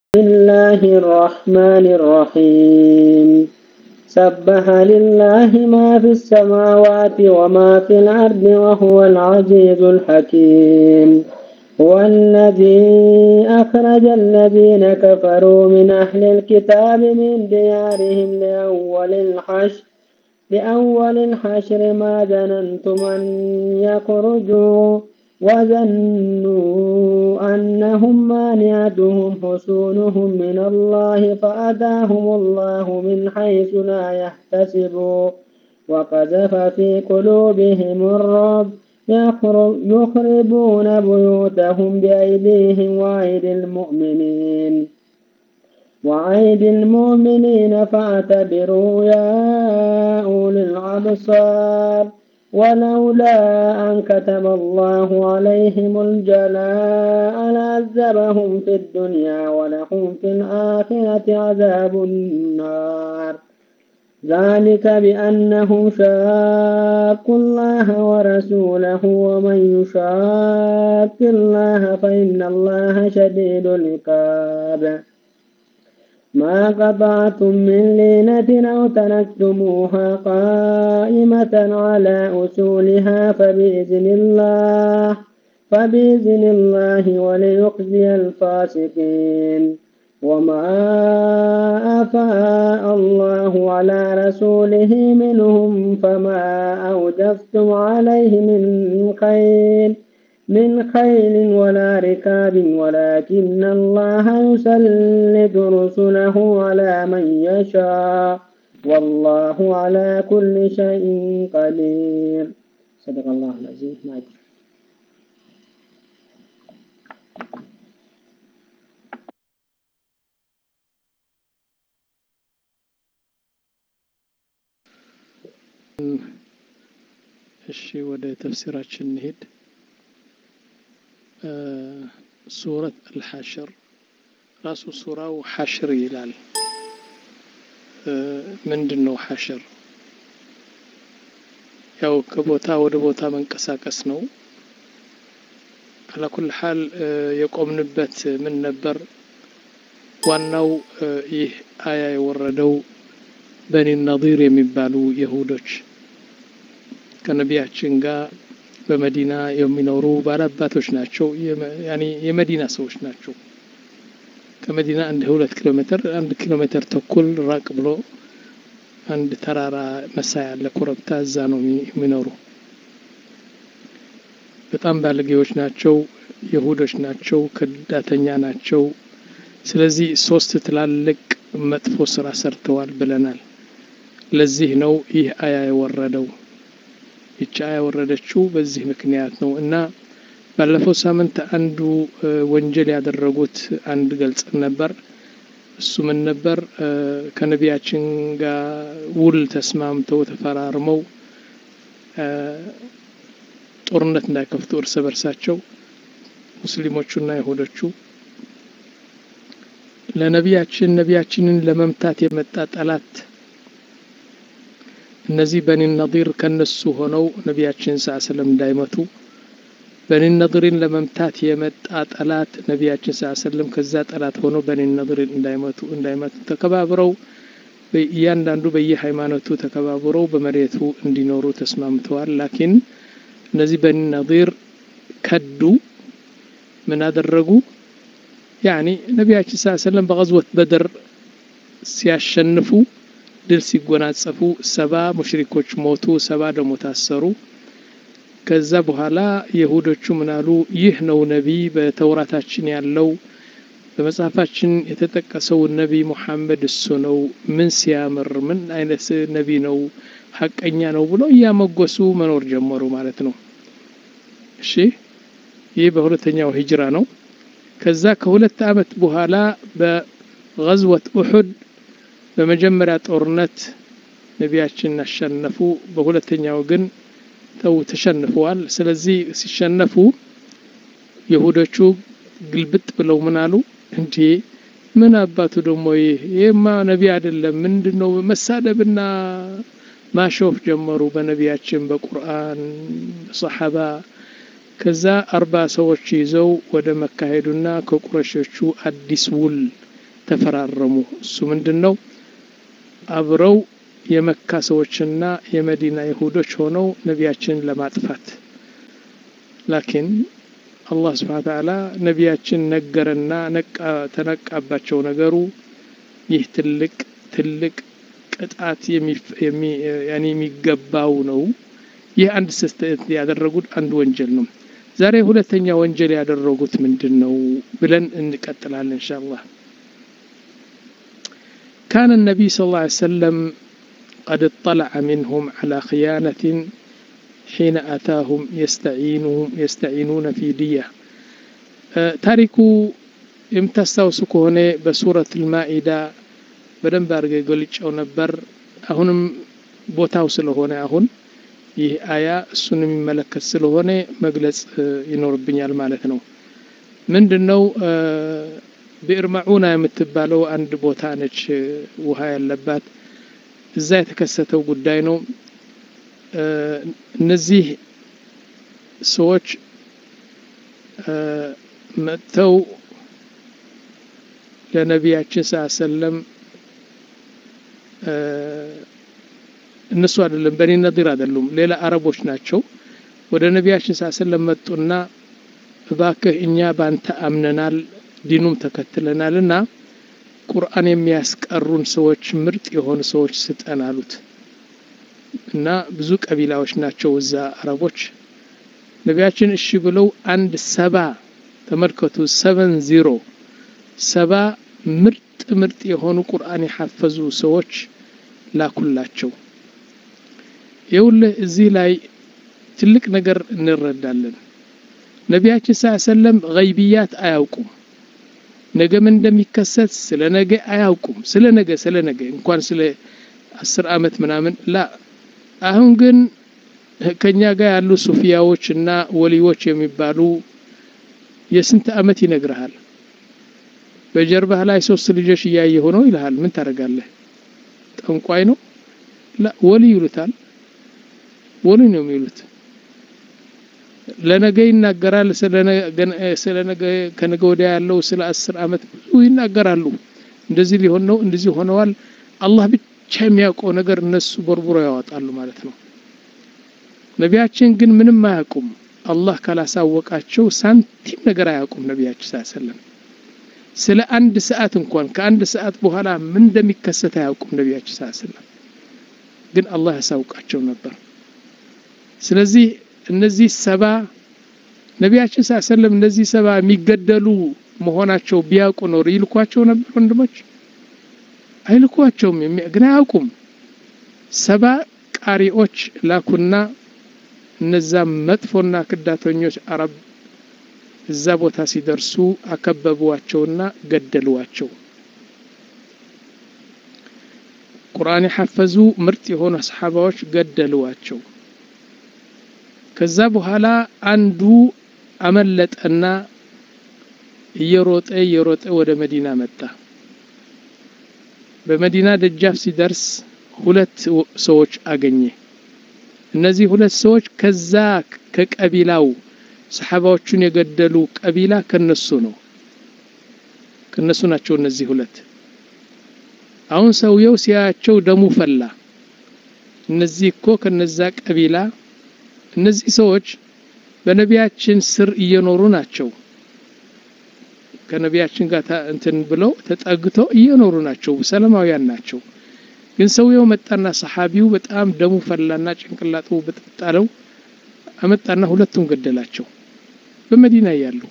الله الرحمن الرحيم سبح لله ما في السماوات وما في الأرض وهو العزيز الحكيم هو الذي أخرج الذين كفروا من أهل الكتاب من ديارهم لأول الحشر لأول الحشر ما ظننتم أن يخرجوا وظنوا أنهم مانعتهم حصونهم من الله فأتاهم الله من حيث لا يحتسبوا وقذف في قلوبهم الرعب يخربون بيوتهم بأيديهم وأيدي المؤمنين وأيدي المؤمنين فاعتبروا يا أولي الأبصار ولولا أن كتب الله عليهم الجلاء لعذبهم في الدنيا ولهم في الآخرة عذاب النار ذلك بأنهم شاقوا الله ورسوله ومن يشاق الله فإن الله شديد العقاب ما قطعتم من لينة أو تركتموها قائمة على أصولها فبإذن الله فبإذن الله وليخزي الفاسقين وما أفاء الله على رسوله منهم فما أوجفتم عليه من خير من خيل ولا ركاب ولكن الله يسلط رسله على من يشاء والله على كل شيء قدير صدق الله العظيم እሺ ወደ ተፍሲራችን እንሄድ ሱረት አልሐሽር ራሱ ሱራው ሐሽር ይላል ምንድን ነው ሐሽር ያው ከቦታ ወደ ቦታ መንቀሳቀስ ነው አላኩል ሐል የቆምንበት ምን ነበር ዋናው ይህ አያ የወረደው በኒ ነዚር የሚባሉ የሁዶች ከነቢያችን ጋር በመዲና የሚኖሩ ባላባቶች ናቸው። የመዲና ሰዎች ናቸው። ከመዲና አንድ ሁለት ኪሎ ሜትር አንድ ኪሎ ሜትር ተኩል ራቅ ብሎ አንድ ተራራ መሳይ ያለ ኮረብታ እዛ ነው የሚኖሩ። በጣም ባለጌዎች ናቸው። የሁዶች ናቸው። ከዳተኛ ናቸው። ስለዚህ ሶስት ትላልቅ መጥፎ ስራ ሰርተዋል ብለናል። ለዚህ ነው ይህ አያ የወረደው። ይቺ አያ የወረደችው በዚህ ምክንያት ነው እና ባለፈው ሳምንት አንዱ ወንጀል ያደረጉት አንድ ገልጽ ነበር። እሱ ምን ነበር? ከነቢያችን ጋር ውል ተስማምተው ተፈራርመው ጦርነት እንዳይከፍቱ እርስ በርሳቸው ሙስሊሞቹና ይሁዶቹ ለነቢያችን ነቢያችንን ለመምታት የመጣ ጠላት እነዚህ በኒ ነዲር ከነሱ ሆነው ነቢያችን ስ ሰለም እንዳይመቱ በኒ ነዲርን ለመምታት የመጣ ጠላት ነቢያችን ስ ሰለም ከዛ ጠላት ሆነው በኒ ነዲርን እንዳይመቱ እንዳይመቱ ተከባብረው እያንዳንዱ በየሃይማኖቱ ተከባብረው በመሬቱ እንዲኖሩ ተስማምተዋል። ላኪን እነዚህ በኒ ነዲር ከዱ። ምን አደረጉ? ያኒ ነቢያችን ስ ሰለም በቀዝወት በድር ሲያሸንፉ ድል ሲጎናጸፉ ሰባ ሙሽሪኮች ሞቱ፣ ሰባ ደግሞ ታሰሩ። ከዛ በኋላ የሁዶቹ ምናሉ ይህ ነው ነቢይ በተውራታችን ያለው በመጽሐፋችን የተጠቀሰው ነቢይ ሙሐመድ እሱ ነው። ምን ሲያምር ምን አይነት ነቢይ ነው፣ ሀቀኛ ነው ብሎ እያመጎሱ መኖር ጀመሩ ማለት ነው። እሺ ይህ በሁለተኛው ሂጅራ ነው። ከዛ ከሁለት ዓመት በኋላ በገዝወት ኡሑድ በመጀመሪያ ጦርነት ነቢያችን አሸነፉ። በሁለተኛው ግን ተው ተሸንፈዋል። ስለዚህ ሲሸነፉ የሁዶቹ ግልብጥ ብለው ምን አሉ? እንዴ ምን አባቱ ደግሞ ይህ ይህማ ነቢ አይደለም፣ ምንድን ነው መሳደብና ማሾፍ ጀመሩ በነቢያችን በቁርአን ሰሓባ ከዛ አርባ ሰዎች ይዘው ወደ መካ ሄዱና ከቁረሾቹ አዲስ ውል ተፈራረሙ። እሱ ምንድን ነው? አብረው የመካ ሰዎችና የመዲና ይሁዶች ሆነው ነቢያችንን ለማጥፋት ላኪን አላህ ስብሓነ ወተዓላ ነቢያችን ነገረና ተነቃባቸው ነገሩ። ይህ ትልቅ ትልቅ ቅጣት የሚገባው ነው። ይህ አንድ ስህተት ያደረጉት አንድ ወንጀል ነው። ዛሬ ሁለተኛ ወንጀል ያደረጉት ምንድን ነው ብለን እንቀጥላለን ኢንሻአላህ። ካነ ነቢይ ሰለላሁ ዐለይሂ ወሰለም ቀድ እጠለዐ ሚንሁም ዐላ ኽያነትን ሒነ አታሁም የስተዒኑነ ፊ ድያ። ታሪኩ የምታስታውሱ ከሆነ በሱረት አልማኢዳ በደንብ አድርገ ገልጨው ነበር። አሁንም ቦታው ስለሆነ አሁን ይህ አያ እሱን የሚመለከት ስለሆነ መግለጽ ይኖርብኛል ማለት ነው። ምንድን ነው ብዕር መዑና የምትባለው አንድ ቦታ ነች፣ ውሃ ያለባት። እዛ የተከሰተው ጉዳይ ነው። እነዚህ ሰዎች መጥተው ለነቢያችን ሰለም እነሱ አይደለም በኒ ነዲር አይደሉም፣ ሌላ አረቦች ናቸው። ወደ ነቢያችን ሰለም መጡና እባክህ እኛ ባንተ አምነናል፣ ዲኑም ተከትለናል እና ቁርአን የሚያስቀሩን ሰዎች ምርጥ የሆኑ ሰዎች ስጠን አሉት። እና ብዙ ቀቢላዎች ናቸው እዛ አረቦች። ነቢያችን እሺ ብለው አንድ ሰባ ተመልከቱ፣ ሰቨን ዚሮ ሰባ ምርጥ ምርጥ የሆኑ ቁርአን የሐፈዙ ሰዎች ላኩላቸው። ይኸውልህ እዚህ ላይ ትልቅ ነገር እንረዳለን። ነቢያችን ስ ሰለም ገይብያት አያውቁም። ነገ ምን እንደሚከሰት ስለ ነገ አያውቁም። ስለ ነገ ስለ ነገ እንኳን ስለ አስር አመት ምናምን ላ አሁን ግን ከኛ ጋር ያሉ ሱፊያዎች እና ወሊዎች የሚባሉ የስንት አመት ይነግርሃል። በጀርባህ ላይ ሶስት ልጆች እያየ ሆነው ይልሃል። ምን ታደርጋለህ? ጠንቋይ ነው? ወሊ ይሉታል። ወሊ ነው የሚሉት። ለነገ ይናገራል። ስለ ነገ ከነገ ወዲያ ያለው ስለ አስር አመት ብዙ ይናገራሉ። እንደዚህ ሊሆን ነው፣ እንደዚህ ሆነዋል። አላህ ብቻ የሚያውቀው ነገር እነሱ ቦርቡሮ ያወጣሉ ማለት ነው። ነቢያችን ግን ምንም አያውቁም። አላህ ካላሳወቃቸው ሳንቲም ነገር አያውቁም። ነቢያችን ሰለም ስለ አንድ ሰዓት እንኳን ከአንድ ሰዓት በኋላ ምን እንደሚከሰት አያውቁም። ነቢያችን ሰለም ግን አላህ ያሳውቃቸው ነበር። ስለዚህ እነዚህ ሰባ ነቢያችን ሰለም እነዚህ ሰባ የሚገደሉ መሆናቸው ቢያውቁ ኖር ይልኳቸው ነበር? ወንድሞች አይልኳቸውም፣ ግን አያውቁም። ሰባ ቃሪዎች ላኩና እነዛ መጥፎና ክዳተኞች አረብ እዛ ቦታ ሲደርሱ አከበቧቸውና ገደሏቸው። ቁርአን የሐፈዙ ምርጥ የሆኑ ሰሓባዎች ገደሏቸው። ከዛ በኋላ አንዱ አመለጠና እየሮጠ እየሮጠ ወደ መዲና መጣ። በመዲና ደጃፍ ሲደርስ ሁለት ሰዎች አገኘ። እነዚህ ሁለት ሰዎች ከዛ ከቀቢላው ሰሓባዎቹን የገደሉ ቀቢላ ከነሱ ነው፣ ከነሱ ናቸው እነዚህ ሁለት። አሁን ሰውየው ሲያያቸው ደሙ ፈላ። እነዚህ እኮ ከነዛ ቀቢላ እነዚህ ሰዎች በነቢያችን ስር እየኖሩ ናቸው። ከነቢያችን ጋር እንትን ብለው ተጠግተው እየኖሩ ናቸው። ሰላማውያን ናቸው። ግን ሰውየው መጣና ሰሓቢው በጣም ደሙ ፈላና ጭንቅላቱ በጥጣለው አመጣና ሁለቱም ገደላቸው። በመዲና እያሉ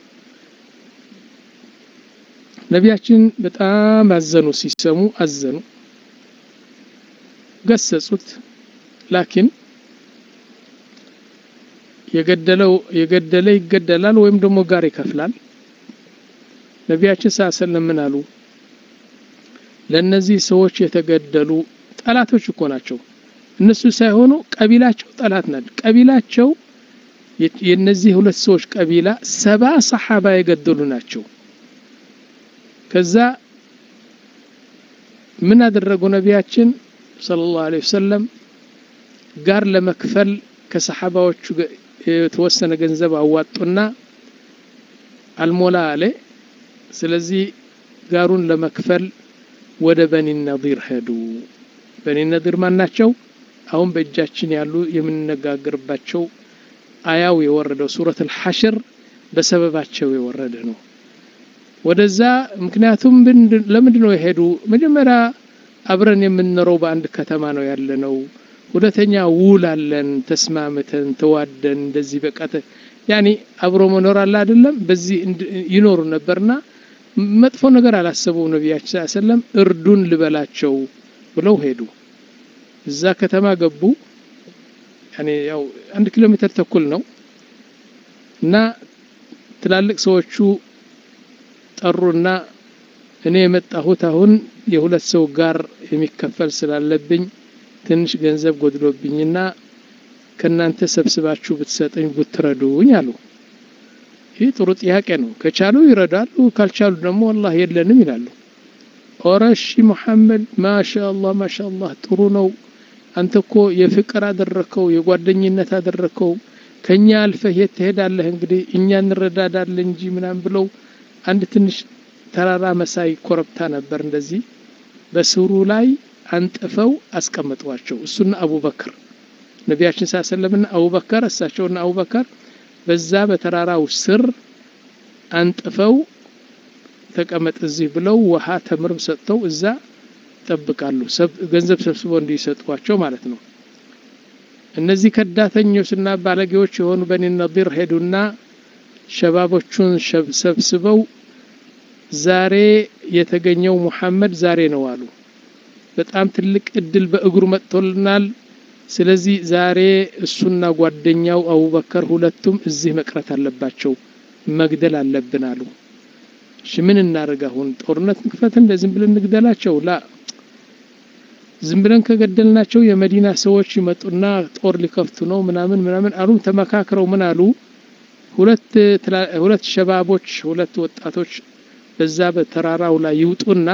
ነቢያችን በጣም አዘኑ። ሲሰሙ አዘኑ፣ ገሰጹት። ላኪን የገደለው የገደለ ይገደላል ወይም ደግሞ ጋር ይከፍላል። ነቢያችን ሰለላሁ ምን አሉ? ለነዚህ ሰዎች የተገደሉ ጠላቶች እኮ ናቸው። እነሱ ሳይሆኑ ቀቢላቸው ጠላት ናቸው። ቀቢላቸው የነዚህ ሁለት ሰዎች ቀቢላ ሰባ ሰሓባ የገደሉ ናቸው። ከዛ ምን አደረጉ ነቢያችን ሰለላሁ ዐለይሂ ወሰለም ጋር ለመክፈል ከሰሓባዎቹ የተወሰነ ገንዘብ አዋጡና አልሞላ አለ። ስለዚህ ጋሩን ለመክፈል ወደ በኒ ነዲር ሄዱ። በኒ ነዲር ማን ናቸው? አሁን በእጃችን ያሉ የምንነጋገርባቸው አያው የወረደው ሱረት አልሐሽር በሰበባቸው የወረደ ነው። ወደዛ ምክንያቱም ለምንድን ነው የሄዱ? መጀመሪያ አብረን የምንኖረው በአንድ ከተማ ነው ያለነው። ሁለተኛ ውል አለን፣ ተስማምተን ተዋደን እንደዚህ በቃ ያኔ አብሮ መኖር አለ አይደለም። በዚህ ይኖሩ ነበርና መጥፎ ነገር አላሰቡም። ነቢያችን ሰለም እርዱን ልበላቸው ብለው ሄዱ። እዛ ከተማ ገቡ። ያኔ ያው አንድ ኪሎ ሜትር ተኩል ነው እና ትላልቅ ሰዎቹ ጠሩና እኔ የመጣሁት አሁን የሁለት ሰው ጋር የሚከፈል ስላለብኝ ትንሽ ገንዘብ ጎድሎብኝና ከእናንተ ሰብስባችሁ ብትሰጠኝ ብትረዱኝ አሉ። ይህ ጥሩ ጥያቄ ነው። ከቻሉ ይረዳሉ፣ ካልቻሉ ደግሞ ወላሂ የለንም ይላሉ። ኦረ እሺ ሙሐመድ ማሻአላህ ማሻአላህ ጥሩ ነው። አንተ እኮ የፍቅር አደረከው የጓደኝነት አደረከው ከኛ አልፈህ የት ትሄዳለህ? እንግዲህ እኛ እንረዳዳለን እንጂ ምናምን ብለው አንድ ትንሽ ተራራ መሳይ ኮረብታ ነበር። እንደዚህ በስሩ ላይ አንጥፈው አስቀምጧቸው እሱና አቡበክር ነቢያችን ሳሰለምና አቡበከር እሳቸውና አቡበከር በዛ በተራራው ስር አንጥፈው ተቀመጥ እዚህ ብለው ውሃ ተምርም ሰጥተው እዛ ይጠብቃሉ። ገንዘብ ሰብስበው እንዲሰጧቸው ማለት ነው። እነዚህ ከዳተኞችና ባለጌዎች የሆኑ በኒ ነዲር ሄዱና ሸባቦቹን ሰብስበው ዛሬ የተገኘው ሙሐመድ ዛሬ ነው አሉ። በጣም ትልቅ እድል በእግሩ መጥቶልናል። ስለዚህ ዛሬ እሱና ጓደኛው አቡበከር ሁለቱም እዚህ መቅረት አለባቸው፣ መግደል አለብን አሉ። እሺ ምን እናደርግ አሁን? ጦርነት ንክፈት? እንደ ዝም ብለን እንግደላቸው? ላ ዝም ብለን ከገደልናቸው የመዲና ሰዎች ይመጡና ጦር ሊከፍቱ ነው ምናምን ምናምን አሉ። ተመካክረው ምን አሉ? ሁለት ሁለት ሸባቦች ሁለት ወጣቶች በዛ በተራራው ላይ ይውጡና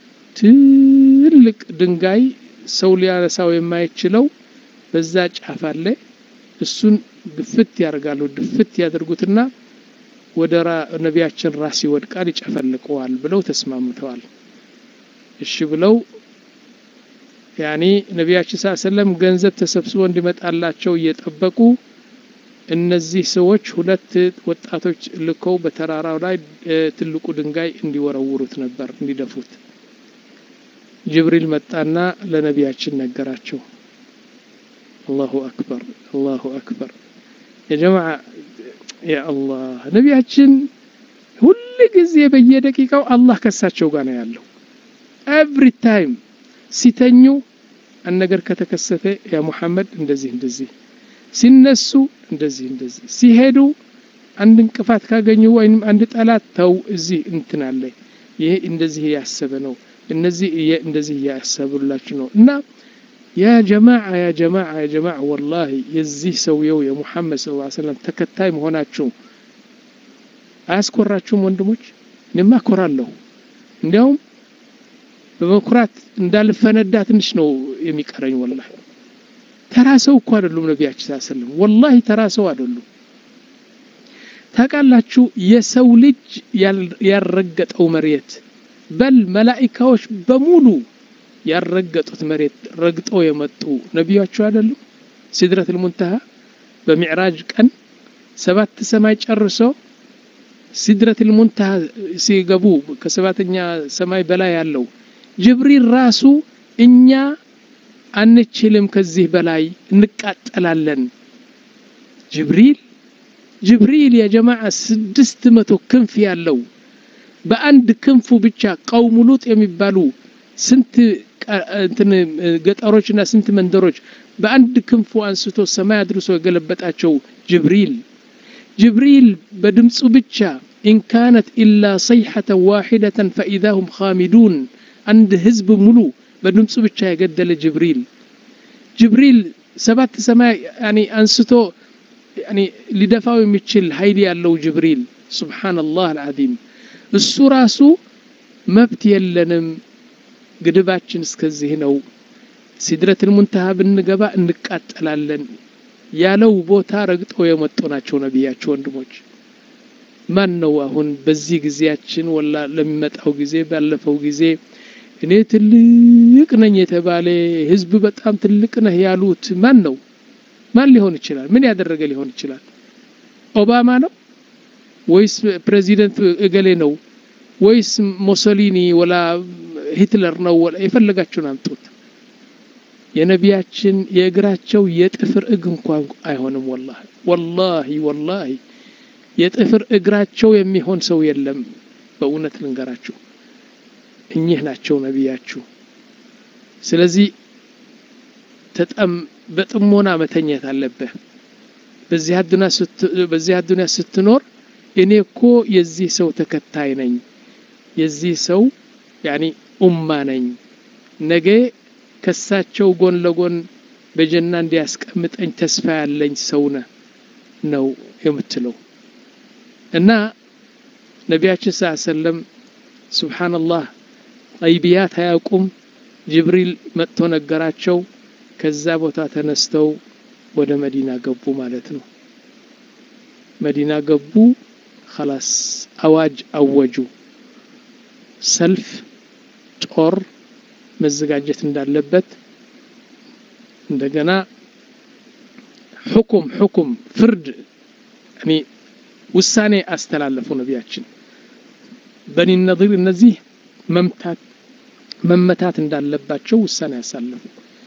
ትልቅ ድንጋይ ሰው ሊያነሳው የማይችለው በዛ ጫፍ አለ። እሱን ድፍት ያደርጋሉ። ድፍት ያደርጉትና ወደ ነቢያችን ራስ ይወድቃል፣ ይጨፈልቀዋል ብለው ተስማምተዋል። እሺ ብለው ያኔ ነቢያችን ሰለም ገንዘብ ተሰብስቦ እንዲመጣላቸው እየጠበቁ እነዚህ ሰዎች ሁለት ወጣቶች ልከው በተራራው ላይ ትልቁ ድንጋይ እንዲወረውሩት ነበር እንዲደፉት። ጅብሪል መጣና ለነቢያችን ነገራቸው። አላሁ አክበር አላሁ አክበር። የጀማዓ ያ አላህ ነቢያችን ሁል ጊዜ በየደቂቃው አላህ ከሳቸው ጋር ነው ያለው። ኤቭሪ ታይም ሲተኙ አንድ ነገር ከተከሰተ ያ ሙሐመድ እንደዚህ እንደዚህ ሲነሱ እንደዚህ እንደዚህ ሲሄዱ አንድ እንቅፋት ካገኙ ወይም አንድ ጠላት ተው እዚህ እንትን አለ ይሄ እንደዚህ ያሰበ ነው እነዚህ እንደዚህ እያሰቡላችሁ ነው እና ያ ጀማዓ ያ ጀማዓ ያ ጀማዓ ወላሂ የዚህ ሰውየው የሙሐመድ ሰለላሁ ዐለይሂ ወሰለም ተከታይ መሆናችሁ አያስኮራችሁም ወንድሞች? እኔማ እኮራለሁ። እንዲያውም በመኩራት እንዳልፈነዳ ትንሽ ነው የሚቀረኝ ወላሂ ተራ ሰው እኮ አይደሉም ነቢያችን ሰለላሁ ወላሂ ተራ ሰው አይደሉም። ታውቃላችሁ የሰው ልጅ ያልረገጠው መሬት በል መላኢካዎች በሙሉ ያልረገጡት መሬት ረግጠው የመጡ ነቢያቸው አይደሉም። ሲድረቱል ሙንተሃ በሚዕራጅ ቀን ሰባት ሰማይ ጨርሶ ሲድረቱል ሙንተሃ ሲገቡ ከሰባተኛ ሰማይ በላይ ያለው ጅብሪል ራሱ እኛ አንችልም ከዚህ በላይ እንቃጠላለን። ጅብሪል ጅብሪል የጀማዓ ስድስት መቶ ክንፍ ያለው በአንድ ክንፉ ብቻ ቀውሙ ሉጥ የሚባሉ ስንት እንትን ገጠሮችና ስንት መንደሮች በአንድ ክንፉ አንስቶ ሰማይ አድርሶ የገለበጣቸው ጅብሪል ጅብሪል በድምፁ ብቻ ኢንካነት ኢላ ሰይሐተ ዋሒደተን ፈኢዛ ሁም ኻሚዱን አንድ ህዝብ ሙሉ በድምፁ ብቻ የገደለ ጅብሪል ጅብሪል ሰባት ሰማይ ያኒ አንስቶ ያኒ ሊደፋው የሚችል ኃይል ያለው ጅብሪል ሱብሓነላህ አልዓዚም እሱ ራሱ መብት የለንም ግድባችን እስከዚህ ነው ሲድረቱል ሙንተሃ ብንገባ እንቃጠላለን ያለው ቦታ ረግጠው የመጡ ናቸው ነቢያቸው ወንድሞች ማን ነው አሁን በዚህ ጊዜያችን ወላ ለሚመጣው ጊዜ ባለፈው ጊዜ እኔ ትልቅ ነኝ የተባለ ህዝብ በጣም ትልቅ ነህ ያሉት ማን ነው? ማን ሊሆን ይችላል? ምን ያደረገ ሊሆን ይችላል? ኦባማ ነው ወይስ ፕሬዚደንት እገሌ ነው ወይስ ሞሶሊኒ ወላ ሂትለር ነው? ወላ የፈለጋችሁን አምጡት። የነቢያችን የእግራቸው የጥፍር እግ እንኳን አይሆንም። ወላሂ ወላሂ ወላሂ የጥፍር እግራቸው የሚሆን ሰው የለም። በእውነት ልንገራችሁ እኚህ ናቸው ነቢያችሁ። ስለዚህ ተጠም በጥሞና መተኘት አለብህ። በዚህ አዱንያ ስትኖር እኔ እኮ የዚህ ሰው ተከታይ ነኝ፣ የዚህ ሰው ያኒ ኡማ ነኝ፣ ነገ ከሳቸው ጎን ለጎን በጀና እንዲያስቀምጠኝ ተስፋ ያለኝ ሰው ነ ነው የምትለው እና ነቢያችን ስ ሰለም ሱብሓነላህ ቀይብያት አያውቁም። ጅብሪል መጥቶ ነገራቸው። ከዛ ቦታ ተነስተው ወደ መዲና ገቡ ማለት ነው። መዲና ገቡ። ኸላስ አዋጅ አወጁ። ሰልፍ፣ ጦር መዘጋጀት እንዳለበት እንደገና ሕኩም ሕኩም ፍርድ እኔ ውሳኔ አስተላለፉ ነቢያችን በኒ ነዚር እነዚህ መምታት መመታት እንዳለባቸው ውሳኔ ያሳለፉ።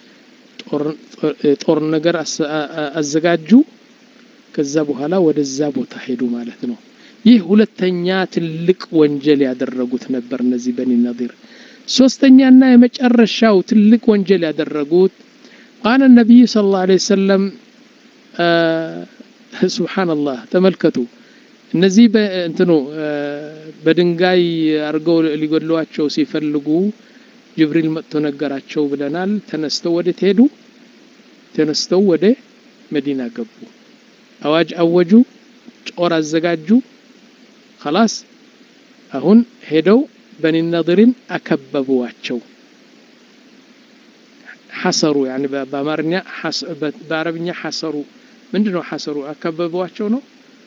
ጦር ነገር አዘጋጁ። ከዛ በኋላ ወደዛ ቦታ ሄዱ ማለት ነው። ይህ ሁለተኛ ትልቅ ወንጀል ያደረጉት ነበር እነዚህ በኒ ነዚር። ሶስተኛና የመጨረሻው ትልቅ ወንጀል ያደረጉት ቃለ ነቢዩ ሰለላሁ ዐለይሂ ወሰለም ሱብሓነላህ ተመልከቱ። እነዚህ እንትኑ በድንጋይ አድርገው ሊገድሏቸው ሲፈልጉ ጅብሪል መጥቶ ነገራቸው ብለናል። ተነስተው ወደ ሄዱ? ተነስተው ወደ መዲና ገቡ። አዋጅ አወጁ፣ ጦር አዘጋጁ። ኸላስ አሁን ሄደው በኒ ነዲርን አከበቡዋቸው። ሐሰሩ ያኒ በአማርኛ በአረብኛ ሐሰሩ ምንድን ነው? ሐሰሩ አከበቧቸው ነው።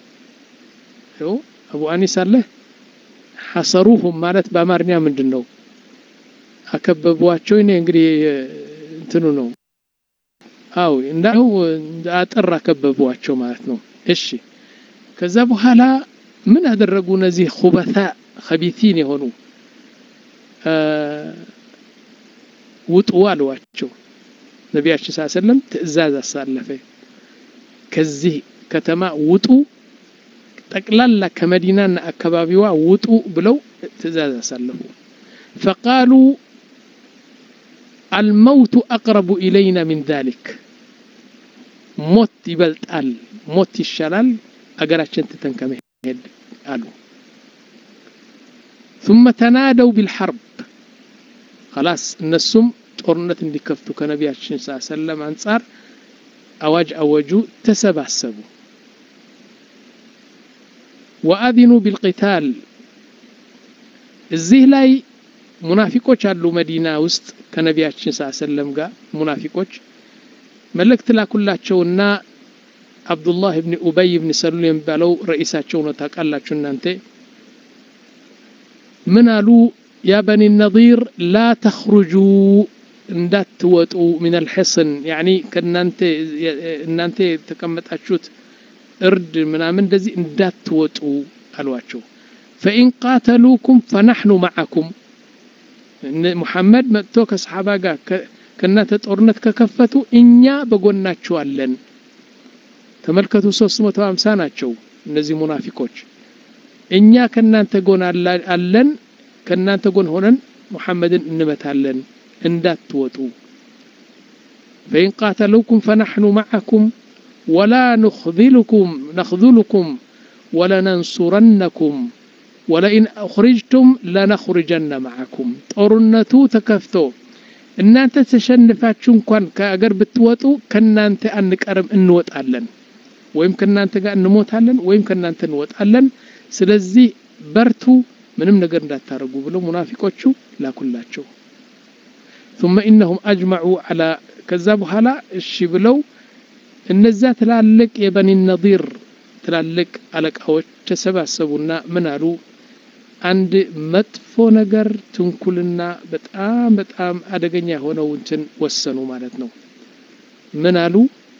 አቡ አኒስ አለ ሐሰሩሁም ማለት በአማርኛ ምንድን ነው? አከበቧቸው። እኔ እንግዲህ እንትኑ ነው። አው እንዳው አጥር አከበቧቸው ማለት ነው። እሺ ከዛ በኋላ ምን አደረጉ? እነዚህ ኹበታ ኸቢቲን የሆኑ ውጡ አሏቸው። ነቢያችን ሰለላሁ ዐለይሂ ወሰለም ትዕዛዝ አሳለፈ። ከዚህ ከተማ ውጡ፣ ጠቅላላ ከመዲናና አካባቢዋ ውጡ ብለው ትዕዛዝ አሳለፉ። ፈቃሉ አልመውቱ አቅረቡ ኢለይና ሚን ዛሊክ ሞት ይበልጣል፣ ሞት ይሻላል፣ አገራችን ትተን ከመሄድ አሉ። ثم ተናደው ቢልሐርብ ኸላስ እነሱም ጦርነት እንዲከፍቱ ከነቢያችን ስ ሰለም አንጻር አዋጅ አወጁ፣ ተሰባሰቡ። ወአዚኑ ቢልቂታል እዚህ ላይ ሙናፊቆች አሉ መዲና ውስጥ ከነቢያችን ስ ሰለም ጋር ሙናፊቆች መልእክት ላኩላቸውና አብዱላህ ብን ኡበይ ብን ሰሉል የሚባለው ረኢሳቸው ነው። ታውቃላችሁ እናንተ ምን አሉ? ያ በኒ ነዚር ላ ተኽሩጁ እንዳትወጡ ሚን አልሕስን ያኒ ከእናንተ እናንተ የተቀመጣችሁት እርድ ምናምን እንደዚህ እንዳትወጡ አሏቸው። ፈኢን ቃተሉኩም ፈናሕኑ መዓኩም ሙሐመድ መጥቶ ከሰሓባ ጋር ከእናንተ ጦርነት ከከፈቱ እኛ በጎናችሁ አለን። ተመልከቱ፣ 350 ናቸው እነዚህ ሙናፊቆች። እኛ ከእናንተ ጎን አለን፣ ከእናንተ ጎን ሆነን ሙሐመድን እንመታለን፣ እንዳትወጡ። ፈኢን ቃተሉኩም ፈናሕኑ መዓኩም ወላ ንኽذልኩም ነኽذልኩም ወለነንሱረነኩም ወለኢን አኽሪጅቱም ለነኽርጀነ መዓኩም። ጦርነቱ ተከፍቶ እናንተ ተሸንፋችሁ እንኳን ከአገር ብትወጡ ከናንተ አንቀርም፣ እንወጣለን። ወይም ከናንተ ጋር እንሞታለን፣ ወይም ከናንተ እንወጣለን። ስለዚህ በርቱ፣ ምንም ነገር እንዳታረጉ ብለው ሙናፊቆቹ ላኩላቸው። ثم إنهم أجمعوا على ከዛ በኋላ እሺ ብለው እነዛ ትላልቅ የበኒ ነዲር ትላልቅ አለቃዎች ተሰባሰቡና ምን አሉ? አንድ መጥፎ ነገር ትንኩልና በጣም በጣም አደገኛ የሆነው እንትን ወሰኑ ማለት ነው። ምን አሉ?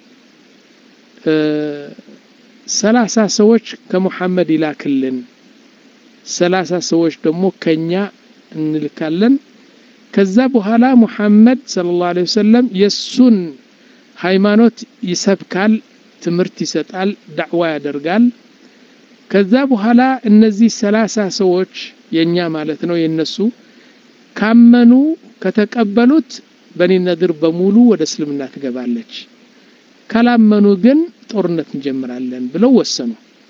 ሰላሳ ሰዎች ከሙሐመድ ይላክልን፣ ሰላሳ ሰዎች ደግሞ ከኛ እንልካለን። ከዛ በኋላ ሙሐመድ ሰለላሁ ዐለይሂ ወሰለም የሱን ሃይማኖት ይሰብካል፣ ትምህርት ይሰጣል፣ ዳዕዋ ያደርጋል። ከዛ በኋላ እነዚህ ሰላሳ ሰዎች የኛ ማለት ነው የነሱ ካመኑ ከተቀበሉት በኒ ነድር በሙሉ ወደ እስልምና ትገባለች፣ ካላመኑ ግን ጦርነት እንጀምራለን ብለው ወሰኑ።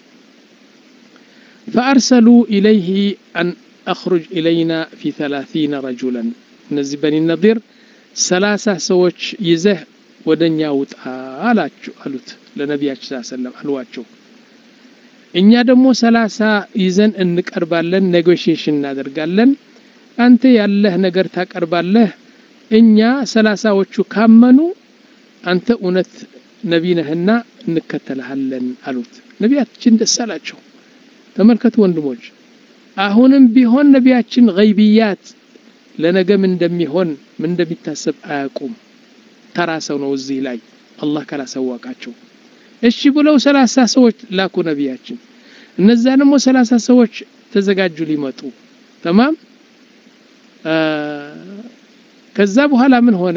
ፈአርሰሉ ኢለይህ አን አኽሩጅ ኢለይና ፊ ተላቲነ ረጁለን እነዚህ በኒ ነዲር ሰላሳ ሰዎች ይዘህ ወደኛ ውጣ አላችሁ አሉት ለነቢያችን ስ ሰለም አልዋቸው። እኛ ደግሞ ሰላሳ ይዘን እንቀርባለን፣ ኔጎሽዬሽን እናደርጋለን። አንተ ያለህ ነገር ታቀርባለህ። እኛ ሰላሳዎቹ ካመኑ አንተ እውነት ነቢ ነህና እንከተልሃለን አሉት። ነቢያችን ደስ አላቸው። ተመልከቱ ወንድሞች፣ አሁንም ቢሆን ነቢያችን ገይብያት ለነገ ምን እንደሚሆን ምን እንደሚታሰብ አያውቁም። ተራ ሰው ነው እዚህ ላይ አላህ ካላሳወቃቸው እሺ ብለው ሰላሳ ሰዎች ላኩ ነቢያችን። እነዛ ደግሞ ሰላሳ ሰዎች ተዘጋጁ ሊመጡ ተማም። ከዛ በኋላ ምን ሆነ?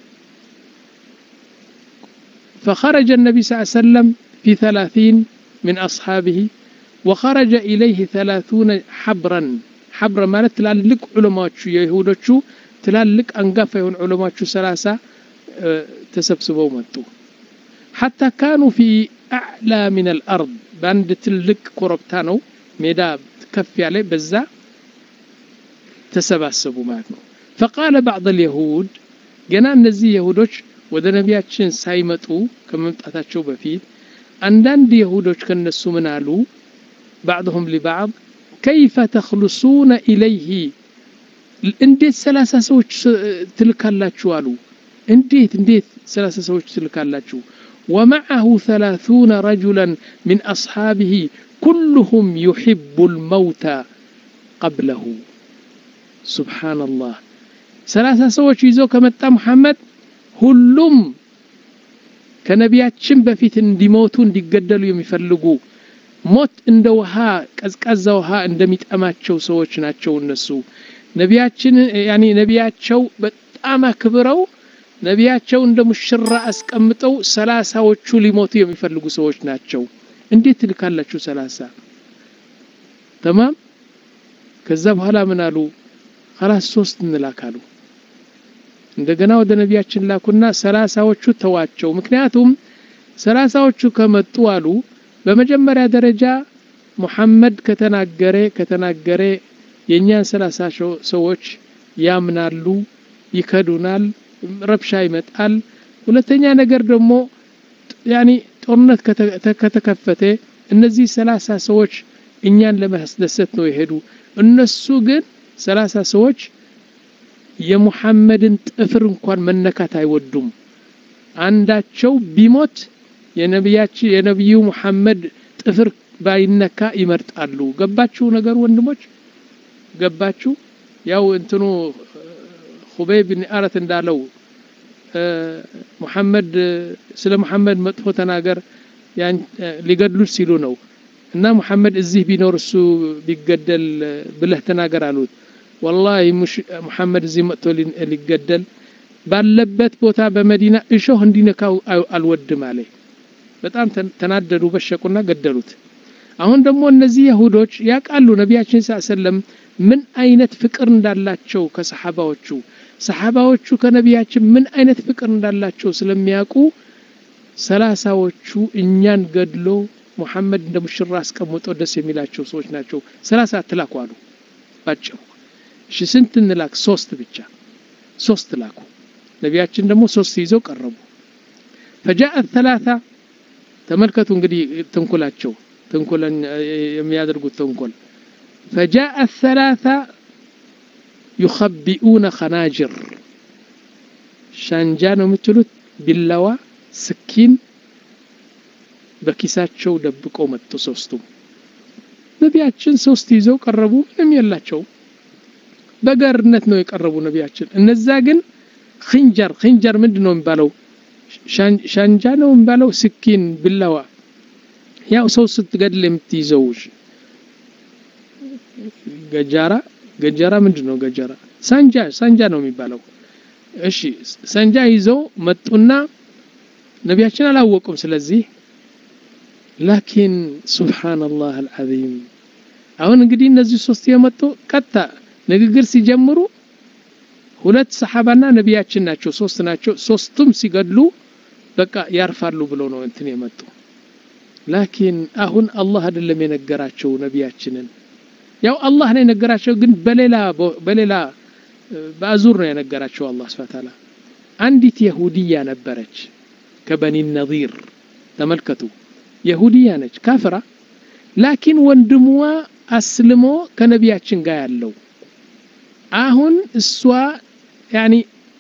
ፈኸረጀ ነቢ ስ ሰለም ፊ ተላቲን ምን አስሓቢሂ ወኸረጀ ኢለይህ ተላቱነ ሐብረን ሐብረ ማለት ትላልቅ ዑለማዎቹ የይሁዶቹ ትላልቅ አንጋፋ የሆኑ ዑለማዎቹ ሰላሳ ተሰብስበው መጡ። ሐታ ካኑ ፊ አዕላ ሚን አልአርድ በአንድ ትልቅ ኮረብታ ነው ሜዳ ከፍ ያለ በዛ ተሰባሰቡ ማለት ነው። ፈቃለ ባዕድ አልየሁድ ገና እነዚህ የሁዶች ወደ ነቢያችን ሳይመጡ ከመምጣታቸው በፊት አንዳንድ የሁዶች ከነሱ ምን አሉ? ባዕድሁም ሊባዕድ ከይፈ ተኽልሱነ ኢለይህ እንዴት ሰላሳ ሰዎች ትልካላችሁ አሉ። እንዴት እንዴት ሰላሳ ሰዎች ትልካላችሁ? ወመዐሁ ሰላሱነ ረጁላን ሚን አስሓቢሂ ኩሉሁም ዩሕቡ ልመውተ ቀብለሁ። ሱብሓነላህ ሰላሳ ሰዎች ይዞ ከመጣ ሙሐመድ ሁሉም ከነቢያችን በፊት እንዲሞቱ እንዲገደሉ የሚፈልጉ ሞት እንደ ውሃ ቀዝቃዛ ውሃ እንደሚጠማቸው ሰዎች ናቸው እነሱ። ነቢያችን ያኒ ነቢያቸው በጣም አክብረው ነቢያቸው እንደ ሙሽራ አስቀምጠው ሰላሳዎቹ ሊሞቱ የሚፈልጉ ሰዎች ናቸው። እንዴት ትልካላችሁ ሰላሳ? ተማም። ከዛ በኋላ ምን አሉ? ኸላስ ሶስት እንላካሉ። እንደገና ወደ ነቢያችን ላኩና ሰላሳዎቹ ተዋቸው። ምክንያቱም ሰላሳዎቹ ከመጡ አሉ በመጀመሪያ ደረጃ ሙሐመድ ከተናገረ ከተናገረ የእኛን ሰላሳ ሰዎች ያምናሉ፣ ይከዱናል፣ ረብሻ ይመጣል። ሁለተኛ ነገር ደግሞ ያኒ ጦርነት ከተከፈተ እነዚህ ሰላሳ ሰዎች እኛን ለማስደሰት ነው የሄዱ። እነሱ ግን ሰላሳ ሰዎች የሙሐመድን ጥፍር እንኳን መነካት አይወዱም። አንዳቸው ቢሞት የነቢያችን የነቢዩ ሙሐመድ ጥፍር ባይነካ ይመርጣሉ። ገባችሁ ነገሩ ወንድሞች? ገባችሁ? ያው እንትኑ ሁበይ ብን አረት እንዳለው ሙሐመድ ስለ ሙሐመድ መጥፎ ተናገር ሊገድሉት ሲሉ ነው እና ሙሐመድ እዚህ ቢኖር እሱ ቢገደል ብለህ ተናገር አሉት። ወላሂ ሙሐመድ እዚህ መጥቶ ሊገደል ባለበት ቦታ በመዲና እሾህ እንዲነካው አልወድም አለ። በጣም ተናደዱ፣ በሸቁና ገደሉት። አሁን ደግሞ እነዚህ የሁዶች ያውቃሉ ነቢያችን ስ ሰለም ምን አይነት ፍቅር እንዳላቸው ከሰሓባዎቹ ሰሓባዎቹ ከነቢያችን ምን አይነት ፍቅር እንዳላቸው ስለሚያውቁ ሰላሳዎቹ እኛን ገድሎ ሙሐመድ እንደ ሙሽራ አስቀምጦ ደስ የሚላቸው ሰዎች ናቸው። ሰላሳ አትላኩ አሉ ባጭሩ። እሺ ስንት እንላክ? ሶስት ብቻ ሶስት ላኩ። ነቢያችን ደግሞ ሶስት ይዘው ቀረቡ። ፈጃአት ተላታ ተመልከቱ እንግዲህ ተንኮላቸው ተንኮለን የሚያደርጉት ተንኮል ፈጃአት ሰላሳ ዩኸቢኡነ ኸናጅር ሻንጃ ነው የምትሉት ቢላዋ፣ ስኪን በኪሳቸው ደብቀው መጡ ሶስቱም ነቢያችን ሶስት ይዘው ቀረቡ ምንም የላቸው በገርነት ነው የቀረቡ ነቢያችን እነዛ ግን ክንጀር ክንጀር ምንድን ነው የሚባለው ሻንጃ ነው የሚባለው ስኪን ብላዋ ያው ሰው ስትገድል የምትይዘው ገጃራ ገጀራ ምንድን ነው ገጀራ ሳንጃ ሳንጃ ነው የሚባለው እሺ ሳንጃ ይዘው መጡና ነቢያችን አላወቁም ስለዚህ ላኪን ሱብሓነላህ አልዓዚም አሁን እንግዲህ እነዚህ ሶስት የመጡ ቀጥታ ንግግር ሲጀምሩ ሁለት ሰሓባና ነቢያችን ናቸው ሶስት ናቸው ሶስቱም ሲገድሉ በቃ ያርፋሉ ብለው ነው እንትን የመጡ ላኪን አሁን አላህ አይደለም የነገራቸው ነቢያችንን ያው አላህ ነው የነገራቸው ግን በሌላ በሌላ በአዙር ነው የነገራቸው አላህ ስብሐ ተዓላ አንዲት የሁዲያ ነበረች ከበኒ ነዚር ተመልከቱ የሁዲያ ነች ካፍራ ላኪን ወንድሟ አስልሞ ከነቢያችን ጋር ያለው አሁን እሷ ያኒ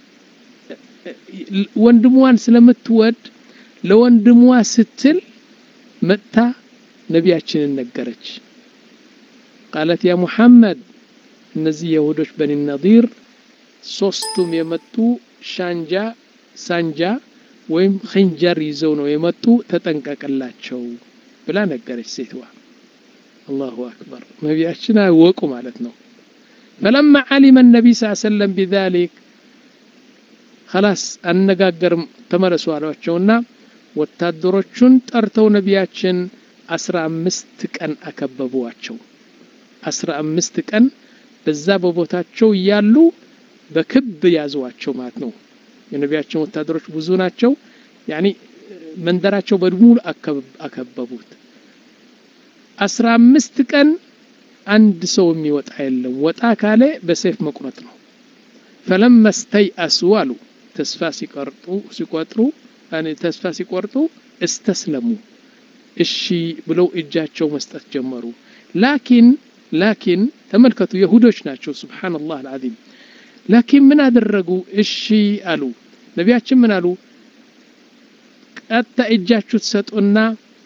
ወንድሟን ስለምትወድ ለወንድሟ ስትል መጥታ ነቢያችንን ነገረች ቃለት ያ ሙሐመድ እነዚህ የሁዶች በኒ ነዲር ሶስቱም የመጡ ሻንጃ ሳንጃ ወይም ክንጀር ይዘው ነው የመጡ ተጠንቀቅላቸው ብላ ነገረች ሴትዋ አላሁ አክበር ነቢያችን አወቁ ማለት ነው ፈለማ ዓሊመ ነቢ ስ ሰለም ቢዛሊክ ከላስ አነጋገርም ተመለሱ አሏቸውና ወታደሮቹን ጠርተው ነቢያችን አስራ አምስት ቀን አከበቧቸው አስራ አምስት ቀን በዛ በቦታቸው እያሉ በክብ ያዙዋቸው ማለት ነው የነቢያችን ወታደሮች ብዙ ናቸው ያኒ መንደራቸው በሙሉ አከበቡት አስራ አምስት ቀን አንድ ሰው የሚወጣ የለም ወጣ ካለ በሰይፍ መቁረጥ ነው ፈለማ ስተይአሱ አሉ ተስፋ ሲቆርጡ ሲቆጥሩ ተስፋ ሲቆርጡ እስተስለሙ እሺ ብለው እጃቸው መስጠት ጀመሩ ላኪን ላኪን ተመልከቱ የሁዶች ናቸው ስብሓንላህ አልዓዚም ላኪን ምን አደረጉ እሺ አሉ ነቢያችን ምን አሉ ቀጥታ እጃችሁ ትሰጡና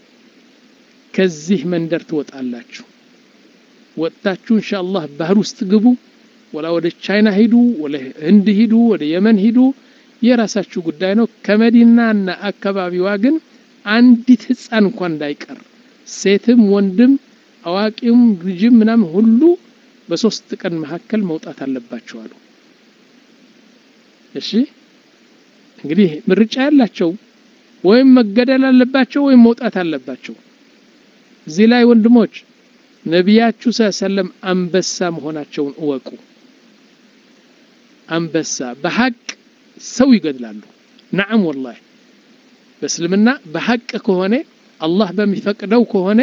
ከዚህ መንደር ትወጣላችሁ ወጥታችሁ እንሻአላህ ባህር ውስጥ ግቡ ወላ ወደ ቻይና ሂዱ ወደ ህንድ ሂዱ ወደ የመን ሂዱ የራሳችሁ ጉዳይ ነው ከመዲናና አካባቢዋ ግን አንዲት ህፃን እንኳን እንዳይቀር ሴትም ወንድም አዋቂም ልጅም ምናምን ሁሉ በሶስት ቀን መካከል መውጣት አለባቸው አሉ እሺ እንግዲህ ምርጫ ያላቸው ወይም መገደል አለባቸው ወይም መውጣት አለባቸው እዚህ ላይ ወንድሞች ነቢያችሁ ሰለም አንበሳ መሆናቸውን እወቁ አንበሳ በሀቅ ሰው ይገድላሉ ነዓም ወላሂ በእስልምና በሀቅ ከሆነ አላህ በሚፈቅደው ከሆነ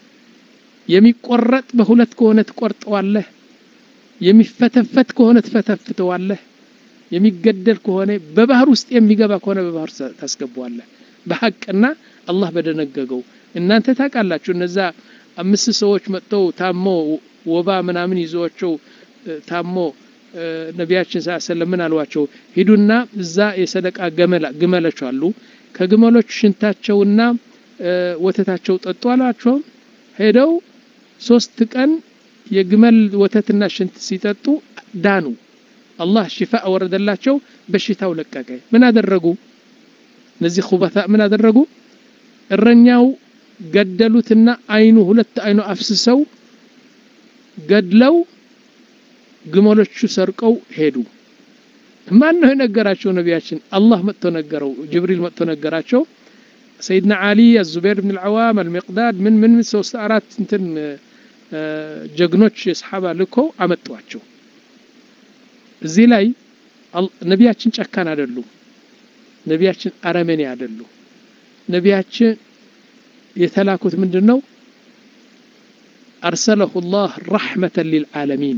የሚቆረጥ በሁለት ከሆነ ትቆርጠዋለህ የሚፈተፈት ከሆነ ትፈተፍተዋለህ የሚገደል ከሆነ በባህር ውስጥ የሚገባ ከሆነ በባህር ታስገባዋለህ በሀቅና አላህ በደነገገው እናንተ ታውቃላችሁ እነዛ አምስት ሰዎች መጥተው ታሞ ወባ ምናምን ይዟቸው ታሞ ነቢያችን ስ ሰለም ምን አሏቸው ሂዱና እዛ የሰደቃ ግመሎች አሉ ከግመሎች ሽንታቸውና ወተታቸው ጠጡ አሏቸው ሄደው ሶስት ቀን የግመል ወተትና ሽንት ሲጠጡ ዳኑ አላህ ሽፋ ወረደላቸው በሽታው ለቀቀ ምን አደረጉ እነዚህ ኩበታ ምን አደረጉ እረኛው ገደሉትና አይኑ ሁለት አይኑ አፍስሰው ገድለው ግመሎቹ ሰርቀው ሄዱ ማን ነው የነገራቸው ነቢያችን አላህ መጥቶ ነገረው ጅብሪል መጥቶ ነገራቸው ሰይድና አሊ አዙበይር ብን ልዓዋም አልሚቅዳድ ምን ምን ሶስት አራት እንትን ጀግኖች የሰሓባ ልኮ አመጧቸው እዚህ ላይ ነቢያችን ጨካን አይደሉም ነቢያችን አረመኔ አይደሉ ነቢያችን የተላኩት ምንድን ነው አርሰለሁ ላህ ረሕመተን ሊልዓለሚን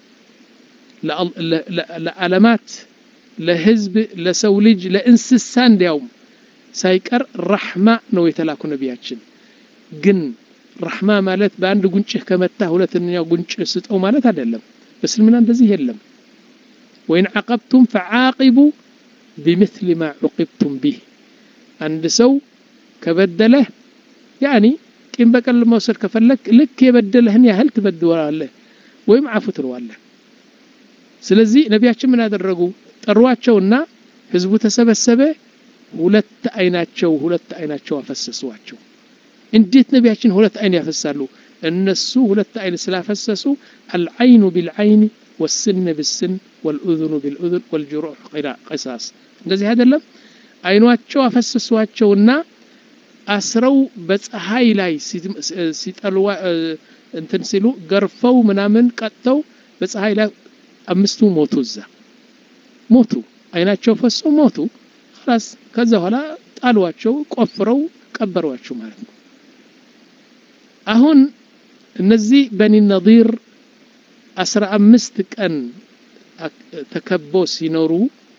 ለዓለማት ለህዝብ ለሰው ልጅ ለእንስሳ እንዲያውም ሳይቀር ረሕማ ነው የተላኩ ነቢያችን ግን ረሕማ ማለት በአንድ ጉንጭህ ከመታ ሁለተኛው ጉንጭ ስጠው ማለት አይደለም በእስልምና እንደዚህ የለም ወይን ዓቀብቱም ፈዓቂቡ ቢምስል ማ ዑቂብቱም ቢህ አንድ ሰው ከበደለህ ያኒ ቂም በቀል መውሰድ ከፈለክ ልክ የበደለህን ያህል ትበድዋለህ ወይም አፉ ትለዋለህ ስለዚህ ነቢያችን ምን አደረጉ ጠሯቸውና ህዝቡ ተሰበሰበ ሁለት አይናቸው ሁለት አይናቸው አፈሰሷቸው እንዴት ነቢያችን ሁለት አይን ያፈሳሉ እነሱ ሁለት አይን ስላፈሰሱ አልዓይኑ ቢልዓይን ወስን ብስን ወልኡذኑ ቢልኡذን ወልጅሩሕ ቅሳስ እንደዚህ አይደለም አይኗቸው አፈሰሷቸውና አስረው በፀሐይ ላይ ሲጠልዋ እንትን ሲሉ ገርፈው ምናምን ቀጥተው በፀሐይ ላይ አምስቱ ሞቱ እዛ ሞቱ አይናቸው ፈሶ ሞቱ ላስ ከዛ በኋላ ጣሏቸው ቆፍረው ቀበሯቸው ማለት ነው አሁን እነዚህ በኒ ነዲር አስራ አምስት ቀን ተከቦ ሲኖሩ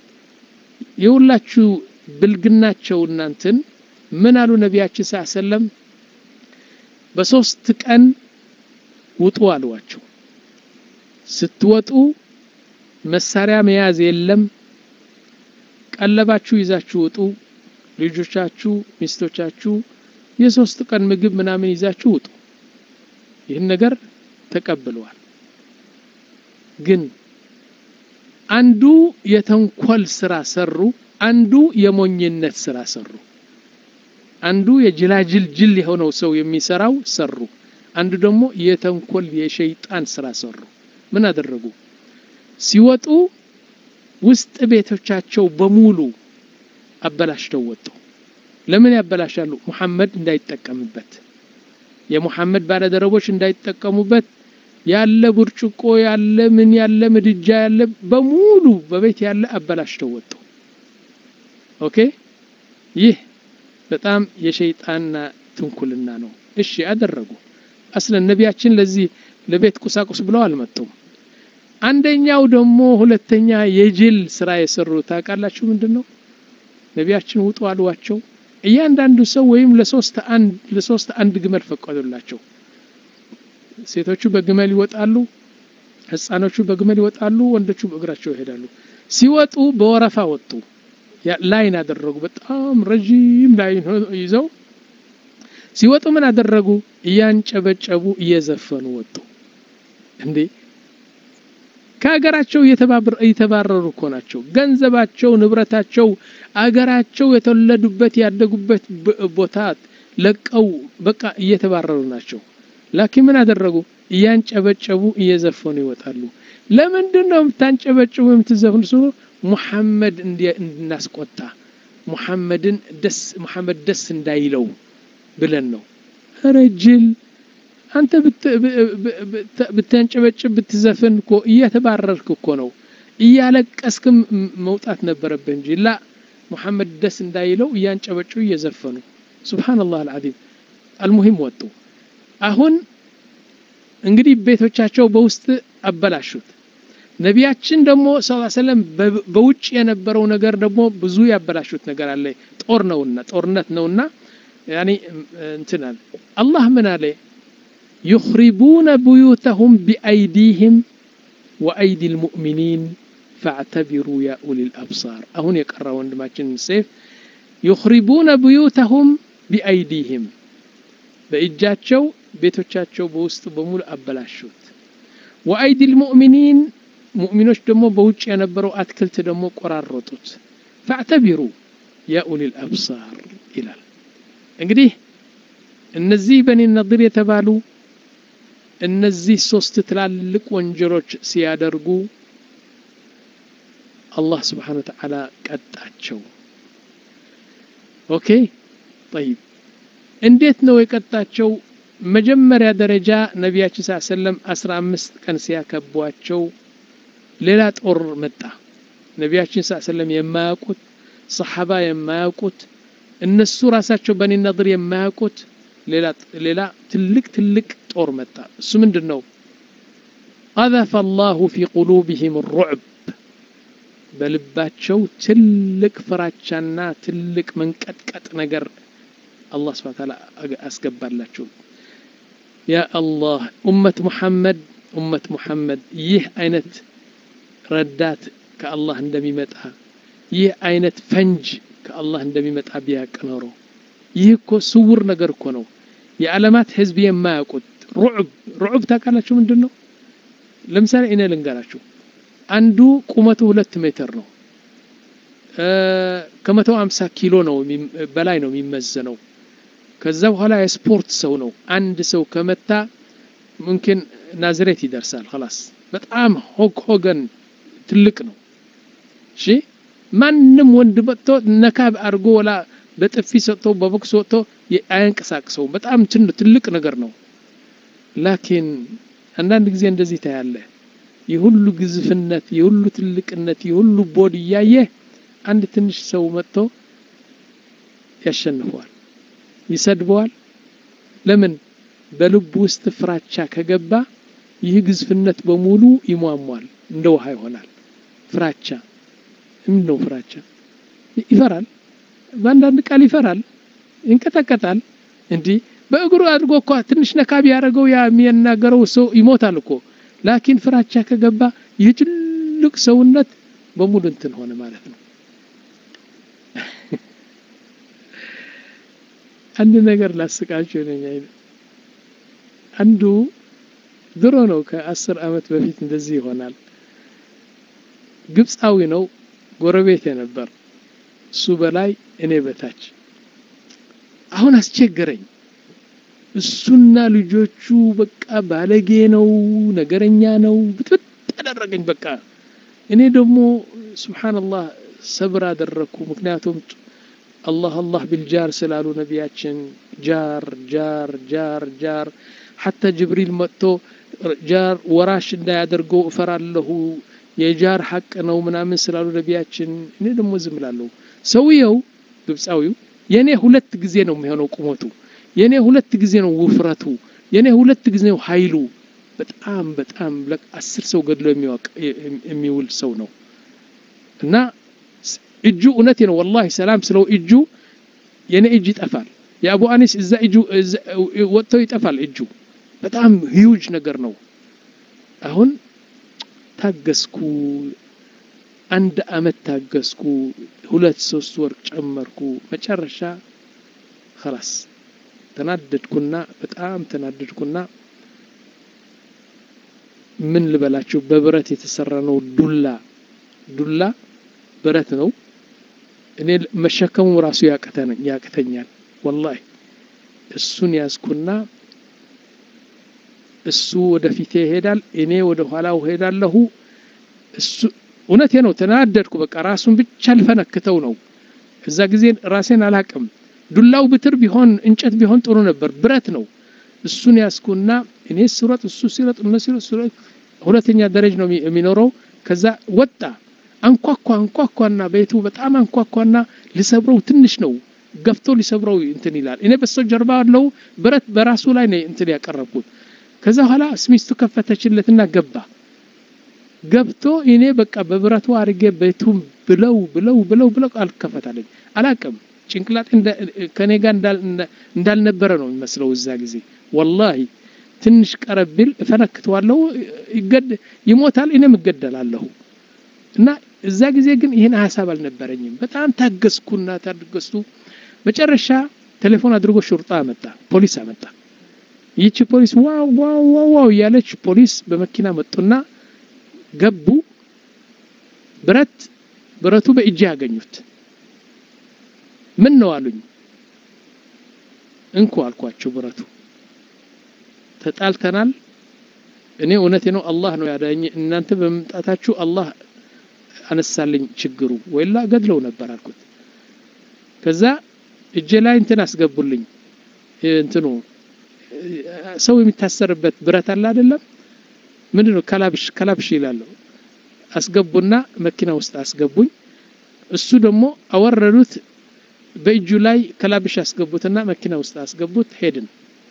የሁላችሁ ብልግናቸው እናንትን ምን አሉ ነቢያችን ስ ሰለም በሶስት ቀን ውጡ አሏቸው ስትወጡ መሳሪያ መያዝ የለም ቀለባችሁ ይዛችሁ ውጡ ልጆቻችሁ ሚስቶቻችሁ የሶስት ቀን ምግብ ምናምን ይዛችሁ ውጡ ይህን ነገር ተቀብለዋል ግን አንዱ የተንኮል ስራ ሰሩ አንዱ የሞኝነት ስራ ሰሩ አንዱ የጅላጅል ጅል የሆነው ሰው የሚሰራው ሰሩ አንዱ ደግሞ የተንኮል የሸይጣን ስራ ሰሩ ምን አደረጉ ሲወጡ ውስጥ ቤቶቻቸው በሙሉ አበላሽተው ወጡ ለምን ያበላሻሉ ሙሐመድ እንዳይጠቀምበት የሙሐመድ ባለደረቦች እንዳይጠቀሙበት ያለ ብርጭቆ ያለ ምን ያለ ምድጃ ያለ በሙሉ በቤት ያለ አበላሽተው ወጡ ኦኬ ይህ በጣም የሸይጣንና ትንኩልና ነው እሺ አደረጉ አስለን ነቢያችን ለዚህ ለቤት ቁሳቁስ ብለው አልመጡም አንደኛው ደግሞ ሁለተኛ የጅል ስራ የሰሩ ታውቃላችሁ ምንድን ነው ነቢያችን ውጡ አሏቸው እያንዳንዱ ሰው ወይም ለሶስት አንድ ለሶስት አንድ ግመል ፈቀዱላቸው ሴቶቹ በግመል ይወጣሉ ህፃኖቹ በግመል ይወጣሉ ወንዶቹ በእግራቸው ይሄዳሉ ሲወጡ በወረፋ ወጡ ላይን አደረጉ በጣም ረዥም ላይን ይዘው ሲወጡ ምን አደረጉ እያንጨበጨቡ እየዘፈኑ ወጡ እንዴ ከሀገራቸው እየተባረሩ እኮ ናቸው ገንዘባቸው ንብረታቸው አገራቸው የተወለዱበት ያደጉበት ቦታ ለቀው በቃ እየተባረሩ ናቸው ላኪን ምን አደረጉ እያንጨበጨቡ እየዘፈኑ ይወጣሉ ለምንድን ነው የምታንጨበጭቡ የምትዘፍኑ ስ ሙሐመድ እንድናስቆጣ ሙሐመድን ደስ ሙሐመድ ደስ እንዳይለው ብለን ነው ረጅል አንተ ብታንጨበጭብ ብትዘፍን እኮ እየተባረርክ እኮ ነው እያለቀስክም መውጣት ነበረብህ እንጂ ላ ሙሐመድ ደስ እንዳይለው እያንጨበጩ እየዘፈኑ ሱብሓነላህ አልዓዚም አልሙሂም ወጡ አሁን እንግዲህ ቤቶቻቸው በውስጥ አበላሹት ነቢያችን ደግሞ ስ ሰለም በውጭ የነበረው ነገር ደግሞ ብዙ ያበላሹት ነገር አለ ጦር ነውና ጦርነት ነውና ያኒ እንትናል አላህ ምን አለ يخربون بيوتهم بأيديهم وأيدي المؤمنين فاعتبروا يا أولي الأبصار أهون يقرأ وندماتشن سيف يخربون بيوتهم بأيديهم بإجاتشو ቤቶቻቸው በውስጥ በሙሉ አበላሹት ወአይዲ ልሙእሚኒን ሙእሚኖች ደግሞ በውጭ የነበረው አትክልት ደግሞ ቆራረጡት ፈዕተቢሩ ያ ኡሊ ልአብሳር ይላል እንግዲህ እነዚህ በኒ ነድር የተባሉ እነዚህ ሶስት ትላልቅ ወንጀሎች ሲያደርጉ አላህ ስብሓን ወተዓላ ቀጣቸው ኦኬ ጠይብ እንዴት ነው የቀጣቸው መጀመሪያ ደረጃ ነቢያችን ስ ሰለም አስራ አምስት ቀን ሲያከቧቸው ሌላ ጦር መጣ ነቢያችን ስ ሰለም የማያውቁት ሰሓባ የማያውቁት እነሱ ራሳቸው በኒ ነድር የማያውቁት ሌላ ትልቅ ትልቅ ጦር መጣ እሱ ምንድን ነው ቀዘፈ አላሁ ፊ ቁሉብህም ሩዕብ በልባቸው ትልቅ ፍራቻና ትልቅ መንቀጥቀጥ ነገር አላህ ስብሐ ተዓላ አስገባላቸው ያ አላህ ኡመት ሙሐመድ ኡመት ሙሐመድ ይህ አይነት ረዳት ከአላህ እንደሚመጣ ይህ አይነት ፈንጅ ከአላህ እንደሚመጣ ቢያቅ ኖሮ ይህ እኮ ስውር ነገር እኮ ነው የዓለማት ህዝብ የማያውቁት ሩዕብ ሩዕብ ታውቃላችሁ ምንድን ነው? ለምሳሌ እኔ ልንገራችሁ። አንዱ ቁመቱ ሁለት ሜትር ነው። ከመቶ አምሳ ኪሎ ነው በላይ ነው የሚመዘነው። ከዛ በኋላ የስፖርት ሰው ነው። አንድ ሰው ከመታ ሙምኪን ናዝሬት ይደርሳል። ኸላስ በጣም ሆግ ሆገን ትልቅ ነው። እሺ ማንም ወንድ መጥቶ ነካብ አድርጎ ወላ በጥፊ ሰጥቶ በቦክስ ወጥቶ አያንቀሳቅሰውም። በጣም ትልቅ ነገር ነው። ላኪን አንዳንድ ጊዜ እንደዚህ ታያለ። የሁሉ ግዝፍነት፣ የሁሉ ትልቅነት፣ የሁሉ ቦድ እያየ አንድ ትንሽ ሰው መጥቶ ያሸንፈዋል፣ ይሰድበዋል። ለምን? በልቡ ውስጥ ፍራቻ ከገባ ይህ ግዝፍነት በሙሉ ይሟሟል፣ እንደ ውሃ ይሆናል። ፍራቻ ምን ነው? ፍራቻ ይፈራል። በአንዳንድ ቃል ይፈራል፣ ይንቀጠቀጣል። እንዲህ በእግሩ አድርጎ እኮ ትንሽ ነካ ቢያደርገው ያ የሚናገረው ሰው ይሞታል እኮ። ላኪን ፍራቻ ከገባ ይህ ትልቅ ሰውነት በሙሉ እንትን ሆነ ማለት ነው። አንድ ነገር ላስቃችሁ ነኝ። አንዱ ድሮ ነው ከአስር ዓመት በፊት እንደዚህ ይሆናል። ግብፃዊ ነው፣ ጎረቤቴ ነበር። እሱ በላይ እኔ በታች። አሁን አስቸገረኝ። እሱና ልጆቹ በቃ ባለጌ ነው፣ ነገረኛ ነው፣ ብጥብጥ አደረገኝ። በቃ እኔ ደግሞ ሱብሓነላህ ሰብር አደረግኩ። ምክንያቱም አላህ አላህ ቢልጃር ስላሉ ነቢያችን ጃር ጃር ጃር ጃር ሐታ ጅብሪል መጥቶ ጃር ወራሽ እንዳያደርገው እፈራለሁ የጃር ሐቅ ነው ምናምን ስላሉ ነቢያችን እኔ ደግሞ ዝም እላለሁ። ሰውየው ግብፃዊው የእኔ ሁለት ጊዜ ነው የሚሆነው ቁመቱ፣ የእኔ ሁለት ጊዜ ነው ውፍረቱ፣ የእኔ ሁለት ጊዜ ነው ኃይሉ። በጣም በጣም አስር ሰው ገድሎ የሚውል ሰው ነው እና እጁ እውነቴ ነው ወላሂ ሰላም ስለው እጁ የኔ እጅ ይጠፋል። የአቡ አኒስ እዛ እጁ ወጥቶ ይጠፋል እጁ። በጣም ሂዩጅ ነገር ነው። አሁን ታገስኩ፣ አንድ አመት ታገስኩ፣ ሁለት ሶስት ወር ጨመርኩ። መጨረሻ ኸላስ ተናደድኩና በጣም ተናደድኩና ምን ልበላችሁ በብረት የተሰራ ነው ዱላ ዱላ ብረት ነው። እኔ መሸከሙ ራሱ ያቅተኛል ወላሂ። እሱን ያዝኩና እሱ ወደፊቴ ይሄዳል፣ እኔ ወደ ኋላው ሄዳለሁ። እሱ እውነቴ ነው። ተናደድኩ። በቃ ራሱን ብቻ ልፈነክተው ነው። እዛ ጊዜ ራሴን አላቅም። ዱላው ብትር ቢሆን እንጨት ቢሆን ጥሩ ነበር፣ ብረት ነው። እሱን ያዝኩና እኔ ስሮጥ እሱ ሲሮጥ እነሱ ሲሮጥ፣ ሁለተኛ ደረጃ ነው የሚኖረው። ከዛ ወጣ አንኳኳ አንኳኳና ቤቱ በጣም አንኳኳና ሊሰብረው ትንሽ ነው ገፍቶ ሊሰብረው እንትን ይላል። እኔ በስተው ጀርባ ያለው ብረት በራሱ ላይ ነው እንትን ያቀረብኩት። ከዛ በኋላ ሚስቱ ከፈተችለትና ገባ። ገብቶ እኔ በቃ በብረቱ አድርጌ ቤቱን ብለው ብለው ብለው ብለው አልከፈታለኝ አላቅም። ጭንቅላጤ ከኔ ጋር እንዳልነበረ ነው የሚመስለው እዛ ጊዜ ወላሂ። ትንሽ ቀረብ ቢል እፈነክተዋለሁ፣ ይሞታል፣ እኔም እገደላለሁ። እና እዛ ጊዜ ግን ይህን ሀሳብ አልነበረኝም። በጣም ታገስኩና ታገስኩ። መጨረሻ ቴሌፎን አድርጎ ሹርጣ አመጣ፣ ፖሊስ አመጣ። ይቺ ፖሊስ ዋው ዋው ዋው ዋው እያለች ፖሊስ በመኪና መጡና ገቡ። ብረት ብረቱ በእጅ ያገኙት። ምን ነው አሉኝ። እንኩ አልኳቸው። ብረቱ ተጣልተናል። እኔ እውነቴ ነው አላህ ነው ያዳኝ። እናንተ በመምጣታችሁ አላህ አነሳልኝ ችግሩ ወይላ ገድለው ነበር አልኩት። ከዛ እጄ ላይ እንትን አስገቡልኝ። እንትኑ ሰው የሚታሰርበት ብረት አለ አይደለም? ምንድን ነው ከላብሽ ከላብሽ ይላለሁ። አስገቡና መኪና ውስጥ አስገቡኝ። እሱ ደግሞ አወረዱት። በእጁ ላይ ከላብሽ አስገቡትና መኪና ውስጥ አስገቡት። ሄድን።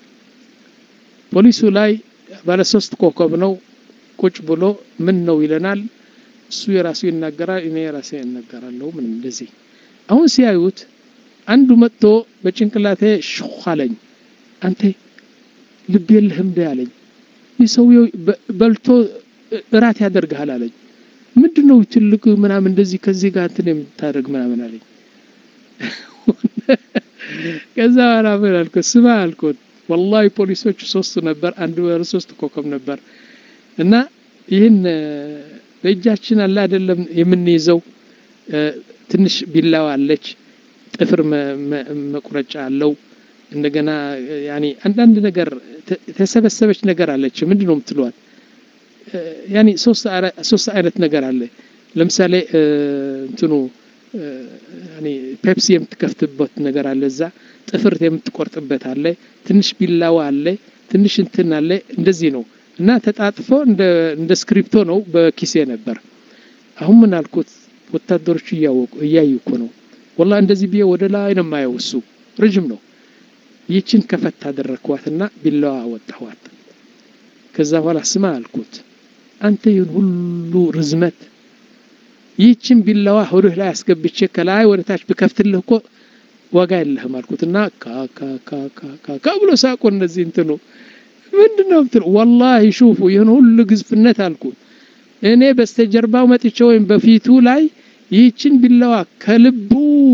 ፖሊሱ ላይ ባለ ሶስት ኮከብ ነው። ቁጭ ብሎ ምን ነው ይለናል። እሱ የራሱ ይናገራል፣ እኔ የራሴ እናገራለሁ። ምን እንደዚህ አሁን ሲያዩት አንዱ መጥቶ በጭንቅላቴ ሹኽ አለኝ። አንተ ልብ የለህም እንደ አለኝ። ይህ ሰውየው በልቶ እራት ያደርግሃል አለኝ። ምንድን ነው ትልቅ ምናምን እንደዚህ ከዚህ ጋር እንትን የምታደርግ ምናምን አለኝ። ከዛ በኋላ ምን አልኩት፣ ስማ አልኩት፣ ወላሂ ፖሊሶቹ ሶስቱ ነበር አንዱ ባለ ሶስት ኮከብ ነበር እና ይህን በእጃችን አለ አይደለም የምንይዘው ትንሽ ቢላዋ አለች ጥፍር መቁረጫ አለው እንደገና ያኒ አንዳንድ ነገር ተሰበሰበች ነገር አለች ምንድን ነው የምትለዋል ያኒ ሶስት አይነት ነገር አለ ለምሳሌ እንትኑ ያኒ ፔፕሲ የምትከፍትበት ነገር አለ እዛ ጥፍር የምትቆርጥበት አለ ትንሽ ቢላዋ አለ ትንሽ እንትን አለ እንደዚህ ነው እና ተጣጥፎ እንደ ስክሪፕቶ ነው በኪሴ ነበር አሁን ምን አልኩት ወታደሮቹ እያወቁ እያዩ እኮ ነው ወላ እንደዚህ ብዬ ወደ ላይ ነው የማየው እሱ ረጅም ነው ይችን ከፈት አደረግኳትና ቢላዋ አወጣኋት ከዛ በኋላ ስማ አልኩት አንተ ይህን ሁሉ ርዝመት ይህችን ቢላዋ ሆድህ ላይ አስገብቼ ከላይ ወደ ታች ብከፍትልህ እኮ ዋጋ የለህም አልኩት እና ካካካካካ ብሎ ሳቆ እነዚህ እንትኑ ምንድን ነው ምትል ወላሂ ሹፉ ይህን ሁሉ ግዝፍነት አልኩት እኔ በስተጀርባው መጥቼ ወይም በፊቱ ላይ ይህችን ቢላዋ ከልቡ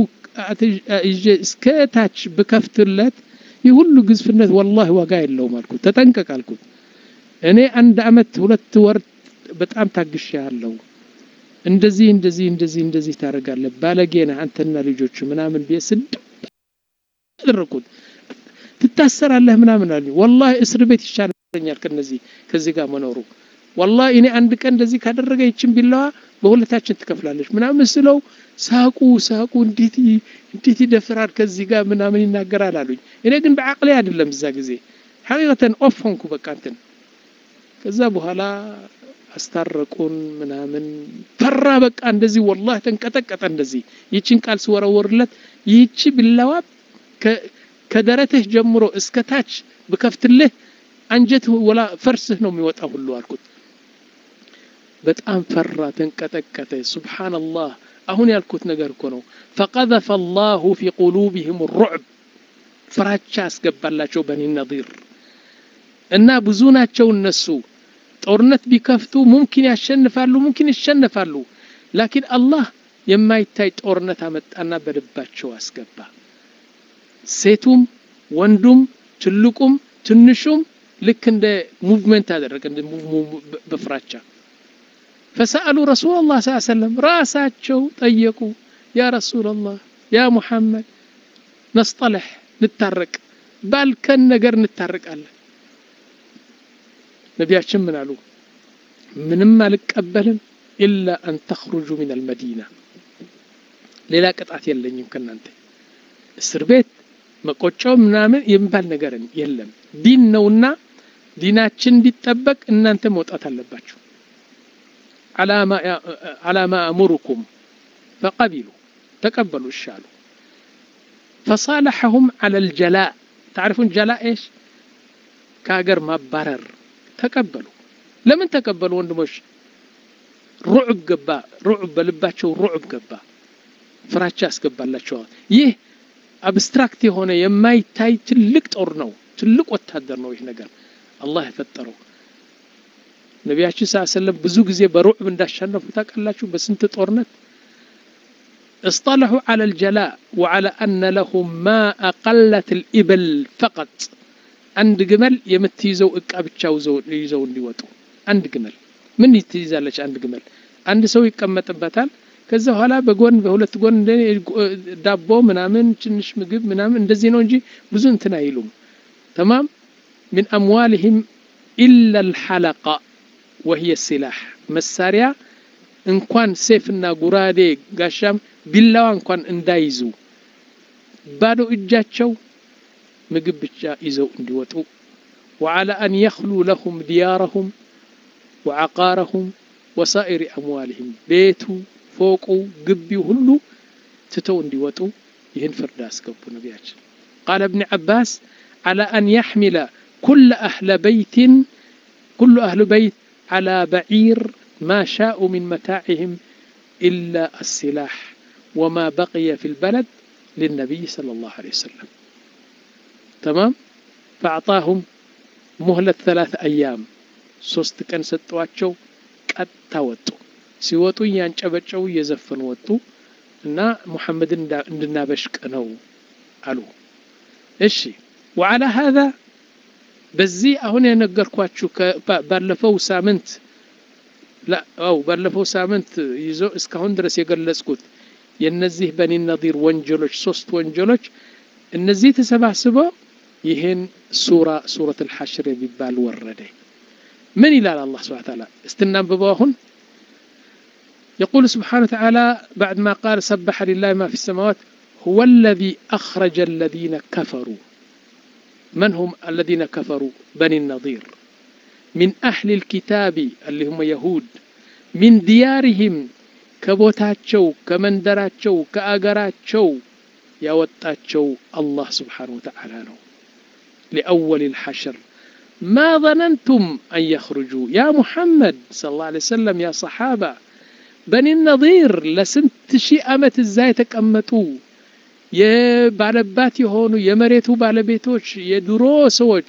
እስከ ታች ብከፍትለት ይህ ሁሉ ግዝፍነት ወላሂ ዋጋ የለውም አልኩት ተጠንቀቅ አልኩት እኔ አንድ አመት ሁለት ወር በጣም ታግሻ ያለው እንደዚህ እንደዚህ እንደዚህ እንደዚህ ታደርጋለህ ባለጌና አንተና ልጆች ምናምን ብዬ ስድ አደረኩት ትታሰራለህ ምናምን አሉ ወላሂ እስር ቤት ይሻለኛል ከነዚህ ከዚህ ጋር መኖሩ ወላሂ እኔ አንድ ቀን እንደዚህ ካደረገ ይችን ቢላዋ በሁለታችን ትከፍላለች ምናምን ስለው ሳቁ ሳቁ እንዴት እንዴት ይደፍራል ከዚህ ጋር ምናምን ይናገራል አሉኝ እኔ ግን በአቅሌ አይደለም እዛ ጊዜ ሐቂቀተን ኦፍ ሆንኩ በቃ እንትን ከዛ በኋላ አስታረቁን ምናምን ፈራ በቃ እንደዚህ ወላሂ ተንቀጠቀጠ እንደዚህ ይችን ቃል ስወረወርለት ይህቺ ቢላዋ ከደረትህ ጀምሮ እስከ ታች ብከፍትልህ አንጀትህ ወላ ፈርስህ ነው የሚወጣ ሁሉ አልኩት በጣም ፈራ ተንቀጠቀጠ ሱብሓነላህ አሁን ያልኩት ነገር እኮ ነው ፈቀዘፈ አላሁ ፊ ቁሉቢህም ሩዕብ ፍራቻ አስገባላቸው በኒ ነዲር እና ብዙ ናቸው እነሱ ጦርነት ቢከፍቱ ሙምኪን ያሸንፋሉ ሙምኪን ይሸነፋሉ ላኪን አላህ የማይታይ ጦርነት አመጣና በልባቸው አስገባ ሴቱም ወንዱም ትልቁም ትንሹም ልክ እንደ ሙቭመንት አደረገ እንደ በፍራቻ ፈሰአሉ ረሱል ላ ስ ሰለም ራሳቸው ጠየቁ ያ ረሱል ላህ ያ ሙሐመድ ነስጠለሕ ንታረቅ ባልከን ነገር እንታረቃለን ነቢያችን ምን አሉ ምንም አልቀበልም ኢላ አን ተኽሩጁ ምን አልመዲና ሌላ ቅጣት የለኝም ከእናንተ እስር ቤት መቆጫው ምናምን የሚባል ነገር የለም ዲን ነውና ዲናችን እንዲጠበቅ እናንተ መውጣት አለባችሁ አላማ አእሙሩኩም ፈቀቢሉ ተቀበሉ እሻሉ ፈሳለሐሁም አላ ልጀላእ ታሪፉን ጀላ ኤሽ ከሀገር ማባረር ተቀበሉ ለምን ተቀበሉ ወንድሞች ሩዕብ ገባ ሩዕብ በልባቸው ሩዕብ ገባ ፍራቻ ያስገባላቸዋል ይህ አብስትራክት የሆነ የማይታይ ትልቅ ጦር ነው ትልቅ ወታደር ነው ይህ ነገር አላህ የፈጠረው ነቢያችን ስ ሰለም ብዙ ጊዜ በሩዕብ እንዳሸነፉ ታውቃላችሁ በስንት ጦርነት اصطلحوا على الجلاء وعلى أن لهم ما أقلت الإبل فقط አንድ ግመል የምትይዘው እቃ ብቻ ይዘው እንዲወጡ አንድ ግመል ምን ትይዛለች አንድ ግመል አንድ ሰው ይቀመጥበታል ከዛ በኋላ በጎን በሁለት ጎን ዳቦ ምናምን ትንሽ ምግብ ምናምን እንደዚህ ነው እንጂ ብዙ እንትን አይሉም ተማም ምን አምዋልህም ኢላ ልሐለቃ ወህየ ሲላሕ መሳሪያ እንኳን ሴፍና ጉራዴ ጋሻም ቢላዋ እንኳን እንዳይዙ ባዶ እጃቸው ምግብ ብቻ ይዘው እንዲወጡ وعلى أن يخلوا لهم ديارهم وعقارهم وسائر أموالهم بيتو فوقو قبي هلو تتو እንዲወጡ ይህን ፍርድ አስገቡ ነቢያችን قال ابن عباس على أن يحمل كل أهل بيت كل أهل بيت على بعير ما شاءوا من متاعهم إلا السلاح وما بقي في البلد للنبي صلى الله عليه وسلم تمام فأعطاهم مهلة ثلاث أيام ሶስት ቀን ሰጠዋቸው ቀጥታ ወጡ ሲወጡ እያንጨበጨቡ እየዘፈኑ ወጡ እና ሙሐመድን እንድናበሽቅ ነው አሉ እሺ وعلى هذا በዚህ አሁን የነገርኳችሁ ባለፈው ሳምንት አው ባለፈው ሳምንት ይዞ እስካሁን ድረስ የገለጽኩት የነዚህ በኒ ነዲር ወንጀሎች ሶስት ወንጀሎች እነዚህ ተሰባስበው ይህን ሱራ ሱረት አልሐሽር የሚባል ወረደ ምን ይላል አላህ ስብሐ ተዓላ استنببوا አሁን يقول سبحانه وتعالى بعد ما قال سبح لله ما في السماوات هو الذي أخرج الذين كفروا من هم الذين كفروا بني النضير من أهل الكتاب اللي هم يهود من ديارهم كبوتاتشو كمندراتشو كأجراتشو يوتاتشو الله سبحانه وتعالى له لأول الحشر ما ظننتم أن يخرجوا يا محمد صلى الله عليه وسلم يا صحابة بني النضير لسنت شي أمت ازاي تكأمتوا የባለባት የሆኑ የመሬቱ ባለቤቶች የድሮ ሰዎች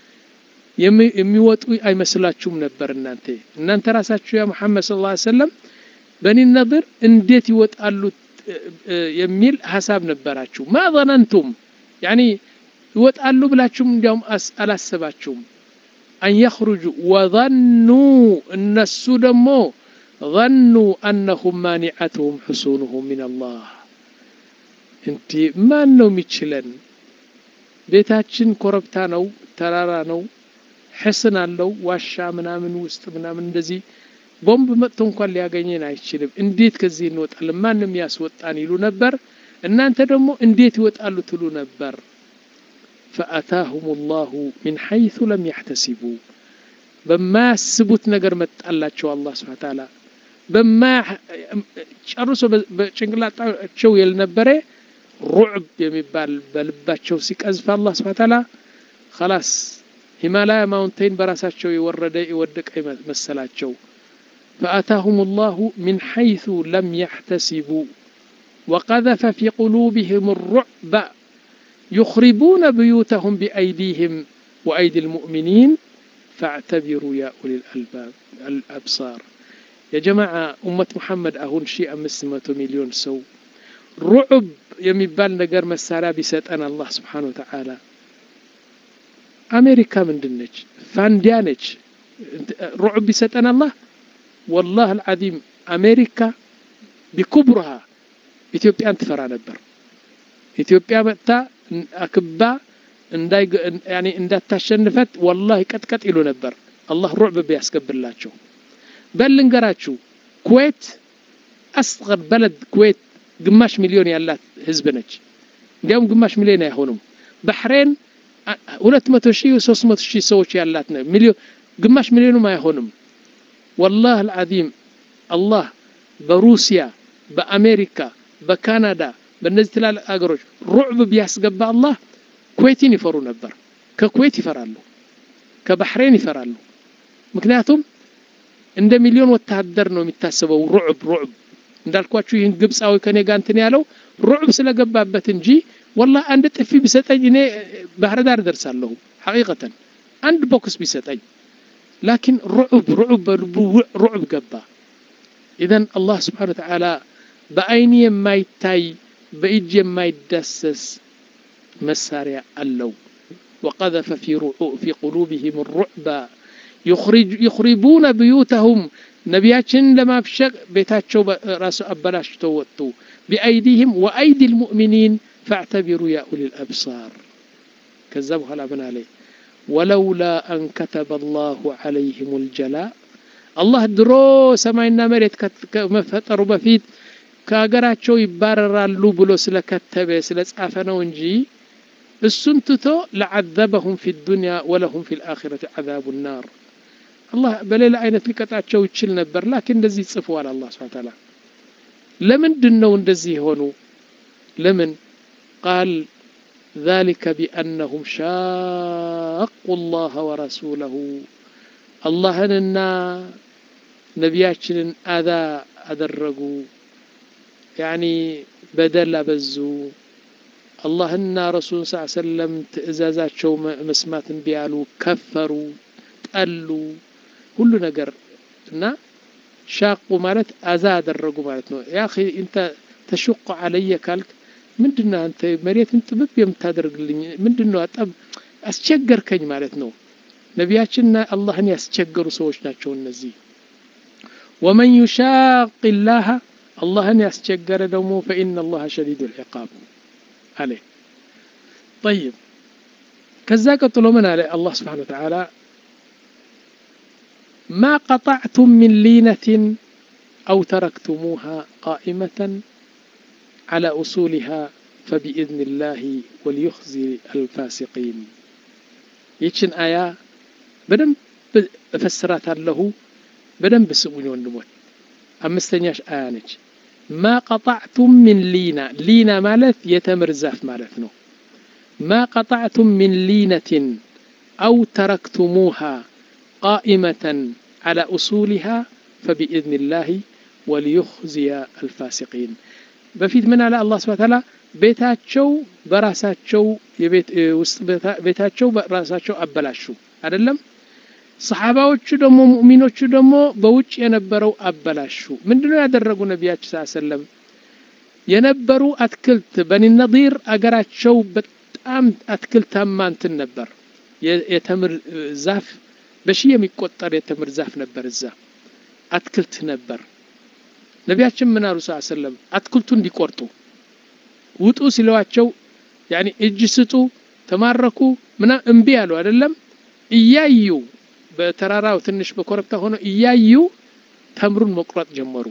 የሚወጡ አይመስላችሁም ነበር እናንተ እናንተ ራሳችሁ ያ ሙሐመድ ስለ ላ ሰለም በኒ ነድር እንዴት ይወጣሉ የሚል ሀሳብ ነበራችሁ ማ ظነንቱም ያኒ ይወጣሉ ብላችሁም እንዲያውም አላሰባችሁም አን የኽሩጁ ወظኑ እነሱ ደግሞ ظنوا أنهم مانعتهم حصونهم من الله እንዲ ማን ነው የሚችለን ቤታችን ኮረብታ ነው ተራራ ነው ሕስን አለው ዋሻ ምናምን ውስጥ ምናምን እንደዚህ ቦምብ መጥቶ እንኳን ሊያገኘን አይችልም እንዴት ከዚህ እንወጣለን ማንም ያስወጣን ይሉ ነበር እናንተ ደግሞ እንዴት ይወጣሉ ትሉ ነበር فأتاهم الله من حيث لم يحتسبوا በማያስቡት ነገር መጣላቸው አላህ ስብሐ ተዓላ በማ ጨርሶ በጭንቅላታቸው የልነበረ ሩዕብ የሚባል በልባቸው ሲቀዝፍ አላህ ስብሐ ተዓላ خلاص ሂማላያ ማውንቴን በራሳቸው የወረደ የወደቀ መሰላቸው فأتاهم الله من حيث لم يحتسبوا وقذف في قلوبهم الرعب يخربون بيوتهم بأيديهم وأيدي المؤمنين فاعتبروا يا أولي الألباب الأبصار يا جماعة أمة محمد أهون شيء أمس مليون سو رعب የሚባል ነገር መሳሪያ ቢሰጠን አላህ ስብሓን ወተዓላ አሜሪካ ምንድን ነች ፋንዲያ ነች ሩዕብ ቢሰጠን አላህ ወላህ አልዓዚም አሜሪካ ቢኩብሩሃ ኢትዮጵያን ትፈራ ነበር ኢትዮጵያ መጥታ አክባ እንዳታሸንፈት ወላሂ ቀጥቀጥ ይሉ ነበር አላህ ሩዕብ ቢያስገብላቸው በል ልንገራችሁ ኩዌት አስገር በለድ ኩዌት ግማሽ ሚሊዮን ያላት ህዝብ ነች እንዲያውም ግማሽ ሚሊዮን አይሆኑም ባህሬን ሁለት መቶ ሺህ ሶስት መቶ ሺህ ሰዎች ያላት ነው ሚሊዮን ግማሽ ሚሊዮኑም አይሆንም ወላህ አልዓዚም አላህ በሩሲያ በአሜሪካ በካናዳ በእነዚህ ትላልቅ አገሮች ሩዕብ ቢያስገባ አላህ ኩዌትን ይፈሩ ነበር ከኩዌት ይፈራሉ ከባህሬን ይፈራሉ ምክንያቱም እንደ ሚሊዮን ወታደር ነው የሚታሰበው ሩዕብ ሩዕብ እንዳልኳችሁ ይህን ግብፃዊ ከኔ ጋር እንትን ያለው ሩዕብ ስለገባበት እንጂ ወላ አንድ ጥፊ ቢሰጠኝ እኔ ባህር ዳር ደርሳለሁ ሐቂቀተን አንድ ቦክስ ቢሰጠኝ ላኪን ሩዕብ ሩዕብ በልቡ ሩዕብ ገባ ኢዘን አላህ ስብሓን ወተዓላ በአይኒ የማይታይ በእጅ የማይዳሰስ መሳሪያ አለው وقذف في في قلوبهم الرعب يخرج يخربون بيوتهم ነቢያችንን ለማብሸቅ ቤታቸው ራሱ አበላሽተው ወጡ ቢአይዲህም ወአይዲ ልሙእሚኒን ፈዕተቢሩ ያ ኡሊ ልአብሳር ከዛ በኋላ ምን አለ ወለውላ አን ከተበ አላሁ ዓለይህም ልጀላ አላህ ድሮ ሰማይና መሬት ከመፈጠሩ በፊት ከሀገራቸው ይባረራሉ ብሎ ስለከተበ ስለጻፈ ነው እንጂ እሱን ትቶ ለዓዘበሁም ፊ ዱንያ ወለሁም ፊ ልአኪረት ዓዛቡ ናር አላህ በሌላ አይነት ሊቀጣቸው ይችል ነበር ላኪን እንደዚህ ጽፈዋል አላህ ስብሐ ተዓላ ለምንድን ነው እንደዚህ የሆኑ ለምን ቃል ذلك بأنهم شاقوا الله ورسوله አላህንና ነቢያችንን አዛ አደረጉ ያኒ በደል አበዙ አላህና ረሱል ስ ሰለም ትእዛዛቸው መስማት እምቢ ያሉ ከፈሩ ጠሉ ሁሉ ነገር እና ሻቁ ማለት አዛ አደረጉ ማለት ነው ያ እንተ ተሽቆ አለየ ካልክ ምንድነው አንተ መሬትን ጥብብ የምታደርግልኝ ምንድነው አጠብ አስቸገርከኝ ማለት ነው ነቢያችንና አላህን ያስቸገሩ ሰዎች ናቸው እነዚህ ወመን ዩሻቅ ላህ አላህን ያስቸገረ ደግሞ ፈኢነ አላህ ሸዲዱ ልዕቃብ አለ ጠይብ ከዛ ቀጥሎ ምን አለ አላህ ስብሓን ወተዓላ ማ ቀጣዕቱም ምን ሊነትን አው ተረክቱሙሃ ቃኢመተን على أصولها فبإذن الله وليخزي الفاسقين يتشن آية بدم فسرات له بدم بسبوني وندموت أمستنياش آية نج ما قطعتم من لينا لينا مالت يتمر زاف مالتنا ما قطعتم من لينة أو تركتموها قائمة على أصولها فبإذن الله وليخزي الفاسقين በፊት ምን አለ አላህ ስብሐ ተዓላ ቤታቸው በራሳቸው የቤት ውስጥ ቤታቸው በራሳቸው አበላሹ አይደለም ሰሓባዎቹ ደግሞ ሙእሚኖቹ ደግሞ በውጭ የነበረው አበላሹ ምንድነው ያደረጉ ነቢያችን ስ ሰለም የነበሩ አትክልት በኒ ነዲር አገራቸው በጣም አትክልታማ እንትን ነበር የተምር ዛፍ በሺህ የሚቆጠር የተምር ዛፍ ነበር እዛ አትክልት ነበር ነቢያችን ምን አሉ ስ ሰለም አትክልቱ እንዲቆርጡ ውጡ ሲለዋቸው ያኒ እጅ ስጡ ተማረኩ ምና እምቢ አሉ አይደለም እያዩ በተራራው ትንሽ በኮረብታ ሆነው እያዩ ተምሩን መቁረጥ ጀመሩ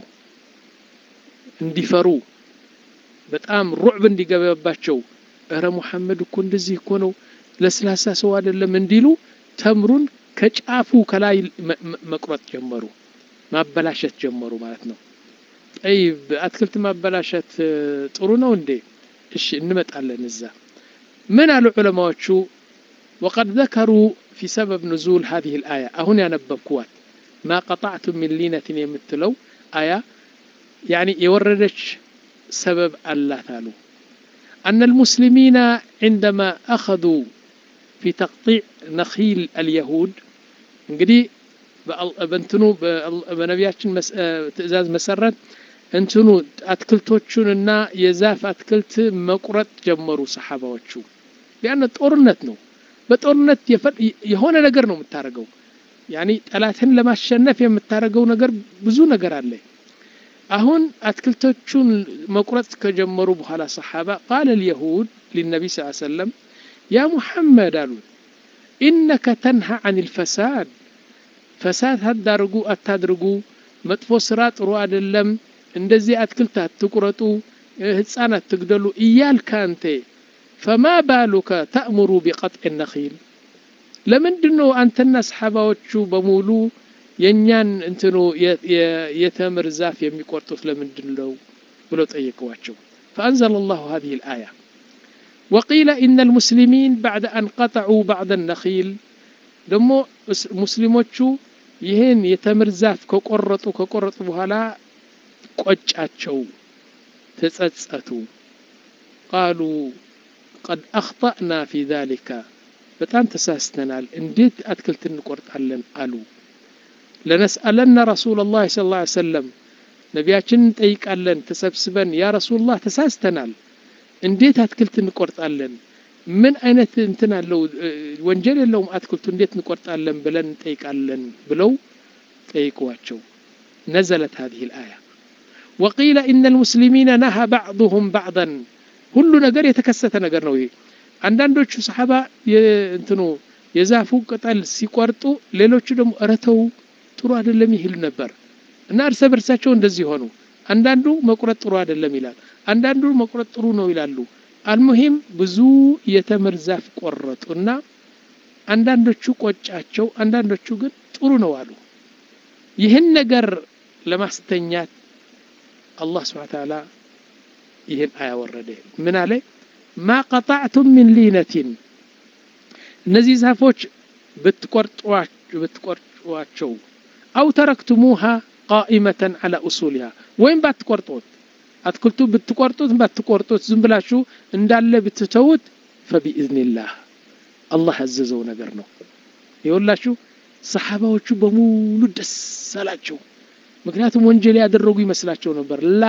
እንዲፈሩ በጣም ሩዕብ እንዲገባባቸው እረ ሙሐመድ እኮ እንደዚህ እኮ ነው ለስላሳ ሰው አይደለም እንዲሉ ተምሩን ከጫፉ ከላይ መቁረጥ ጀመሩ ማበላሸት ጀመሩ ማለት ነው ጠይብ አትክልት ማበላሸት ጥሩ ነው እንዴ እሺ እንመጣለን እዛ ምን አሉ ዑለማዎቹ ወቀድ ዘከሩ ፊ ሰበብ ንዙል ሀዚህ ልአያ አሁን ያነበብኩዋት ማ ቀጣዕቱም ሚን ሊነትን የምትለው አያ ያኒ የወረደች ሰበብ አላት አሉ أن المسلمين عندما أخذوا في تقطيع نخيل اليهود እንግዲህ በእንትኑ በነቢያችን ትእዛዝ መሰረት እንትኑ አትክልቶቹንና የዛፍ አትክልት መቁረጥ ጀመሩ ሰሓባዎቹ ያን ጦርነት ነው በጦርነት የሆነ ነገር ነው የምታደርገው ያኒ ጠላትን ለማሸነፍ የምታደርገው ነገር ብዙ ነገር አለ አሁን አትክልቶቹን መቁረጥ ከጀመሩ በኋላ ሰሓባ ቃለ ልየሁድ ሊነቢ ስ ሰለም ያ ሙሐመድ አሉት ኢነከ ተንሃ አን ልፈሳድ ፈሳድ አታድርጉ አታድርጉ መጥፎ ስራ ጥሩ አይደለም እንደዚህ አትክልት አትቁረጡ ህፃን አትግደሉ እያልክ አንተ ፈማ ባሉከ ተእሙሩ ቢቀጥዕ ነኺል ለምንድን ነው አንተና ሰሓባዎቹ በሙሉ የእኛን እንትኑ የተምር ዛፍ የሚቆርጡት ለምንድን ነው ብለው ጠየቀዋቸው فأنزل الله هذه الآية وقيل إن المسلمين بعد أن قطعوا بعض النخيل ደግሞ ሙስሊሞቹ ይህን የተምር ዛፍ ከቆረጡ ከቆረጡ በኋላ ቆጫቸው ተጸጸቱ ቃሉ ቀድ አኽጠእና ፊ ዛሊከ በጣም ተሳስተናል እንዴት አትክልት እንቆርጣለን አሉ ለነስአለና ረሱላ ላህ ስ ላ ሰለም ነቢያችን እንጠይቃለን ተሰብስበን ያ ረሱላህ ተሳስተናል እንዴት አትክልት እንቆርጣለን ምን አይነት እንትን አለው ወንጀል የለውም አትክልቱ እንዴት እንቆርጣለን ብለን እንጠይቃለን ብለው ጠይቀዋቸው ነዘለት هذه الآية وقيل إن المسلمين نهى بعضهم بعضا ሁሉ ነገር የተከሰተ ነገር ነው ይሄ አንዳንዶቹ ሰሓባ እንትኑ የዛፉ ቅጠል ሲቆርጡ ሌሎቹ ደግሞ እረተው ጥሩ አይደለም ይህል ነበር እና እርሰ በርሳቸው እንደዚህ ሆኑ አንዳንዱ መቁረጥ ጥሩ አይደለም ይላል አንዳንዱ መቁረጥ ጥሩ ነው ይላሉ አልሙሂም ብዙ የተምር ዛፍ ቆረጡና አንዳንዶቹ ቆጫቸው አንዳንዶቹ ግን ጥሩ ነው አሉ ይህን ነገር ለማስተኛት አላህ ስብሓ ተዓላ ይህን አያ ወረደ ምን አለ ማ ቀጣዕቱም ምን ሊነቲን እነዚህ ዛፎች ብትቆርጧቸው አው ተረክቱሙሃ ቃኢመተን አላ ኡሱሊሃ ወይም ባትቆርጦት አትክልቱ ብትቆርጡት ባትቆርጡት ዝም ብላችሁ እንዳለ ብትተውት ፈቢኢዝኒላህ አላህ ያዘዘው ነገር ነው ይወላችሁ ሰሓባዎቹ በሙሉ ደስ አላቸው ምክንያቱም ወንጀል ያደረጉ ይመስላቸው ነበር ላ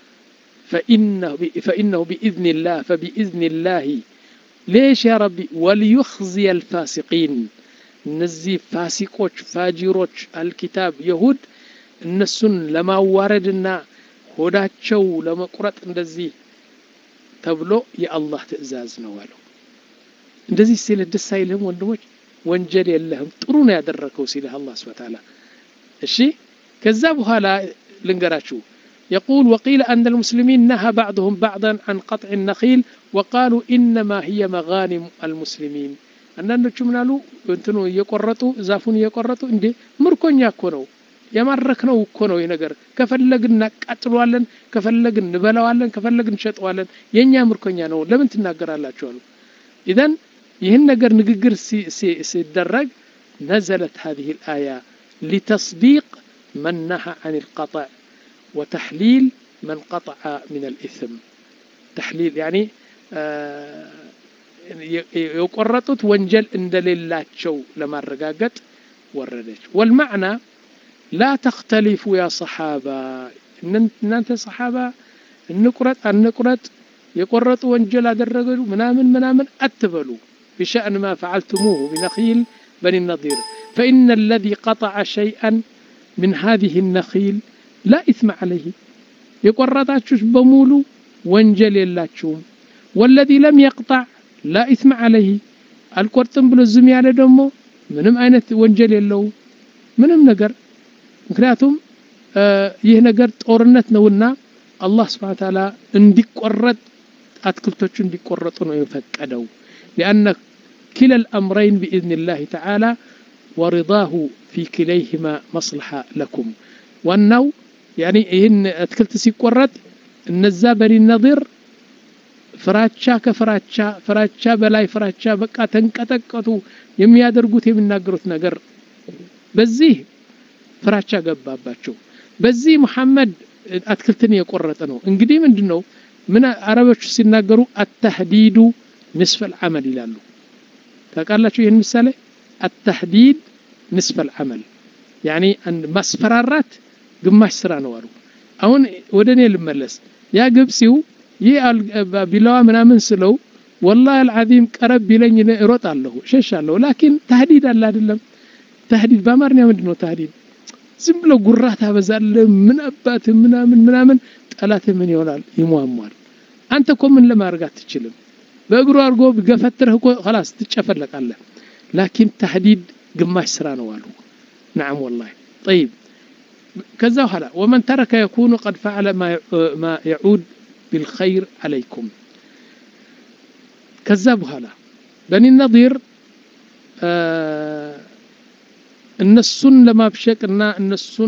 ፈኢነሁ ቢኢዝኒላህ ፈቢኢዝኒላህ ليش يا ربي وليخزي الفاسقين እነዚህ ፋሲቆች ፋጂሮች አልኪታብ የሁድ እነሱን ለማዋረድና ሆዳቸው ለመቁረጥ እንደዚህ ተብሎ የአላህ ትእዛዝ ነው አለው። እንደዚህ ሲል ደስ አይልህም? ወንድሞች ወንጀል የለህም ጥሩ ነው ያደረከው ሲልህ አላህ ስብሐ ወተዓላ። እሺ ከዛ በኋላ ልንገራችሁ يقول وقيل أن المسلمين نهى بعضهم بعضا عن قطع النخيل وقالوا إنما هي مغانم المسلمين አንዳንዶቹ ምን አሉ እንትኑ እየቆረጡ ዛፉን እየቆረጡ እንዴ ምርኮኛ እኮ ነው የማረክነው እኮ ነው ይህ ነገር ከፈለግን እናቃጥለዋለን ከፈለግን እንበላዋለን ከፈለግን እንሸጠዋለን የእኛ ምርኮኛ ነው ለምን ትናገራላችሁ አሉ ኢዘን ይህን ነገር ንግግር ሲደረግ ነዘለት هذه الآية لتصديق من نهى عن القطع وتحليل من قطع من الإثم تحليل يعني የቆረጡት ወንጀል እንደሌላቸው ለማረጋገጥ ወረደች ወልማዕና ላ ተክተሊፉ ያ ሰሓባ እናንተ ሰሓባ እንቁረጥ አንቁረጥ የቆረጡ ወንጀል አደረገ ምናምን ምናምን አትበሉ بشأن ما فعلتموه بنخيل بني النضير فإن الذي قطع شيئا من هذه النخيل لا إثم عليه የቆረጣችሁት በሙሉ ወንጀል የላችሁም ወለዚ ለም የቅጣዕ ላ ኢትም ዓለይህ አልቆርጥም ብሎ ዝም ያለ ደግሞ ምንም አይነት ወንጀል የለውም ምንም ነገር ምክንያቱም ይህ ነገር ጦርነት ነውና አላህ ስብሓን ታላ እንዲቆረጥ አትክልቶቹ እንዲቆረጡ ነው የፈቀደው ሊአነ ክላ ልአምረይን ብኢዝን ላህ ተዓላ ወሪዳሁ ፊ ክለይህማ መስልሓ ለኩም ዋናው ያኒ ይህን አትክልት ሲቆረጥ እነዛ በኒ ነዲር ፍራቻ ከፍራቻ ፍራቻ በላይ ፍራቻ በቃ ተንቀጠቀጡ የሚያደርጉት የሚናገሩት ነገር በዚህ ፍራቻ ገባባቸው በዚህ ሙሐመድ አትክልትን የቆረጠ ነው እንግዲህ ምንድን ነው ምን አረቦች ሲናገሩ አተህዲዱ ንስፈል አመል ይላሉ ታውቃላችሁ ይህን ምሳሌ አተህዲድ ንስፈል አመል ያኒ ማስፈራራት ግማሽ ስራ ነው አሉ አሁን ወደ እኔ ልመለስ ያ ግብፂው ይህ ቢላዋ ምናምን ስለው ወላሂ አልዓዚም ቀረብ ቢለኝ እሮጣለሁ እሸሻለሁ ላኪን ታህዲድ አለ አይደለም ታህዲድ በአማርኛ ምንድን ነው ታህዲድ ዝም ብሎ ጉራ ታበዛለህ ምን አባት ምናምን ምናምን ጠላት ምን ይሆናል ይሟሟል አንተ እኮ ምን ለማድረግ አትችልም በእግሩ አድርጎ ገፈትረህ እኮ ላስ ትጨፈለቃለህ ላኪን ታህዲድ ግማሽ ስራ ነው አሉ ናም ወላሂ ጠይብ ከዛ በኋላ ወመን ተረከ የኩኑ ቀድ ፈዓለ ማ የዑድ ቢልኸይር አለይኩም ከዛ በኋላ በኒ ነዲር እነሱን ለማብሸቅና እነሱን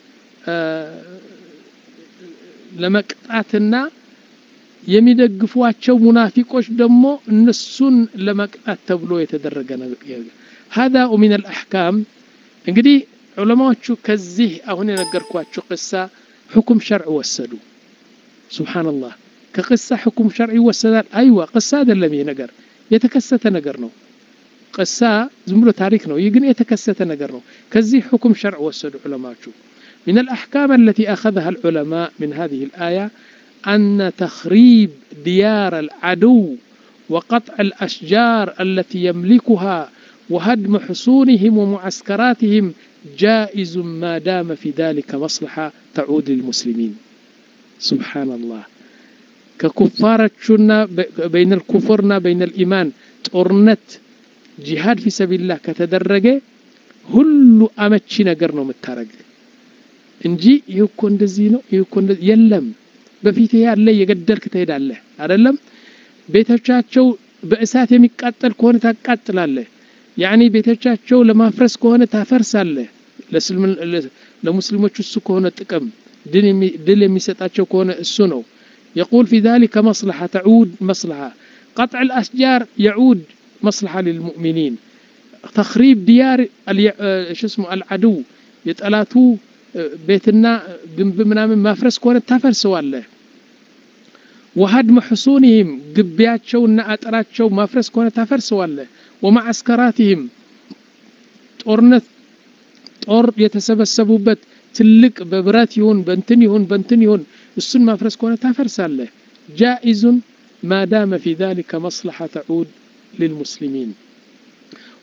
ለመቅጣትና የሚደግፏቸው ሙናፊቆች ደግሞ እነሱን ለመቅጣት ተብሎ የተደረገ ነገር هذا من الأحكام እንግዲህ ዑለማዎቹ ከዚህ አሁን የነገርኳችሁ ቅሳ ሕኩም ሸርዕ ወሰዱ ሱብሓነላህ ከቅሳ ሕኩም ሸርዕ ይወሰዳል አይዋ ቅሳ አይደለም ይህ ነገር የተከሰተ ነገር ነው ቅሳ ዝም ብሎ ታሪክ ነው ይህ ግን የተከሰተ ነገር ነው ከዚህ ሕኩም ሸርዕ ወሰዱ ዑለማዎቹ من الأحكام التي أخذها العلماء من هذه الآية أن تخريب ديار العدو وقطع الأشجار التي يملكها وهدم حصونهم ومعسكراتهم جائز ما دام في ذلك مصلحة تعود للمسلمين سبحان الله ككفارتشنا بين الكفرنا بين الإيمان تورنت جهاد في سبيل الله كتدرجه ሁሉ አመቺ ነገር ነው የምታረግ እንጂ ይህ እኮ እንደዚህ ነው ይህ እኮ የለም በፊት ያለ የገደልክ ትሄዳለህ አይደለም ቤቶቻቸው በእሳት የሚቃጠል ከሆነ ታቃጥላለህ ያኒ ቤቶቻቸው ለማፍረስ ከሆነ ታፈርሳለህ ለሙስሊሞች እሱ ከሆነ ጥቅም ድል የሚሰጣቸው ከሆነ እሱ ነው يقول في ذلك مصلحة تعود مصلحة قطع الأشجار يعود مصلحة للمؤمنين تخريب ديار شو اسمه العدو يتألاتو بيتنا جنب منامن ما فرس كونه تفرسዋለህ وهدم حصونهم ግቢያቸውና አጥራቸው ማፍረስ ከሆነ ታፈርሰዋለህ ومعسكراتهم ጦርነት ጦር የተሰበሰቡበት ትልቅ በብረት ይሁን በንትን ይሁን በንትን ይሁን እሱን ማፍረስ ከሆነ ታፈርሳለህ جائز ما دام في ذلك مصلحة تعود للمسلمين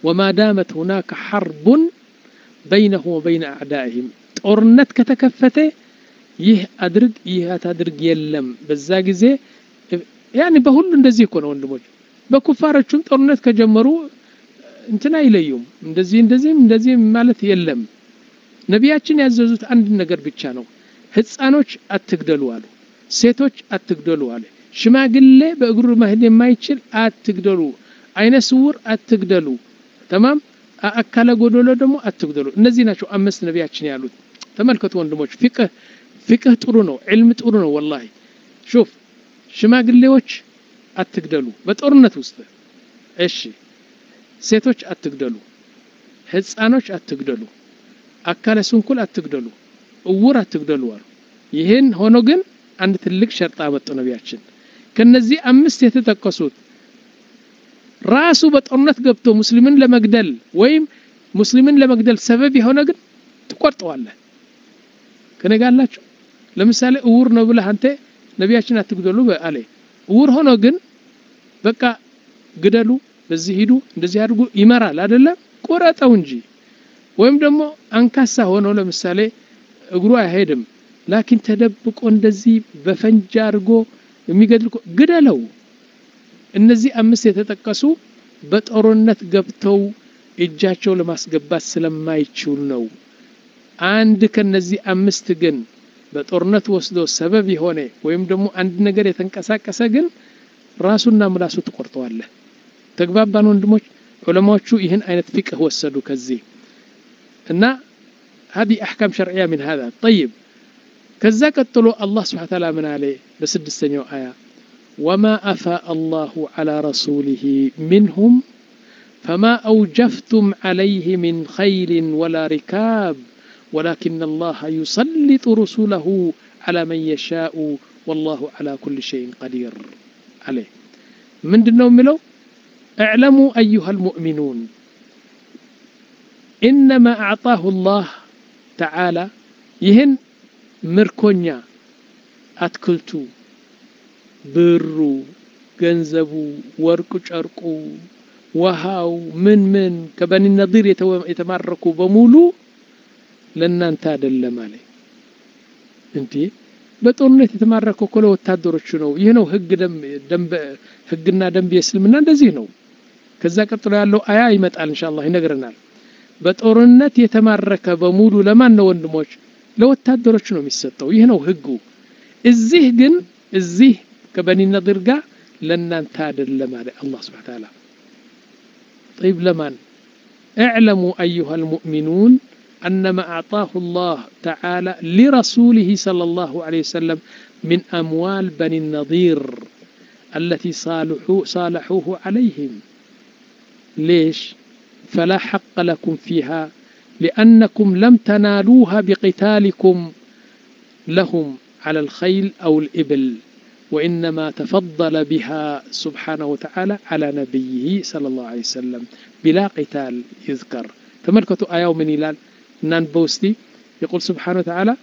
ወማ ዳመት ሁናከ ሐርቡን በይነሁ ወበይነ አዕዳኢህም ጦርነት ከተከፈተ ይህ አድርግ ይህ አታድርግ የለም። በዛ ጊዜ ያኔ በሁሉ እንደዚህ እኮ ነው ወንድሞች። በኩፋሮቹም ጦርነት ከጀመሩ እንትን አይለዩም። እንደዚህ እንደዚህም እንደዚህ ማለት የለም። ነቢያችን ያዘዙት አንድ ነገር ብቻ ነው። ህፃኖች አትግደሉ አሉ። ሴቶች አትግደሉ አለ። ሽማግሌ በእግሩ መሄድ የማይችል አትግደሉ፣ አይነ ስውር አትግደሉ፣ ተማም አካለ ጎደሎ ደግሞ አትግደሉ። እነዚህ ናቸው አምስት ነቢያችን ያሉት። ተመልከቱ ወንድሞች፣ ፊቅህ ፊቅህ ጥሩ ነው፣ ዕልም ጥሩ ነው። ወላሂ ሹፍ ሽማግሌዎች አትግደሉ በጦርነት ውስጥ እሺ። ሴቶች አትግደሉ፣ ህፃኖች አትግደሉ፣ አካለ ስንኩል አትግደሉ፣ እውር አትግደሉ አሉ። ይህን ሆኖ ግን አንድ ትልቅ ሸርጣ አመጡ ነቢያችን። ከነዚህ አምስት የተጠቀሱት ራሱ በጦርነት ገብቶ ሙስሊምን ለመግደል ወይም ሙስሊምን ለመግደል ሰበብ የሆነ ግን ትቆርጠዋለህ። ከነጋላችሁ ለምሳሌ እውር ነው ብለህ አንተ ነቢያችን አትግደሉ አለ። እውር ሆኖ ግን በቃ ግደሉ፣ በዚህ ሂዱ፣ እንደዚህ አድርጉ ይመራል አይደለም? ቁረጠው እንጂ። ወይም ደግሞ አንካሳ ሆኖ ለምሳሌ እግሩ አይሄድም፣ ላኪን ተደብቆ እንደዚህ በፈንጃ አድርጎ የሚገድል ግደለው። እነዚህ አምስት የተጠቀሱ በጦርነት ገብተው እጃቸው ለማስገባት ስለማይችሉ ነው። አንድ ከነዚህ አምስት ግን በጦርነት ወስዶ ሰበብ የሆነ ወይም ደግሞ አንድ ነገር የተንቀሳቀሰ ግን ራሱና ምላሱ ትቆርጠዋለህ። ተግባባን ወንድሞች? ዑለማዎቹ ይህን አይነት ፊቅህ ወሰዱ ከዚህ እና هذه أحكام شرعية من هذا طيب ከዛ ቀጥሎ አላህ ስብሐ ተዓላ ምን አለ በስድስተኛው አያ ወማ አፋአ አላሁ ዐላ ረሱሊሂ ሚንሁም ፈማ አውጀፍቱም ዐለይህ ሚን ኸይልን ወላ ሪካብ ወላኪን አላህ ዩሰሊጡ ሩሱለሁ ዐላ መን የሻኡ ወላሁ ዐላ ኩሊ ሸይን ቀዲር አለ ምንድን ነው የሚለው እዕለሙ አዩሃ ልሙእሚኑን ኢነማ አዕጣሁ ላህ ተዓላ ይህን ምርኮኛ አትክልቱ፣ ብሩ፣ ገንዘቡ፣ ወርቁ፣ ጨርቁ፣ ውሃው ምን ምን ከበኒ ነዲር የተማረኩ በሙሉ ለእናንተ አይደለም አለ። እንዴ በጦርነት የተማረከው እኮ ለወታደሮቹ ነው። ይህ ነው ህግ ደንብ ህግና ደንብ የእስልምና እንደዚህ ነው። ከዛ ቀጥሎ ያለው አያ ይመጣል ኢንሻአላህ ይነግረናል። በጦርነት የተማረከ በሙሉ ለማን ነው ወንድሞች? ለወታደሮች ነው የሚሰጠው። ይህ ነው ህጉ። እዚህ ግን እዚህ ከበኒ ነዲር ጋር ለእናንተ አይደለም አለ አላህ ሱብሓነሁ ወተዓላ። ጠይብ ለማን እዕለሙ አዩሃ ልሙእሚኑን أنما أعطاه الله تعالى لرسوله صلى الله عليه وسلم من أموال بني النضير التي صالحوا صالحوه عليهم ليش فلا حق لكم فيها لأنكم لم تنالوها بقتالكم لهم على الخيل أو الإبل وإنما تفضل بها سبحانه وتعالى على نبيه صلى الله عليه وسلم بلا قتال يذكر تملكتوا آية من إلال نان بوستي يقول سبحانه وتعالى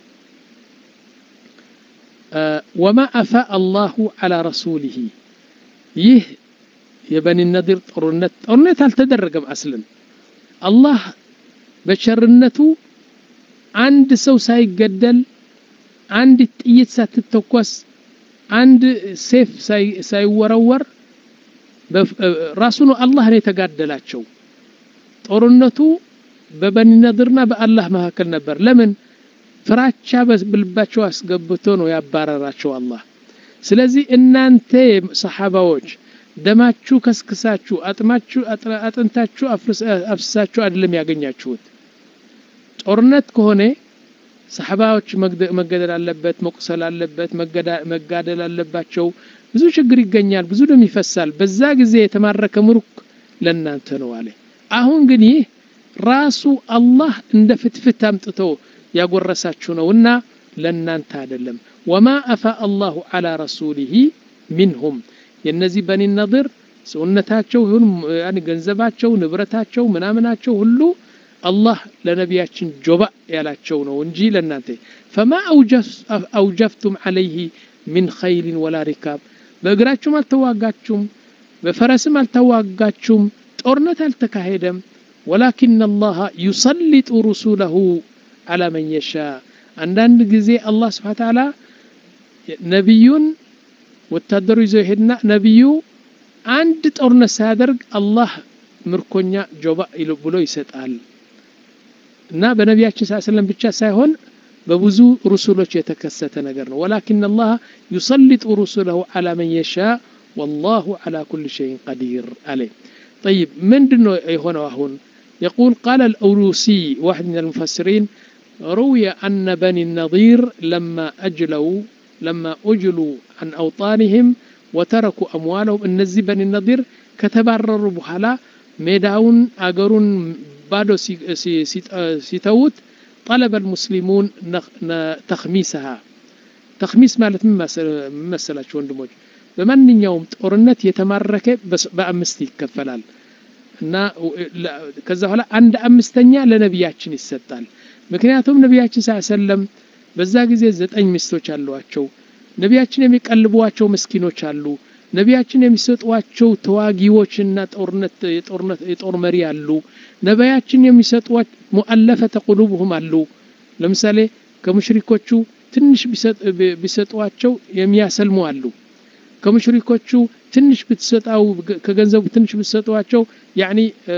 آه وما أفاء الله على رسوله يه يبني النذير طرنت طرنت هل تدرقم أصلا الله በቸርነቱ አንድ ሰው ሳይገደል አንድ ጥይት ሳትተኮስ አንድ ሴፍ ሳይወረወር ራሱ ነው አላህ ነው የተጋደላቸው። ጦርነቱ በበኒ ነድርና በአላህ መካከል ነበር። ለምን ፍራቻ በልባቸው አስገብቶ ነው ያባረራቸው አላህ። ስለዚህ እናንተ ሰሓባዎች ደማችሁ ከስክሳችሁ አጥማችሁ አጥንታችሁ አፍስሳችሁ አይደለም ያገኛችሁት። ጦርነት ከሆነ ሰሓባዎች መገደል አለበት፣ መቁሰል አለበት፣ መጋደል አለባቸው። ብዙ ችግር ይገኛል፣ ብዙ ደም ይፈሳል። በዛ ጊዜ የተማረከ ምሩክ ለእናንተ ነው አለ። አሁን ግን ይህ ራሱ አላህ እንደ ፍትፍት አምጥቶ ያጎረሳችሁ ነውና ለእናንተ አይደለም። ወማ አፋ አላሁ ዐላ ረሱሊሂ ሚንሁም የነዚህ በኒ ነድር ሰውነታቸው ይሁን ገንዘባቸው፣ ንብረታቸው፣ ምናምናቸው ሁሉ አላህ ለነቢያችን ጆባ ያላቸው ነው እንጂ ለእናንተ ፈማ አውጀፍቱም ዐለይህ ሚን ኸይልን ወላ ሪካብ በእግራችሁም አልተዋጋችሁም፣ በፈረስም አልተዋጋችሁም። ጦርነት አልተካሄደም ወላኪን አላህ ዩሰሊጡ ሩሱለሁ አላ መን የሻ አንዳንድ ጊዜ አላህ ስብሓ ተዓላ ነቢዩን ወታደሩ ይዞ ይሄድና ነቢዩ አንድ ጦርነት ሳያደርግ አላህ ምርኮኛ ጆባ ብሎ ይሰጣል እና በነቢያችን ስ ሰለም ብቻ ሳይሆን በብዙ ሩሱሎች የተከሰተ ነገር ነው ወላኪን አላህ ዩሰሊጡ ሩሱለሁ አላ መን የሻ ወላሁ አላ ኩል ሸይን ቀዲር አለ طيب من دنو هنا هون يقول قال الأولوسي واحد من المفسرين روي أن بني النضير لما أجلوا لما أجلوا عن أوطانهم وتركوا أموالهم النزي بني النضير كتبرروا بحلا ميداون أجرون بادو سيتوت طلب المسلمون تخميسها تخميس مالت من مسألة ወንድሞች በማንኛውም ጦርነት የተማረከ በአምስት ይከፈላል እና ከዛ በኋላ አንድ አምስተኛ ለነቢያችን ይሰጣል ምክንያቱም ነቢያችን ስ ሰለም በዛ ጊዜ ዘጠኝ ሚስቶች አሏቸው ነቢያችን የሚቀልቧቸው ምስኪኖች አሉ ነቢያችን የሚሰጧቸው ተዋጊዎችና ጦርነት የጦር መሪ አሉ ነቢያችን የሚሰጧት ሙአለፈተ ቁሉብሁም አሉ ለምሳሌ ከሙሽሪኮቹ ትንሽ ቢሰጧቸው የሚያሰልሙ አሉ ከሙሽሪኮቹ ትንሽ ብትሰጣው ከገንዘቡ ትንሽ ብትሰጧቸው ያኒ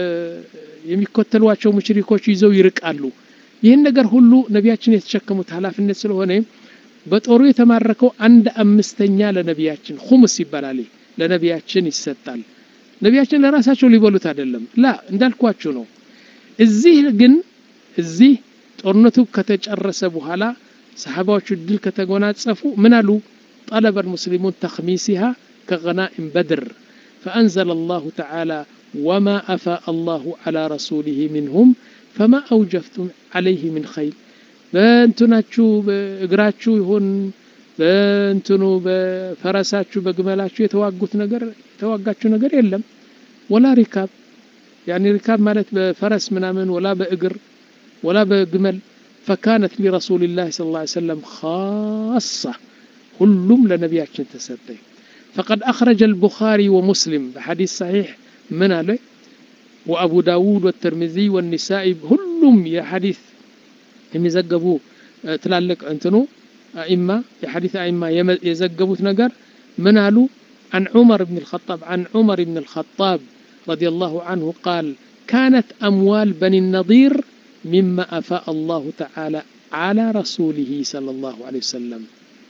የሚከተሏቸው ሙሽሪኮች ይዘው ይርቃሉ ይህን ነገር ሁሉ ነቢያችን የተሸከሙት ኃላፊነት ስለሆነ በጦሩ የተማረከው አንድ አምስተኛ ለነቢያችን ሁሙስ ይባላል ለነቢያችን ይሰጣል ነቢያችን ለራሳቸው ሊበሉት አይደለም ላ እንዳልኳችሁ ነው እዚህ ግን እዚህ ጦርነቱ ከተጨረሰ በኋላ ሰሓባዎቹ ድል ከተጎናጸፉ ምን አሉ طلب المسلمون تخميسها كغنائم بدر فأنزل الله تعالى وما أفاء الله على رسوله منهم فما أوجفتم عليه من خيل በእንትናችሁ በእግራችሁ ይሁን በእንትኑ በፈረሳችሁ በግመላችሁ የተዋጉት ነገር የተዋጋችሁ ነገር የለም ወላ ሪካብ ያኒ ሪካብ ማለት በፈረስ ምናምን ወላ በእግር ወላ በግመል ፈካነት ሊረሱልላህ ስ ላ ሰለም ካሳ ሁሉም ለነቢያችን ተሰጠ فقد أخرج البخاري ومسلم بحديث صحيح من عليه وأبو داود والترمذي والنسائي هلهم يا حديث የሚዘገቡ ትላልቅ እንትኑ አኢማ የሐዲስ አኢማ የዘገቡት ነገር ምን አሉ عن عمر بن الخطاب عن عمر بن الخطاب رضي الله عنه قال كانت أموال بني النضير مما أفاء الله تعالى على رسوله صلى الله عليه وسلم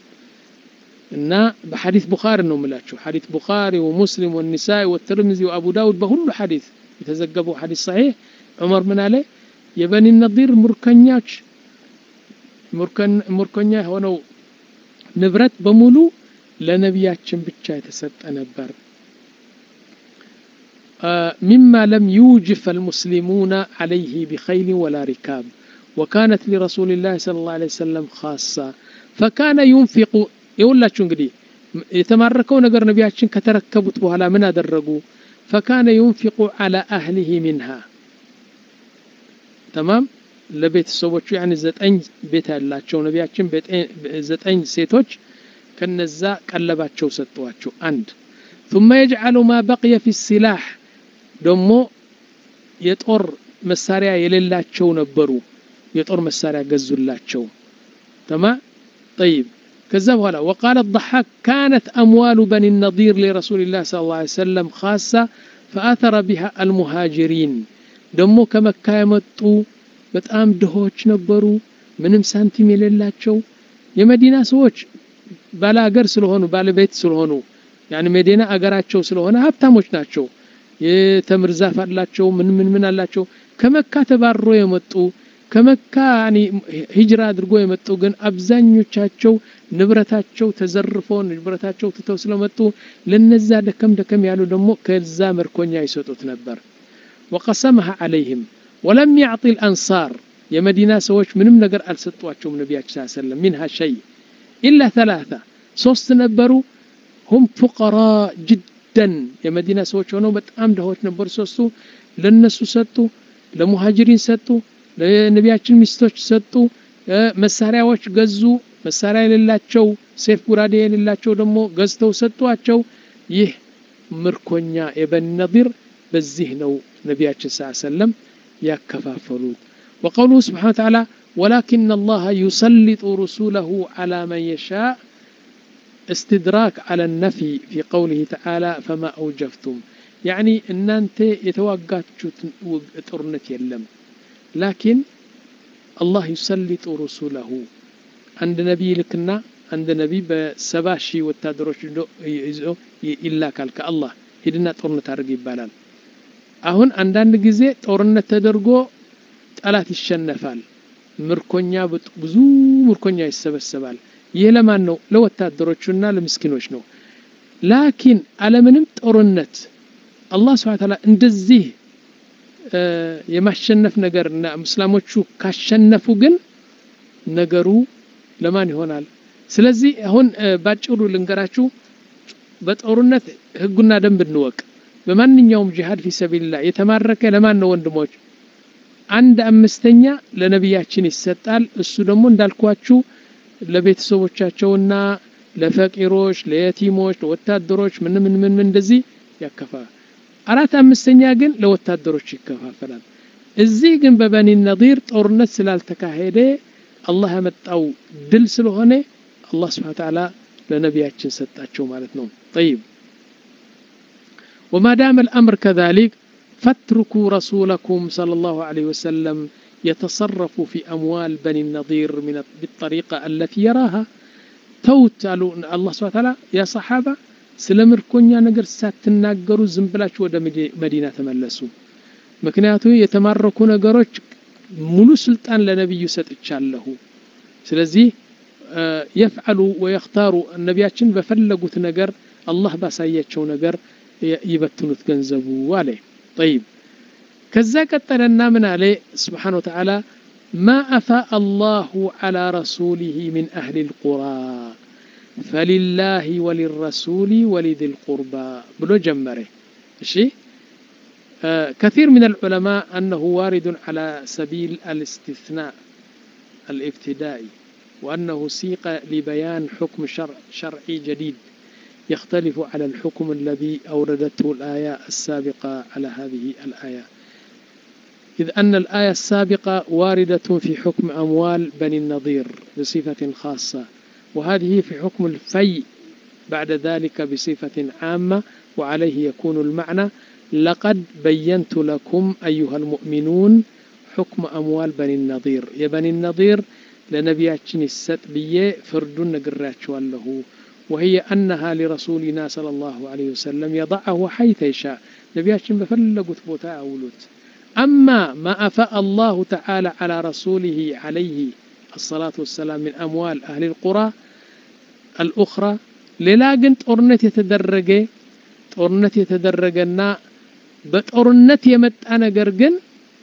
እና በሐዲስ ቡኻሪ ነው የምላችሁ ሐዲስ ቡኻሪ ወሙስሊም ወኒሳኢ ወትርሚዚ ወአቡ ዳውድ በሁሉ ሐዲስ የተዘገበው ሐዲስ ሰሒሕ ዑመር ምን አለ የበኒ ነዲር ሙርከኞች ሙርከኛ የሆነው ንብረት በሙሉ ለነቢያችን ብቻ የተሰጠ ነበር مما لم يوجف المسلمون عليه بخيل ولا ركاب وكانت لرسول الله صلى الله عليه وسلم خاصة فكان ينفق يقول እንግዲህ የተማረከው ነገር ነቢያችን ከተረከቡት በኋላ ምን አደረጉ فكان ينفق على أهله منها ተማም ለቤተሰቦቹ ያኒ ዘጠኝ ቤት ያላቸው ነቢያችን ዘጠኝ ሴቶች ከነዛ ቀለባቸው ሰጠዋቸው አንድ ثم يجعل ما بقي في السلاح ደሞ የጦር መሳሪያ የሌላቸው ነበሩ የጦር መሳሪያ ገዙላቸው ተማ طيب ከዛ በኋላ وقال الضحاك كانت أموال بني النضير لرسول الله صلى الله عليه وسلم خاصة فأثر بها المهاجرين ደግሞ ከመካ የመጡ በጣም ድሆች ነበሩ ምንም ሳንቲም የሌላቸው የመዲና ሰዎች ባለ አገር ስለሆኑ ባለቤት ስለሆኑ ያን መዲና አገራቸው ስለሆነ ሀብታሞች ናቸው የተምር ዛፍ አላቸው ምን ምን ምን አላቸው ከመካ ተባሮ የመጡ ከመካ ሂጅራ አድርጎ የመጡ ግን አብዛኞቻቸው ንብረታቸው ተዘርፎ ንብረታቸው ትተው ስለመጡ ለነዛ ደከም ደከም ያሉ ደግሞ ከዛ መርኮኛ ይሰጡት ነበር وقسمها عليهم ولم يعطي الأنصار يا مدينة سوش من نقر ألسطواتهم نبي صلى الله عليه وسلم منها شيء إلا ثلاثة صوست نبروا هم فقراء جدا يا مدينة سوش ሆነው በጣም ድሆች ነበሩ ሶስቱ ለነሱ ሰጡ ለሙሃጅሪን ሰጡ ለነቢያችን ሚስቶች ሰጡ መሳሪያዎች ገዙ መሳሪያ የሌላቸው ሴፍ ጉራዴ የሌላቸው ደግሞ ገዝተው ሰጧቸው ይህ ምርኮኛ የበኒ ነዲር በዚህ ነው ነቢያችን ስ ሰለም ያከፋፈሉት وقوله سبحانه وتعالى ولكن الله يسلط رسوله على من يشاء استدراك على النفي في قوله تعالى فما أوجفتم يعني أن أنت يتوقعت طرنت يلم لكن الله يسلط رسوله عند نبي لكنا عند نبي بسبع شي وتدرش إلا كالك الله ሂድና ጦርነት አድርግ ይባላል አሁን አንዳንድ ጊዜ ጦርነት ተደርጎ ጠላት ይሸነፋል ምርኮኛ ብዙ ምርኮኛ ይሰበሰባል ይህ ለማን ነው ለወታደሮቹና ለምስኪኖች ነው ላኪን አለምንም ጦርነት አላህ ስብሐ ተዓላ እንደዚህ የማሸነፍ ነገር እና እስላሞቹ ካሸነፉ ግን ነገሩ ለማን ይሆናል ስለዚህ አሁን ባጭሩ ልንገራችሁ በጦርነት ህጉና ደንብ እንወቅ በማንኛውም ጂሃድ ፊ ሰቢልላ የተማረከ ለማን ነው ወንድሞች አንድ አምስተኛ ለነቢያችን ይሰጣል እሱ ደግሞ እንዳልኳችሁ ለቤተሰቦቻቸውና ለፈቂሮች ለየቲሞች ለወታደሮች ምን ምን ምን ምን እንደዚህ ያከፋል አራት አምስተኛ ግን ለወታደሮች ይከፋፈላል እዚህ ግን በበኒ ነዲር ጦርነት ስላልተካሄደ አላህ ያመጣው ድል ስለሆነ አላህ ስብሓን ተዓላ ለነቢያችን ሰጣቸው ማለት ነው ጠይብ وما دام الأمر كذلك فاتركوا رسولكم صلى الله عليه وسلم يتصرف في أموال بني النضير من بالطريقة التي يراها توت الله سبحانه وتعالى يا صحابة ስለምርኮኛ ነገር ሳትናገሩ ዝም ብላችሁ ወደ መዲና ተመለሱ ምክንያቱ የተማረኩ ነገሮች ሙሉ ስልጣን ለነቢዩ ሰጥቻለሁ ስለዚህ የፍዓሉ ወየክታሩ ነቢያችን በፈለጉት ነገር አላህ ባሳያቸው ነገር ይበትኑት ገንዘቡ አለ ጠይብ ከዛ ቀጠለና ምን አለ ስብሓን ወተዓላ ማ አፋእ አላሁ ዓላ ረሱሊህ ምን አህሊ ልቁራ فلله وللرسول ولذي القربى بلو جمره شيء آه كثير من العلماء أنه وارد على سبيل الاستثناء الابتدائي وأنه سيق لبيان حكم شرع شرعي جديد يختلف على الحكم الذي أوردته الآية السابقة على هذه الآية إذ أن الآية السابقة واردة في حكم أموال بني النضير بصفة خاصة وهذه في حكم الفي بعد ذلك بصفة عامة وعليه يكون المعنى لقد بينت لكم أيها المؤمنون حكم أموال بني النضير يا بني النضير لنبياتشن الستبية فرد نقراتش له وهي أنها لرسولنا صلى الله عليه وسلم يضعه حيث يشاء نبياتشن بفلقوا ثبوتا أولوت أما ما أفاء الله تعالى على رسوله عليه الصلاة والسلام من أموال أهل القرى الأخرى ሌላ ግን ጦርነት የተደረገ ጦርነት የተደረገና በጦርነት የመጣ ነገር ግን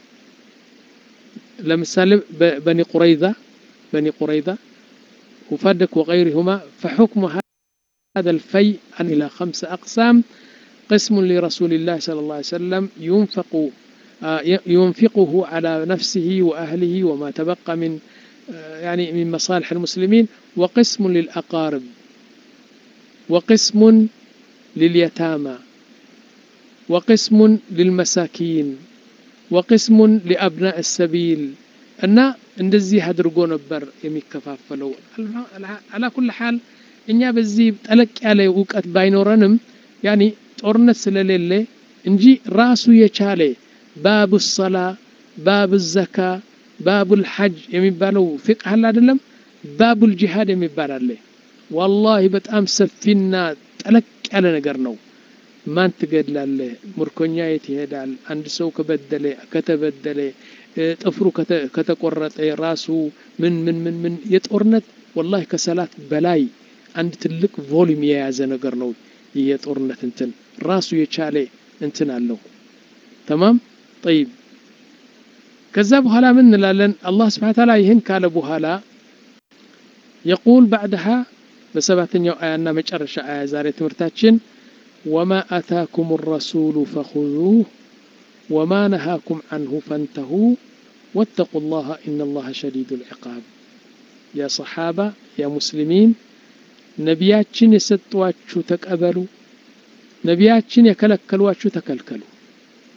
ለምሳሌ በኒ ቁረይዛ በኒ ቁረይዛ وفدك وغيرهما فحكم هذا الفيء إلى خمس أقسام قسم لرسول الله صلى الله عليه وسلم ينفق ينفقه على نفسه وأهله وما تبقى من يعني من مصالح المسلمين وقسم للأقارب وقسم لليتامى وقسم للمساكين وقسم لأبناء السبيل እና እንደዚህ አድርጎ ነበር የሚከፋፈለው አላ ኩል ሓል እኛ በዚህ ጠለቅ ያለ እውቀት ባይኖረንም ያኒ ጦርነት ስለሌለ እንጂ ራሱ የቻለ ባቡ ሰላ ባቡ ዘካ ባቡል ሐጅ የሚባለው ፊቅህ አለ አይደለም ባቡል ጂሃድ የሚባል አለ ዋላሂ በጣም ሰፊና ጠለቅ ያለ ነገር ነው ማን ትገድላለህ ምርኮኛ የት ይሄዳል አንድ ሰው ከበደለ ከተበደለ ጥፍሩ ከተቆረጠ ራሱ ምን ምን ምን ምን የጦርነት ወላሂ ከሰላት በላይ አንድ ትልቅ ቮሊም የያዘ ነገር ነው ይህ የጦርነት እንትን ራሱ የቻለ እንትን አለው ተማም ጠይብ ከዛ በኋላ ምን እንላለን አላህ ስብሓን ታላ ይህን ካለ በኋላ የቁል ባዕድሃ በሰባተኛው አያና መጨረሻ አያ ዛሬ ትምህርታችን ወማ አታኩም ረሱሉ ፈኹዙህ ወማ ነሃኩም አንሁ ፈንተሁ ወተቁ ላህ ኢነ ላህ ሸዲዱ ልዕቃብ ያ ሰሓባ ያ ሙስሊሚን ነቢያችን የሰጧችሁ ተቀበሉ ነቢያችን የከለከሏችሁ ተከልከሉ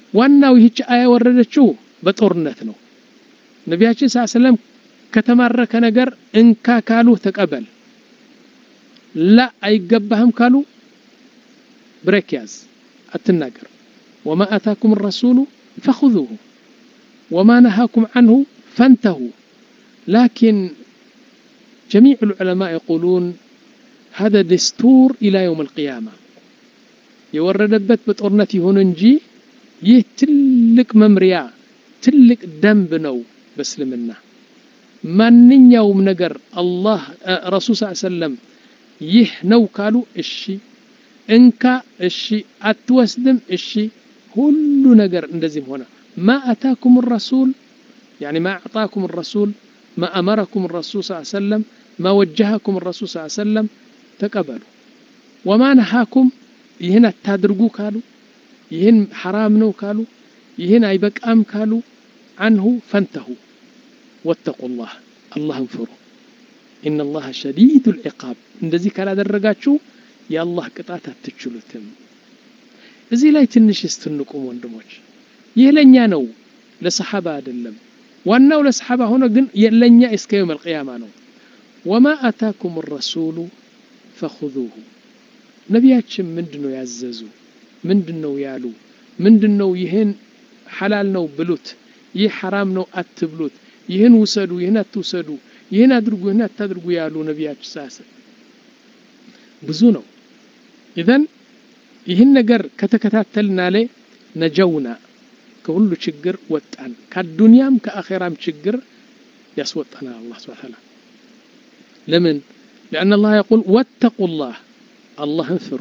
ዋናው ይህች አያ ወረደችው በጦርነት ነው ነቢያችን ስ ሰለም ከተማረከ ነገር እንካ ካሉ ተቀበል ላ አይገባህም ካሉ ብሬክ ያዝ አትናገር ወማ አታኩም ረሱሉ ፈኹذሁ ወማ ነሃኩም عنه فانتهوا لكن جميع العلماء يقولون هذا دستور إلى يوم القيامة የወረደበት በጦርነት ይሁን እንጂ ይህ ትልቅ መምሪያ ትልቅ ደንብ ነው በእስልምና ማንኛውም ነገር አላህ ረሱል ስ ሰለም ይህ ነው ካሉ እሺ እንካ እሺ አትወስድም እሺ ሁሉ ነገር እንደዚህም ሆነ ማ አታኩም ረሱል يعني ما أعطاكم الرسول ما أمركم الرسول صلى الله عليه وسلم ما وجهكم الرسول صلى الله عليه وسلم تقبلوا وما نهاكم ይህን አታድርጉ ካሉ ይህን ሐራም ነው ካሉ ይህን አይበቃም ካሉ አንሁ ፈንተሁ ወተቁ ላህ አላህን ፍሩ ኢነ ላህ ሸዲዱ ልዕቃብ እንደዚህ ካላደረጋችሁ የአላህ ቅጣት አትችሉትም እዚህ ላይ ትንሽ ስትንቁም ወንድሞች ይህ ለእኛ ነው ለሰሓባ አይደለም ዋናው ለሰሓባ ሆኖ ግን ለእኛ እስከ የውም አልቅያማ ነው ወማ አታኩም ረሱሉ ፈኹذሁ ነቢያችን ምንድን ነው ያዘዙ ምንድን ነው ያሉ ምንድን ነው ይህን ሐላል ነው ብሉት ይህ ሐራም ነው አትብሉት ይህን ውሰዱ ይህን አትውሰዱ ይህን አድርጉ ይህን አታድርጉ ያሉ ነቢያችን ሳስ ብዙ ነው ኢዘን ይህን ነገር ከተከታተልና ላይ ነጀውና ከሁሉ ችግር ወጣን ከአዱንያም ከአኼራም ችግር ያስወጣናል አላህ ስብሐ ተዓላ ለምን لأن الله يقول واتقوا الله አላህን ፍሩ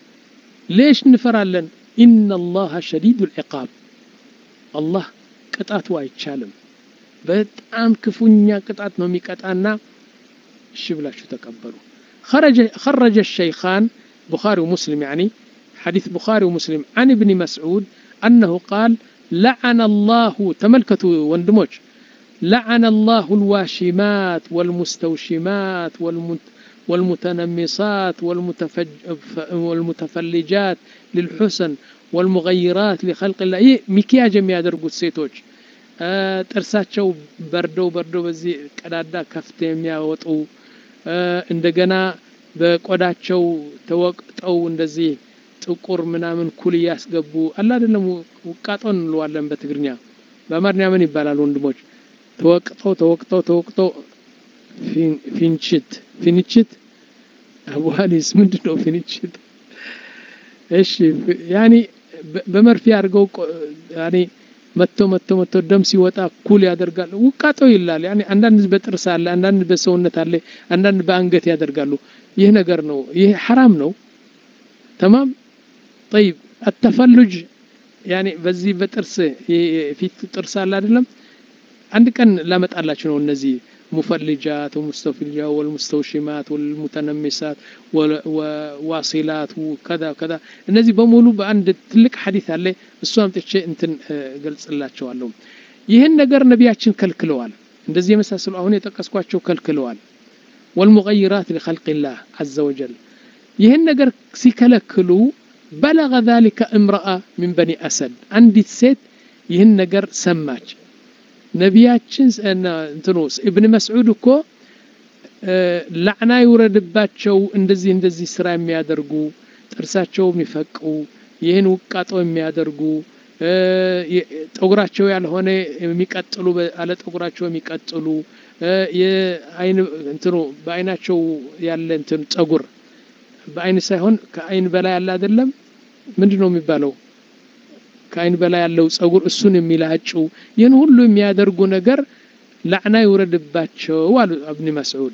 ሌሽ እንፈራለን ኢነ ላሀ ሸዲዱ ልዕቃብ አላህ ቅጣቱ አይቻልም በጣም ክፉኛ ቅጣት ነው የሚቀጣና እሺ ብላችሁ ተቀበሉ خرج الشيخان بخاري ومسلم يعني حديث بخاري ومسلم عن ابن مسعود أنه قال لعن الله تملكتوا وندموج لعن الله الواشمات والمستوشمات والمت والمتنمصات والمتفج والمتفلجات للحسن والمغيرات لخلق الله ይህ ሚኪያጅ የሚያደርጉት ሴቶች ጥርሳቸው በርደው በርደው በዚህ ቀዳዳ ከፍት የሚያወጡ እንደገና በቆዳቸው ተወቅጠው እንደዚህ ጥቁር ምናምን ኩል እያስገቡ አላ አይደለም ውቃጦ እንለዋለን በትግርኛ በአማርኛ ምን ይባላል ወንድሞች ተወቅጠው ተወቅጠው ተወቅጠው ፊንችት ፊንችት አቡሃሊስ ምንድን ነው ፊንችት እሺ ያኒ በመርፌ አድርገው ያኒ መጥቶ መጥቶ መጥቶ ደም ሲወጣ ኩል ያደርጋሉ ውቃጦ ይላል ያኒ አንዳንድ በጥርስ አለ አንዳንድ በሰውነት አለ አንዳንድ በአንገት ያደርጋሉ ይህ ነገር ነው ይህ ሐራም ነው ተማም طيب التفلج ያኒ በዚህ በጥርስ ፊት ጥርስ አለ አይደለም አንድ ቀን ላመጣላችሁ ነው እነዚህ مفلجات ومستفلجات والمستوشمات والمتنمسات وواصلات وكذا وكذا እነዚህ በሙሉ በአንድ ትልቅ ሐዲስ አለ እሱ አምጥቼ እንትን ገልጽላቸዋለሁ ይህን ነገር ነቢያችን ከልክለዋል እንደዚህ የመሳሰሉ አሁን የጠቀስኳቸው ከልክለዋል والمغيرات لخلق الله عز وجل ይህን ነገር ሲከለክሉ بلغ ذلك امرأة من بني أسد አንዲት ሴት ይህን ነገር ሰማች ነቢያችን እንትኑ እብን መስዑድ እኮ ላዕና ይውረድባቸው እንደዚህ እንደዚህ ስራ የሚያደርጉ ጥርሳቸው የሚፈቁ ይህን ውቃጦ የሚያደርጉ ጠጉራቸው ያልሆነ የሚቀጥሉ አለ ጠጉራቸው የሚቀጥሉ የአይን እንትኑ በአይናቸው ያለ እንትን ጸጉር በአይን ሳይሆን ከአይን በላይ ያለ አይደለም ምንድን ነው የሚባለው ከአይን በላይ ያለው ጸጉር እሱን የሚላጩ ይህን ሁሉ የሚያደርጉ ነገር ላዕና ይውረድባቸው አሉ እብን መስዑድ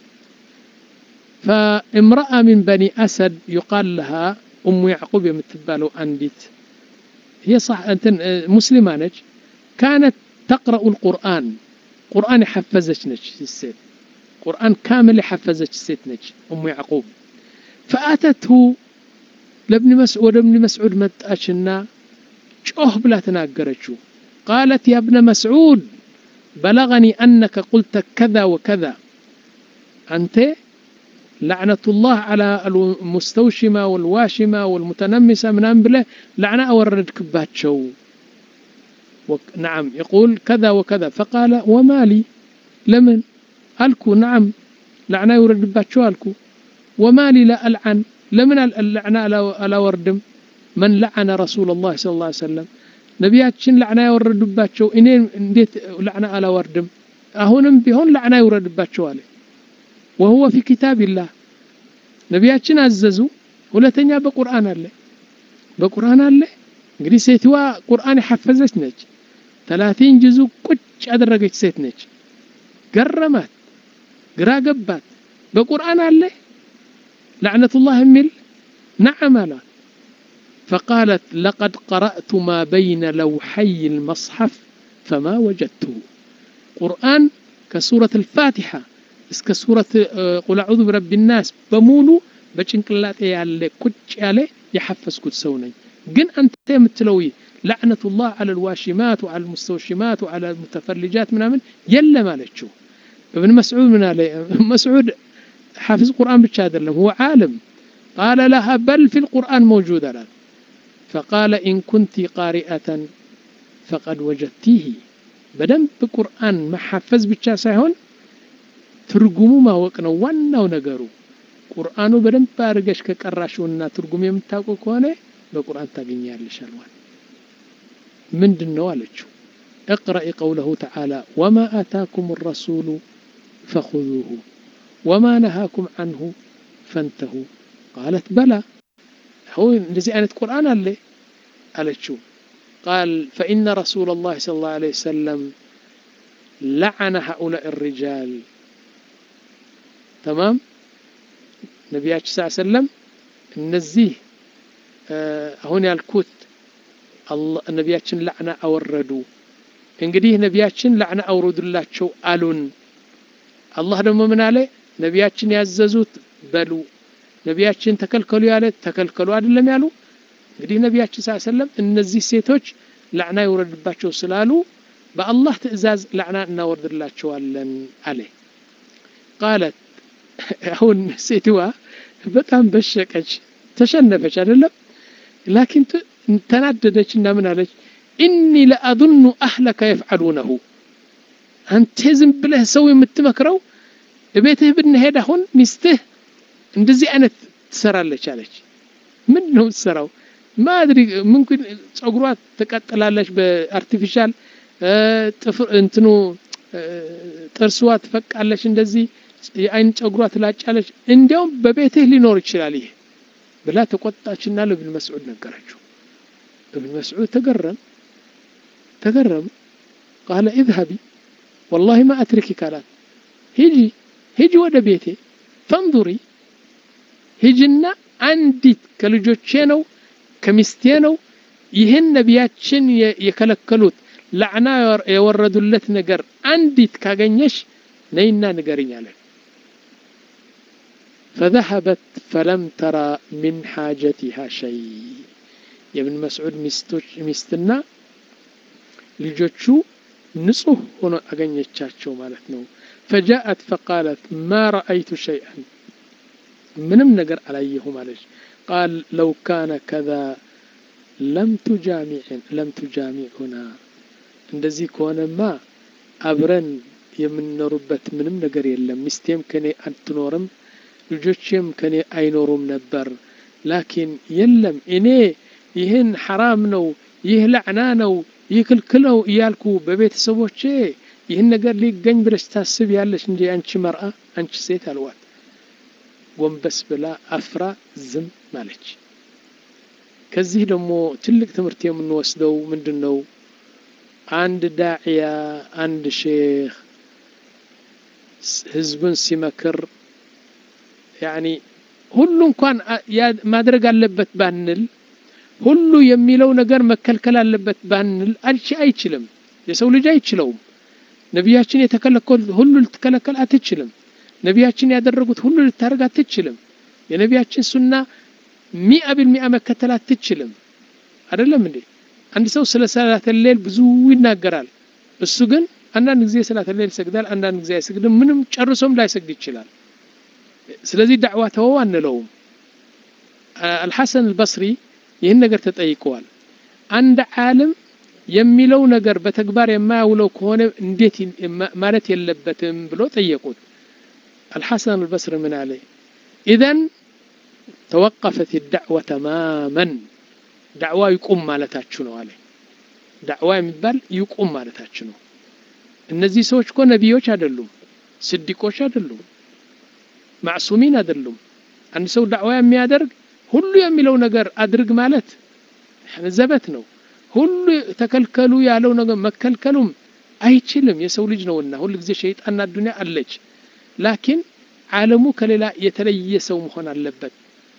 فامرأة من بني أسد يقال لها أم يعقوب يمتبالو أنديت هي صح أنت مسلمة نج كانت تقرأ القرآن قرآن حفزت نج السيد قرآن كامل حفزت السيد نج أم يعقوب فأتته لابن مسعود ابن مسعود متأشنا ጮህ ብላ ተናገረችው ቃለት ያ ብነ መስዑድ በለغኒ አነከ ቁልተ ከዛ ወከዛ አንተ ላዕነቱላህ ዓላ አልሙስተውሽማ ወልዋሽማ ወልሙተነሚሳ ምናምን ብለ ላዕና አወረድክባቸው نعم يقول كذا وكذا فقال وما لي لمن ألكو نعم لعنة يورد باتشو ألكو وما لي لا ألعن لمن اللعنة ألا وردم من لعن رسول الله صلى الله عليه وسلم ነቢያችን ላዕና ያወረዱባቸው እኔ እንዴት ላዕና አላወርድም አሁንም ቢሆን ላዕና ይውረድባቸው አለ ወሁወ ፊ ኪታብላህ ነቢያችን አዘዙ ሁለተኛ በቁርአን አለ በቁርአን አለ እንግዲህ ሴትዋ ቁርአን የሐፈዘች ነች ተላቲን ጅዙ ቁጭ ያደረገች ሴት ነች ገረማት ግራ ገባት በቁርአን አለ ላዕነቱላህ የሚል ነዓም አሏት فقالت لقد قرأت ما بين لوحي المصحف فما وجدته قرآن كسورة الفاتحة اسك سورة قل أعوذ برب الناس بمولو بچنقلات ያለ ቁጭ ያለ የሐፈዝኩት ሰው ነኝ ግን አንተ የምትለው لعنة الله على الواشمات وعلى المستوشمات وعلى المتفلجات ምናምን የለም አለችው ابن مسعود من عليه مسعود حافظ قرآن ብቻ አይደለም هو عالم قال لها بل في القرآن موجود አላት فقال إن كنت قارئة فقد وجدتيه በደንብ ቁርአን መሐፈዝ ብቻ ሳይሆን ትርጉሙ ማወቅ ነው ዋናው ነገሩ ቁርአኑ በደንብ አድርገሽ ከቀራሽውና ትርጉም የምታውቀው ከሆነ በቁርአን ታገኛለሽ አልዋል ምንድን ነው አለችው اقرأ قوله تعالى وما آتاكم الرسول فخذوه وما نهاكم عنه فانتهوا قالت بلى هو እንደዚህ አይነት ቁርአን አለ አለችው قال فإن رسول الله صلى الله عليه وسلم لعن هؤلاء الرجال تمام ነቢያችን ስ ሰለም እነዚህ አሁን ያልኩት ነቢያችን ላዕና አወረዱ እንግዲህ ነቢያችን ላዕና አውረዱላቸው አሉን አላህ ደግሞ ምን አለ ነቢያችን ያዘዙት በሉ ነቢያችን ተከልከሉ ያለ ተከልከሉ አይደለም ያሉ እንግዲህ ነቢያችን ስ ሰለም እነዚህ ሴቶች ላዕና ይውረድባቸው ስላሉ በአላህ ትእዛዝ ላዕና እናወርድላቸዋለን አለ ቃለት አሁን ሴትዋ በጣም በሸቀች ተሸነፈች አይደለም ላኪን ተናደደች እና ምን አለች ኢኒ ለአظኑ አህለከ የፍዓሉነሁ አንተ ዝም ብለህ ሰው የምትመክረው እቤትህ ብንሄድ አሁን ሚስትህ እንደዚህ አይነት ትሰራለች አለች ምን ነው ትሰራው ማድሪ ምንኩን ጸጉሯ ትቀጥላለች በአርቲፊሻል ጥፍር እንትኑ ጥርስዋ ትፈቃለች እንደዚህ የአይን ጸጉሯ ትላጫለች እንዲያውም በቤትህ ሊኖር ይችላል ይህ ብላ ተቆጣችና ለብን መስዑድ ነገረችው ابن مسعود تقرم تقرم قال اذهبي والله ما أتركك قالت هجي هجي ودا بيتي فانظري هجنا አንዲት ከልጆቼ ነው ከሚስቴ ነው ይህን ነቢያችን የከለከሉት ላዕና የወረዱለት ነገር አንዲት ካገኘሽ ነይና ንገርኝ አለ فذهبت فلم ترى من حاجتها شيء የብን መስዑድ ሚስትና ልጆቹ ንጹህ ሆኖ አገኘቻቸው ማለት ነው ፈጃአት ፈቃለት ማ ረአይቱ ሸይአን ምንም ነገር አላየሁም አለች ቃል ለው ካነ ከዛ ለም ቱጃሚዑና እንደዚህ ከሆነማ አብረን የምንኖሩበት ምንም ነገር የለም ሚስቴም ከኔ አትኖርም ልጆቼም ከኔ አይኖሩም ነበር ላኪን የለም እኔ ይህን ሐራም ነው ይህ ላዕና ነው ይህ ክልክል ነው እያልኩ በቤተሰቦቼ ይህን ነገር ሊገኝ ብለሽ ታስብ ያለሽ እንጂ አንቺ መርአ አንቺ ሴት አልዋት ጎንበስ ብላ አፍራ ዝም ማለች ከዚህ ደግሞ ትልቅ ትምህርት የምንወስደው ምንድን ነው አንድ ዳዕያ አንድ ሼክ ህዝብን ሲመክር ያኒ ሁሉ እንኳን ማድረግ አለበት ባንል ሁሉ የሚለው ነገር መከልከል አለበት ባንል አልቺ አይችልም የሰው ልጅ አይችለውም ነቢያችን የተከለከሉት ሁሉ ልትከለከል አትችልም ነቢያችን ያደረጉት ሁሉ ልታደርግ አትችልም የነቢያችን ሱና ሚአ ቢልሚአ መከተል አትችልም አይደለም እንዴ አንድ ሰው ስለ ሰላተ ሌል ብዙ ይናገራል እሱ ግን አንዳንድ ጊዜ ሰላተ ሌል ይሰግዳል አንዳንድ ጊዜ አይሰግድም ምንም ጨርሶም ላይሰግድ ይችላል ስለዚህ ዳዕዋ ተወው አንለውም አልሐሰን አልበስሪ ይህን ነገር ተጠይቀዋል አንድ ዓለም የሚለው ነገር በተግባር የማያውለው ከሆነ እንዴት ማለት የለበትም ብሎ ጠየቁት። አልሐሰን አልበስሪ ምን አለ? ኢዘን ተወቀፈት ዳዕዋ ተማመን ዳዕዋ ይቁም ማለታችሁ ነው አለ። ዳዕዋ የሚባል ይቁም ማለታችሁ ነው። እነዚህ ሰዎች እኮ ነቢዮች አይደሉም፣ ስዲቆች አይደሉም፣ ማዕሱሚን አይደሉም። አንድ ሰው ዳዕዋ የሚያደርግ ሁሉ የሚለው ነገር አድርግ ማለት ዘበት ነው። ሁሉ ተከልከሉ ያለው ነገር መከልከሉም አይችልም። የሰው ልጅ ነውና ሁሉ ጊዜ ሸይጣንና ዱንያ አለች። ላኪን ዓለሙ ከሌላ የተለየ ሰው መሆን አለበት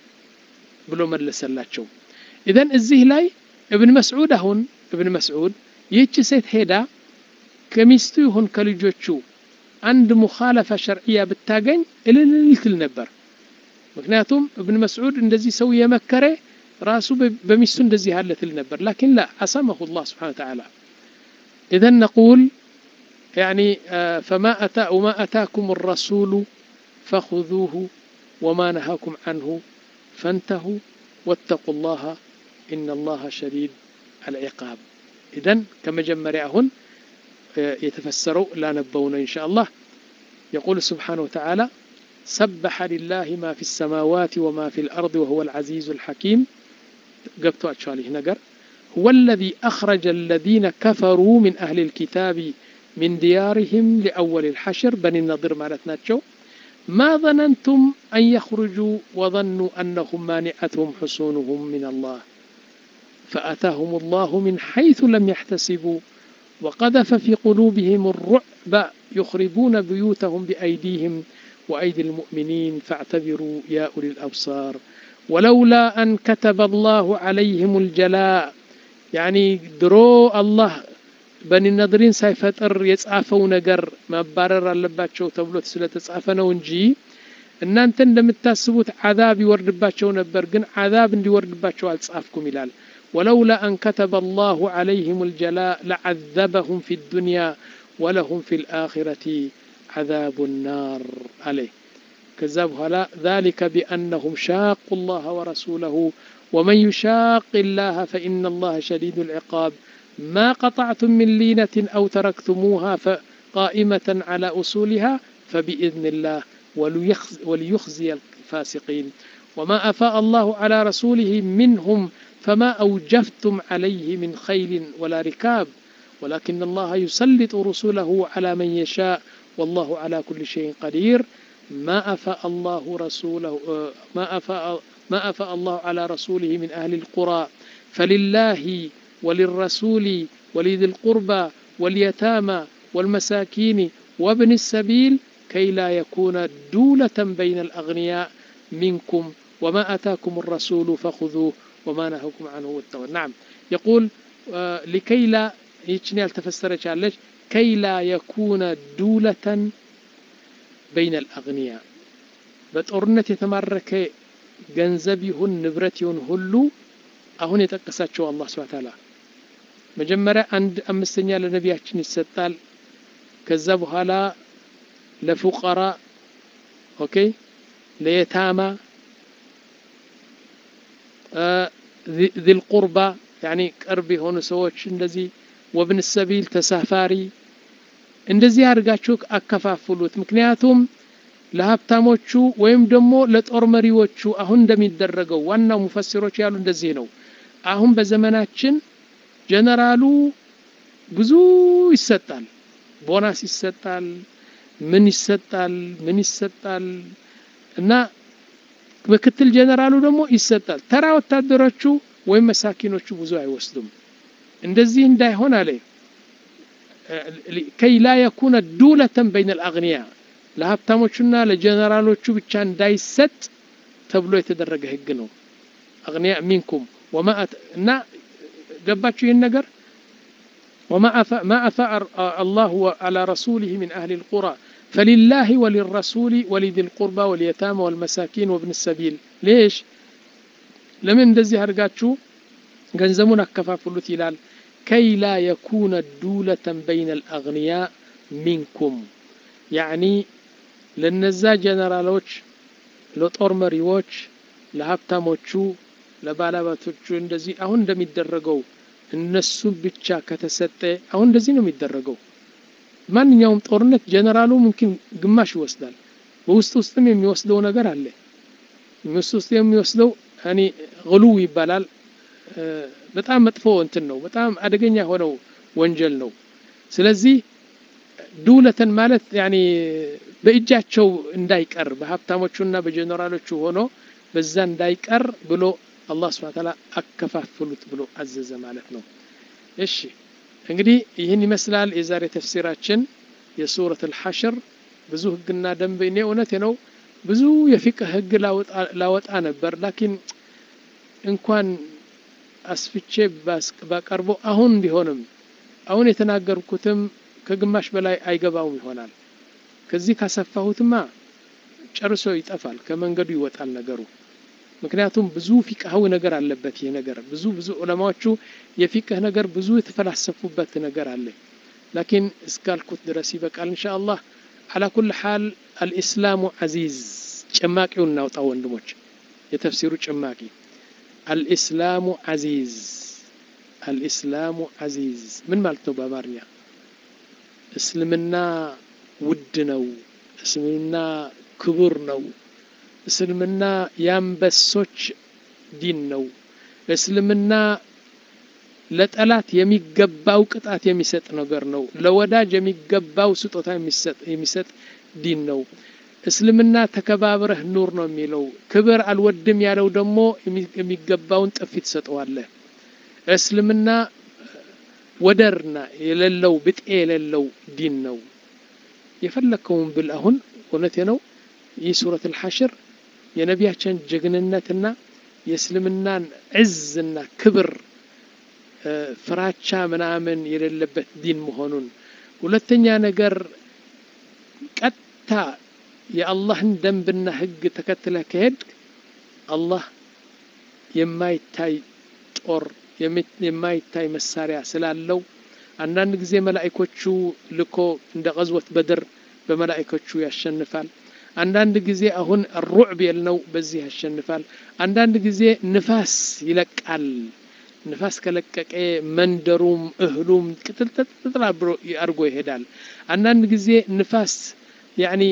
ብሎ መለሰላቸው። ኢዘን እዚህ ላይ እብን መስዑድ አሁን እብን መስዑድ ይህች ሴት ሄዳ ከሚስቱ ይሁን ከልጆቹ አንድ ሙኻለፋ ሸርዕያ ብታገኝ እልል ትል ነበር። ምክንያቱም እብን መስዑድ እንደዚህ ሰው የመከረ ራሱ በሚስቱ እንደዚህ ያለ ትል ነበር። ላኪን ላ አሰመሁ ላህ ስብሓነሁ ወተዓላ ኢዘን ነቁል ያኒ ፈማ አታ ወማ አታኩም ረሱሉ ፈኹዙሁ ወማ ነሃኩም አንሁ ፈንተሁ ወተቁ ላሃ ኢነ ላሃ ሸዲድ አልዒቃብ። ኢዘን ከመጀመሪያ አሁን የተፈሰረው ላነበው ነው ኢንሻ አላህ የቁል ስብሓነሁ ወተዓላ ሰበሐ ሊላሂ ማ ፊ ሰማዋት ወማ ፊ ልአርድ ወሁወ ልዓዚዙ ልሐኪም ገብቷቸዋል ይህ ነገር ሁወ ለዚ አኽረጀ አለዚነ ከፈሩ ሚን አህሊ ልኪታቢ ሚን ዲያሪህም ሊአወል ልሐሽር በኒ ነዲር ማለት ናቸው ማ ظነንቱም አን የኽሩጁ ወظኑ አነሁም ማኒዐትሁም ሕሱኑሁም ምን አላህ ፈአታሁም ላሁ ምን ሐይث ለም ያሕተሲቡ وقذف في قلوبهم الرعب يخربون بيوتهم بأيديهم وأيدي المؤمنين فاعتبروا يا أولي الأبصار ولولا أن كتب الله عليهم الجلاء يعني درو الله በኒ ነድሪን ሳይፈጥር የጻፈው ነገር መባረር አለባቸው ተብሎ ስለተጻፈ ነው እንጂ እናንተ እንደምታስቡት ዓዛብ ይወርድባቸው ነበር፣ ግን ዓዛብ እንዲወርድባቸው አልጻፍኩም ይላል። ወለውላ አን ከተበ አላሁ ዓለይህም ልጀላእ ለዓዘበሁም ፊ ዱንያ ወለሁም ፊ ልአኺረቲ ዓዛቡ ናር አለ። ከዛ በኋላ ዛሊከ ቢአነሁም ሻቁ ላህ ወረሱለሁ ወመን ዩሻቅ ላህ ፈኢነ ላህ ሸዲዱ ልዕቃብ ما قطعتم من لينة أو تركتموها قائمة على أصولها فبإذن الله وليخزي الفاسقين وما أفاء الله على رسوله منهم فما أوجفتم عليه من خيل ولا ركاب ولكن الله يسلط رسله على من يشاء والله على كل شيء قدير ما أفاء الله رسوله ما أفاء ما أفاء الله على رسوله من أهل القرى فلله وللرسول ولذي القربى واليتامى والمساكين وابن السبيل كي لا يكون دولة بين الأغنياء منكم وما أتاكم الرسول فخذوه وما نهاكم عنه واتقوا نعم يقول آه لكي لا يتشني التفسر كي لا يكون دولة بين الأغنياء بطورنة يتمرك ገንዘብ ይሁን ንብረት ይሁን ሁሉ አሁን የጠቀሳቸው አላህ ስብሐ ተዓላ መጀመሪያ አንድ አምስተኛ ለነቢያችን ይሰጣል። ከዛ በኋላ ለፉቀራ ኦኬ፣ ለየታማ ዚል ቁርባ ያኒ ቅርብ የሆኑ ሰዎች እንደዚህ፣ ወብን ሰቢል ተሳፋሪ፣ እንደዚህ አድርጋችሁ አከፋፍሉት። ምክንያቱም ለሀብታሞቹ ወይም ደግሞ ለጦር መሪዎቹ አሁን እንደሚደረገው ዋናው ሙፈሲሮች ያሉ እንደዚህ ነው። አሁን በዘመናችን ጀነራሉ ብዙ ይሰጣል፣ ቦናስ ይሰጣል፣ ምን ይሰጣል፣ ምን ይሰጣል እና ምክትል ጀነራሉ ደግሞ ይሰጣል። ተራ ወታደሮቹ ወይም መሳኪኖቹ ብዙ አይወስዱም። እንደዚህ እንዳይሆን አለ ከይ ላ የኩነ ዱለተን በይነ ልአግንያ ለሀብታሞቹና ለጀነራሎቹ ብቻ እንዳይሰጥ ተብሎ የተደረገ ህግ ነው። አግንያ ሚንኩም እና ገባችሁ ይህን ነገር ወማ አፋ አላሁ አላ ረሱሊህ ሚን አህሊ ልቁራ ፈሊላህ ወሊረሱሊ ወሊዚ ልቁርባ ወልየታማ ወልመሳኪን ወብን ሰቢል ሌሽ ለምን እንደዚህ አድርጋችሁ ገንዘቡን አከፋፍሉት ይላል ከይ ላ የኩነ ዱለተን በይነ ልአግንያ ሚንኩም ያዕኒ ለነዛ ጀነራሎች ለጦር መሪዎች ለሀብታሞቹ ለባለቤቶቹ እንደዚህ አሁን እንደሚደረገው እነሱን ብቻ ከተሰጠ አሁን እንደዚህ ነው የሚደረገው። ማንኛውም ጦርነት ጀነራሉ ምምኪን ግማሽ ይወስዳል። በውስጥ ውስጥም የሚወስደው ነገር አለ። ውስጥ ውስጥ የሚወስደው እኔ ግሉው ይባላል። በጣም መጥፎ እንትን ነው። በጣም አደገኛ የሆነው ወንጀል ነው። ስለዚህ ዱለተን ማለት ያኔ በእጃቸው እንዳይቀር በሀብታሞቹና በጀነራሎቹ ሆኖ በዛ እንዳይቀር ብሎ አላህ ስብሐ ተዓላ አከፋፍሉት ብሎ አዘዘ ማለት ነው። እሺ እንግዲህ ይህን ይመስላል የዛሬ ተፍሲራችን የሱረት አልሐሽር። ብዙ ህግና ደንብ እኔ እውነቴ ነው ብዙ የፊቅህ ህግ ላወጣ ነበር፣ ላኪን እንኳን አስፍቼ ባቀርቦ አሁን ቢሆንም አሁን የተናገርኩትም ከግማሽ በላይ አይገባውም ይሆናል። ከዚህ ካሰፋሁትማ ጨርሶ ይጠፋል፣ ከመንገዱ ይወጣል ነገሩ። ምክንያቱም ብዙ ፊቅሃዊ ነገር አለበት ይህ ነገር። ብዙ ብዙ ዑለማዎቹ የፊቅህ ነገር ብዙ የተፈላሰፉበት ነገር አለ። ላኪን እስካልኩት ድረስ ይበቃል እንሻ አላህ። አላ ኩል ሓል አልኢስላሙ ዓዚዝ ጭማቂውን እናውጣ ወንድሞች፣ የተፍሲሩ ጭማቂ አልኢስላሙ ዓዚዝ አልኢስላሙ ዓዚዝ ምን ማለት ነው በአማርኛ? እስልምና ውድ ነው። እስልምና ክቡር ነው። እስልምና የአንበሶች ዲን ነው። እስልምና ለጠላት የሚገባው ቅጣት የሚሰጥ ነገር ነው። ለወዳጅ የሚገባው ስጦታ የሚሰጥ ዲን ነው። እስልምና ተከባብረህ ኑር ነው የሚለው። ክብር አልወድም ያለው ደግሞ የሚገባውን ጥፊ ትሰጠዋለህ። እስልምና ወደርና የሌለው ብጤ የሌለው ዲን ነው። የፈለከውን ብል አሁን እውነቴ ነው። ይህ ሱረት አልሐሽር የነቢያችን ጀግንነትና የእስልምናን ዕዝና ክብር ፍራቻ ምናምን የሌለበት ዲን መሆኑን፣ ሁለተኛ ነገር ቀጥታ የአላህን ደንብና ሕግ ተከትለህ ከሄድ አላህ የማይታይ ጦር የማይታይ መሳሪያ ስላለው አንዳንድ ጊዜ መላእኮቹ ልኮ እንደ ቀዝወት በድር በመላእኮቹ ያሸንፋል። አንዳንድ ጊዜ አሁን ሩዕብ የልነው በዚህ ያሸንፋል። አንዳንድ ጊዜ ንፋስ ይለቃል። ንፋስ ከለቀቀ መንደሩም እህሉም ቅጥልጥጥል አድርጎ ይሄዳል። አንዳንድ ጊዜ ንፋስ ያኒ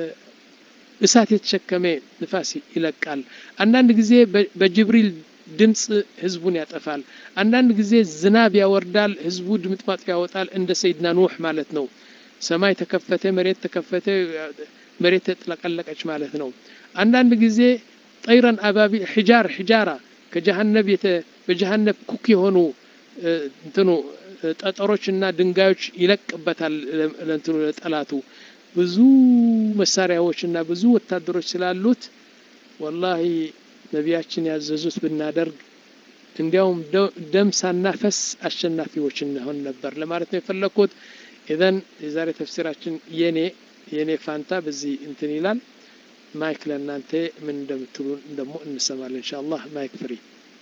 እሳት የተሸከመ ንፋስ ይለቃል። አንዳንድ ጊዜ በጅብሪል ድምፅ ህዝቡን ያጠፋል። አንዳንድ ጊዜ ዝናብ ያወርዳል፣ ህዝቡ ድምጥማጡ ያወጣል። እንደ ሰይድና ኑህ ማለት ነው። ሰማይ ተከፈተ፣ መሬት ተከፈተ፣ መሬት ተጥለቀለቀች ማለት ነው። አንዳንድ ጊዜ ጠይረን አባቢ ሒጃር ሒጃራ ከጀሃነብ በጀሃነብ ኩክ የሆኑ እንትኑ ጠጠሮችና ድንጋዮች ይለቅበታል ለእንትኑ ለጠላቱ ብዙ መሳሪያዎችና ብዙ ወታደሮች ስላሉት ወላሂ ነቢያችን ያዘዙት ብናደርግ እንዲያውም ደም ሳናፈስ አሸናፊዎች እንሆን ነበር ለማለት ነው የፈለግኩት። ኢዘን የዛሬ ተፍሲራችን የኔ የኔ ፋንታ በዚህ እንትን ይላል። ማይክ ለእናንተ ምን እንደምትሉ ደግሞ እንሰማለን ኢንሻአላህ። ማይክ ፍሪ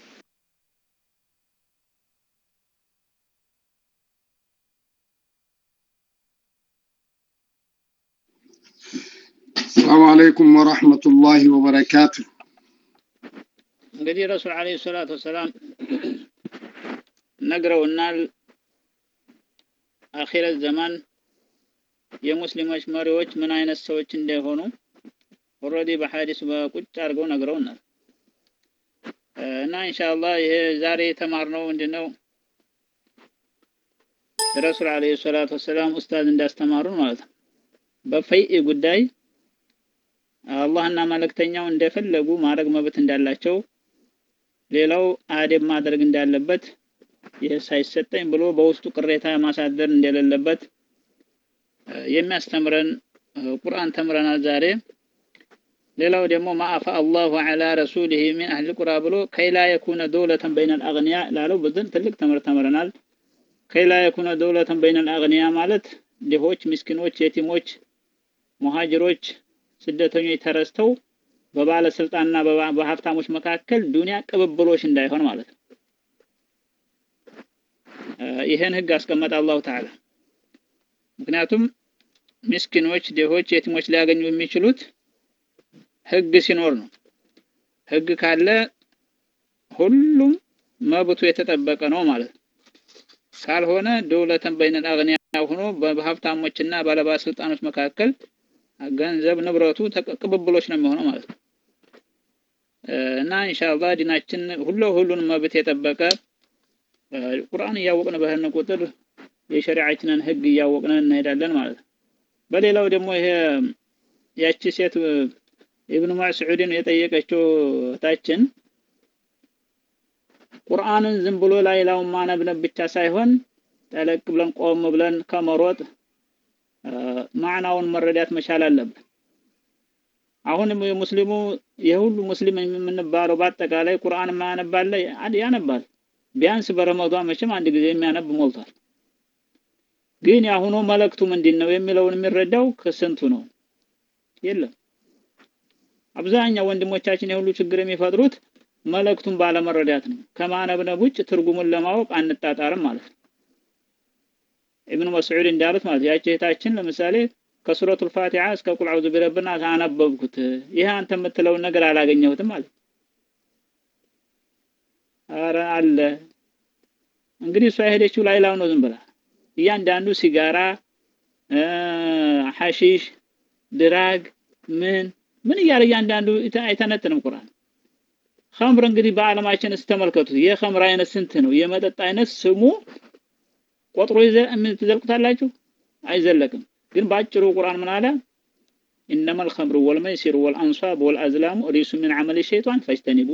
ሰላሙ አለይኩም ወራህመቱላሂ ወበረካቱ። እንግዲህ ረሱል ዓለይሂ ሰላቱ ወሰላም ነግረውናል። አኺረት ዘማን የሙስሊሞች መሪዎች ምን አይነት ሰዎች እንደሆኑ ኦልሬዲ በሐዲስ በቁጭ አድርገው ነግረውናል። እና ኢንሻአላህ ይሄ ዛሬ የተማርነው ምንድነው? ረሱል ዓለይሂ ሰላቱ ወሰላም ኡስታዝ እንዳስተማሩን ማለት ነው። በፈይእ ጉዳይ አላህና መልእክተኛው እንደፈለጉ ማድረግ መብት እንዳላቸው፣ ሌላው አደብ ማድረግ እንዳለበት፣ ይህ ሳይሰጠኝ ብሎ በውስጡ ቅሬታ ማሳደር እንደሌለበት የሚያስተምረን ቁርአን ተምረናል ዛሬ። ሌላው ደግሞ ማአፋ አላሁ ዐላ ረሱሊሂ ሚን አህል ቁራ ብሎ ከይላ የኩነ ደውለተን በይነል አግንያ ላለው ብዙን ትልቅ ትምህርት ተምረናል። ከይላ የኩነ ደውለተን በይነል አግንያ ማለት ድሆች፣ ምስኪኖች፣ የቲሞች፣ ሙሃጅሮች፣ ስደተኞች ተረስተው በባለስልጣንና በሀብታሞች መካከል ዱንያ ቅብብሎች እንዳይሆን ማለት ነው። ይህን ህግ አስቀመጠ አላሁ ተዓላ። ምክንያቱም ምስኪኖች፣ ድሆች፣ የቲሞች ሊያገኙ የሚችሉት ህግ ሲኖር ነው። ህግ ካለ ሁሉም መብቱ የተጠበቀ ነው ማለት ነው። ካልሆነ ደውለተን በይነል አግኒያ ሆኖ በሀብታሞችና ባለባለስልጣኖች መካከል ገንዘብ ንብረቱ ቅብብሎች ነው የሚሆነው ማለት ነው። እና ኢንሻአላህ ዲናችን ሁሉ ሁሉን መብት የጠበቀ ቁርአን እያወቅን በህን ቁጥር የሸሪዓችንን ህግ እያወቅን እንሄዳለን ማለት ነው። በሌላው ደግሞ ይሄ ያቺ ሴት ኢብኑ መስዑድን የጠየቀችው እህታችን ቁርአንን ዝም ብሎ ላይላውን ማነብነብ ብቻ ሳይሆን ጠለቅ ብለን ቆም ብለን ከመሮጥ ማዕናውን መረዳት መቻል አለብን። አሁንም የሙስሊሙ የሁሉ ሙስሊም የምንባለው በአጠቃላይ ቁርአን የማያነባለ ያነባል። ቢያንስ በረመዷን መቼም አንድ ጊዜ የሚያነብ ሞልቷል። ግን የአሁኑ መልእክቱ ምንድን ነው የሚለውን የሚረዳው ከስንቱ ነው? የለም። አብዛኛው ወንድሞቻችን የሁሉ ችግር የሚፈጥሩት መልእክቱን ባለመረዳት ነው። ከማነብነብ ውጭ ትርጉሙን ለማወቅ አንጣጣርም ማለት ነው። ኢብኑ መስዑድ እንዳሉት ማለት ያቺ እህታችን ለምሳሌ ከሱረቱል ፋቲሃ እስከ ቁል አዑዙ ቢረብና አነበብኩት፣ ይሄ አንተ የምትለውን ነገር አላገኘሁትም ማለት አረ አለ እንግዲህ እሷ የሄደችው ላይላው ነው ዝም ብላ እያንዳንዱ ሲጋራ፣ ሐሺሽ፣ ድራግ ምን ምን እያለ እያንዳንዱ አይተነትንም ቁርአን። ኸምር እንግዲህ በዓለማችን ስተመልከቱት የኸምር አይነት ስንት ነው? የመጠጥ አይነት ስሙ ቆጥሮ ትዘልቁታላችሁ? አይዘለቅም። ግን በአጭሩ ቁርአን ምን አለ? ኢነመል ኸምሩ ወልመይሲሩ ወልአንሷብ ወልአዝላሙ ሪሱ ሚን ዐመሊ ሸይጣን ፈጅተኒቡ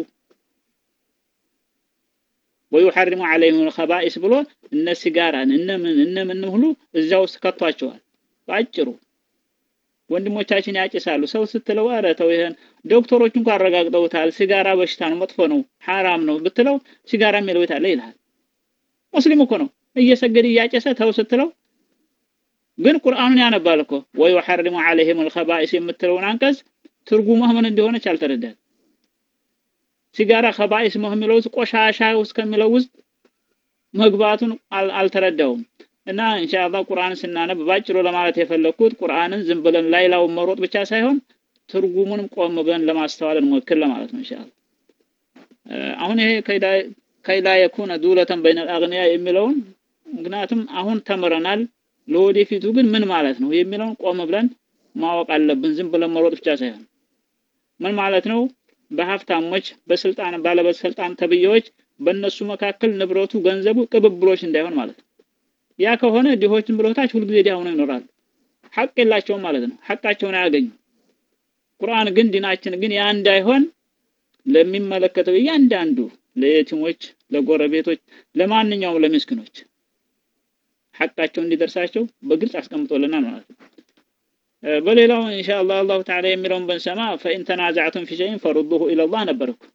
ወዩሐሪሙ ዐለይሂም ልኸባኢስ ብሎ እነ ሲጋራን እነ ምን እነ ምን ሁሉ እዛ ውስጥ ከቷቸዋል። በአጭሩ ወንድሞቻችን ያጭሳሉ። ሰው ስትለው ኧረ ተው ይሄን ዶክተሮች እንኳን አረጋግጠውታል። ሲጋራ በሽታ ነው፣ መጥፎ ነው፣ ሐራም ነው ብትለው ሲጋራ የሚለው የት አለ ይልሃል። ሙስሊም እኮ ነው እየሰገደ እያጨሰ ተው ስትለው ግን ቁርአኑን ያነባል እኮ ወዩሐሪሙ ዐለይሂም ልኸባኢስ የምትለውን አንቀጽ ትርጉሟ ምን እንደሆነች አልተረዳል። ሲጋራ ከባኢስ ነው የሚለው ውስጥ ቆሻሻ ውስጥ ከሚለው ውስጥ መግባቱን አልተረዳውም። እና ኢንሻአላህ ቁርአን ስናነብ ባጭሩ ለማለት የፈለኩት ቁርአንን ዝም ብለን ላይላውን መሮጥ ብቻ ሳይሆን ትርጉሙንም ቆም ብለን ለማስተዋል እንሞክር ለማለት ነው ኢንሻአላህ። አሁን ይሄ ከይላ የኩነ ዱለተን በይነል አግኒያ የሚለውን ምክንያቱም አሁን ተምረናል። ለወደፊቱ ግን ምን ማለት ነው የሚለውን ቆም ብለን ማወቅ አለብን። ዝም ብለን መሮጥ ብቻ ሳይሆን ምን ማለት ነው በሀብታሞች በስልጣን ባለበስልጣን ተብዬዎች በእነሱ መካከል ንብረቱ ገንዘቡ ቅብብሎች እንዳይሆን ማለት ነው። ያ ከሆነ ድሆችን ብሎታች ሁልጊዜ ዲያ ሆነው ይኖራሉ። ሐቅ የላቸውም ማለት ነው። ሐቃቸውን አያገኙ። ቁርአን ግን ዲናችን ግን ያ እንዳይሆን ለሚመለከተው እያንዳንዱ ለየቲሞች፣ ለጎረቤቶች፣ ለማንኛውም ለምስኪኖች ሐቃቸው እንዲደርሳቸው በግልጽ አስቀምጦልናል ማለት ነው። በሌላው ኢንሻአላህ አላሁ ተዓላ የሚለውን ብንሰማ ፈኢን ተናዛዕቱም ፊ ሸይን ፈሩዱሁ ኢለላህ ነበር እኮ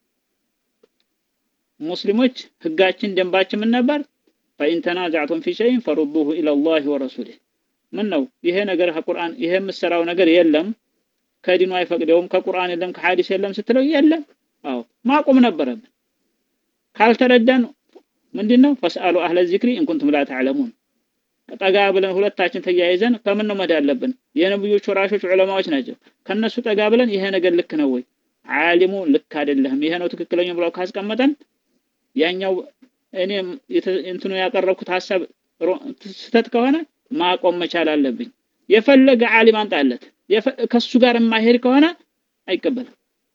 ሙስሊሞች ህጋችን ደንባችን ምን ነበር? ፈኢን ተናዛዕቱም ፊ ሸይን ፈሩዱሁ ኢለላህ ወረሱሊህ ምን ነው ይሄ ነገር ከቁርአን ይሄ የምሰራው ነገር የለም ከዲኑ አይፈቅደውም ከቁርአን የለም ከሐዲስ የለም ስትለው የለም አዎ ማቆም ነበረብን ካልተረዳን ምንድነው ፈስአሉ አህለ ዚክሪ እንኩንቱም ላ ተዕለሙን ጠጋ ብለን ሁለታችን ተያይዘን ከምን ነው መድ ያለብን የነብዮች ወራሾች ዑለማዎች ናቸው ከነሱ ጠጋ ብለን ይሄ ነገር ልክ ነው ወይ ዓሊሙ ልክ አይደለም ይሄ ነው ትክክለኛው ብለው ካስቀመጠን ያኛው እኔ እንትኑ ያቀረብኩት ሐሳብ ስህተት ከሆነ ማቆም መቻል አለብኝ የፈለገ ዓሊም አንጣለት ከሱ ጋር የማይሄድ ከሆነ አይቀበልም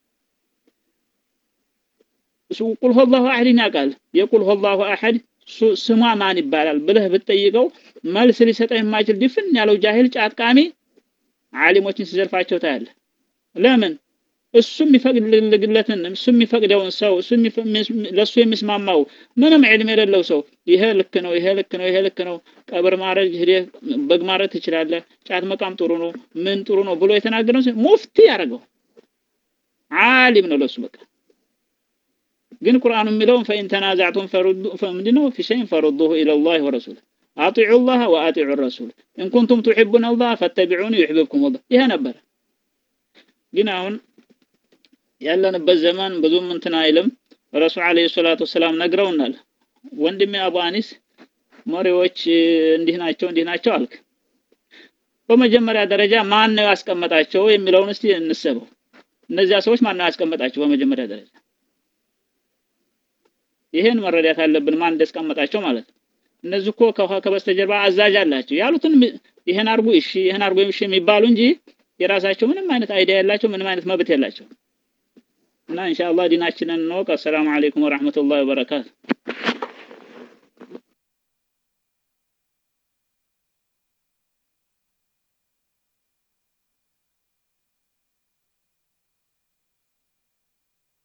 እሱ ቁል ሁወላሁ አሐድን ያውቃል የቁል ሁወላሁ አሐድ ስሟ ማን ይባላል ብለህ ብትጠይቀው መልስ ሊሰጠህ የማይችል ድፍን ያለው ጃሂል ጫጥቃሚ ዓሊሞችን ሲዘልፋቸው ታያለህ ለምን እሱ የሚፈቅድለትን እሱ የሚፈቅደውን ሰው እሱ ለሱ የሚስማማው ምንም ዕልም የሌለው ሰው ይሄ ልክ ነው ይሄ ልክ ነው ይሄ ልክ ነው ቀብር ማረድ ሄደህ በግ ማረድ ትችላለህ ጫት መቃም ጥሩ ነው ምን ጥሩ ነው ብሎ የተናገረው ሙፍቲ ያደርገው ዓሊም ነው ለሱ በቃ ግን ቁርአኑ የሚለውን ፈኢን ተናዛዕቱም ምንድነው ፊ ሸይን ፈሩዱሁ ኢለላህ ወረሱል አጢዑ ላህ ወአጢዑ ረሱል ኢን ኩንቱም ቱሒቡን አላህ ፈተቢዑኒ ዩሕብብኩም አላህ ይሄ ነበረ ግን አሁን ያለንበት ዘመን ብዙም እንትን አይልም ረሱል አለይሂ ሰላቱ ወሰላም ነግረውናል ወንድሜ አቡ አኒስ መሪዎች እንዲህ ናቸው እንዲህ ናቸው አልክ በመጀመሪያ ደረጃ ማን ነው ያስቀመጣቸው የሚለውን እስቲ እንሰበው እነዚያ ሰዎች ማን ነው ያስቀመጣቸው በመጀመሪያ ደረጃ ይሄን መረዳት አለብን ማን እንዳስቀመጣቸው ማለት ነው እነዚህ እኮ ከበስተጀርባ አዛዥ አላቸው ያሉትን ይህን አርጉ እሺ ይህን አርጉ እሺ የሚባሉ እንጂ የራሳቸው ምንም አይነት አይዲያ ያላቸው ምንም አይነት መብት የላቸው እና ኢንሻአላህ ዲናችንን እንወቅ። አሰላሙ አለይኩም ወራህመቱላሂ ወበረካቱ።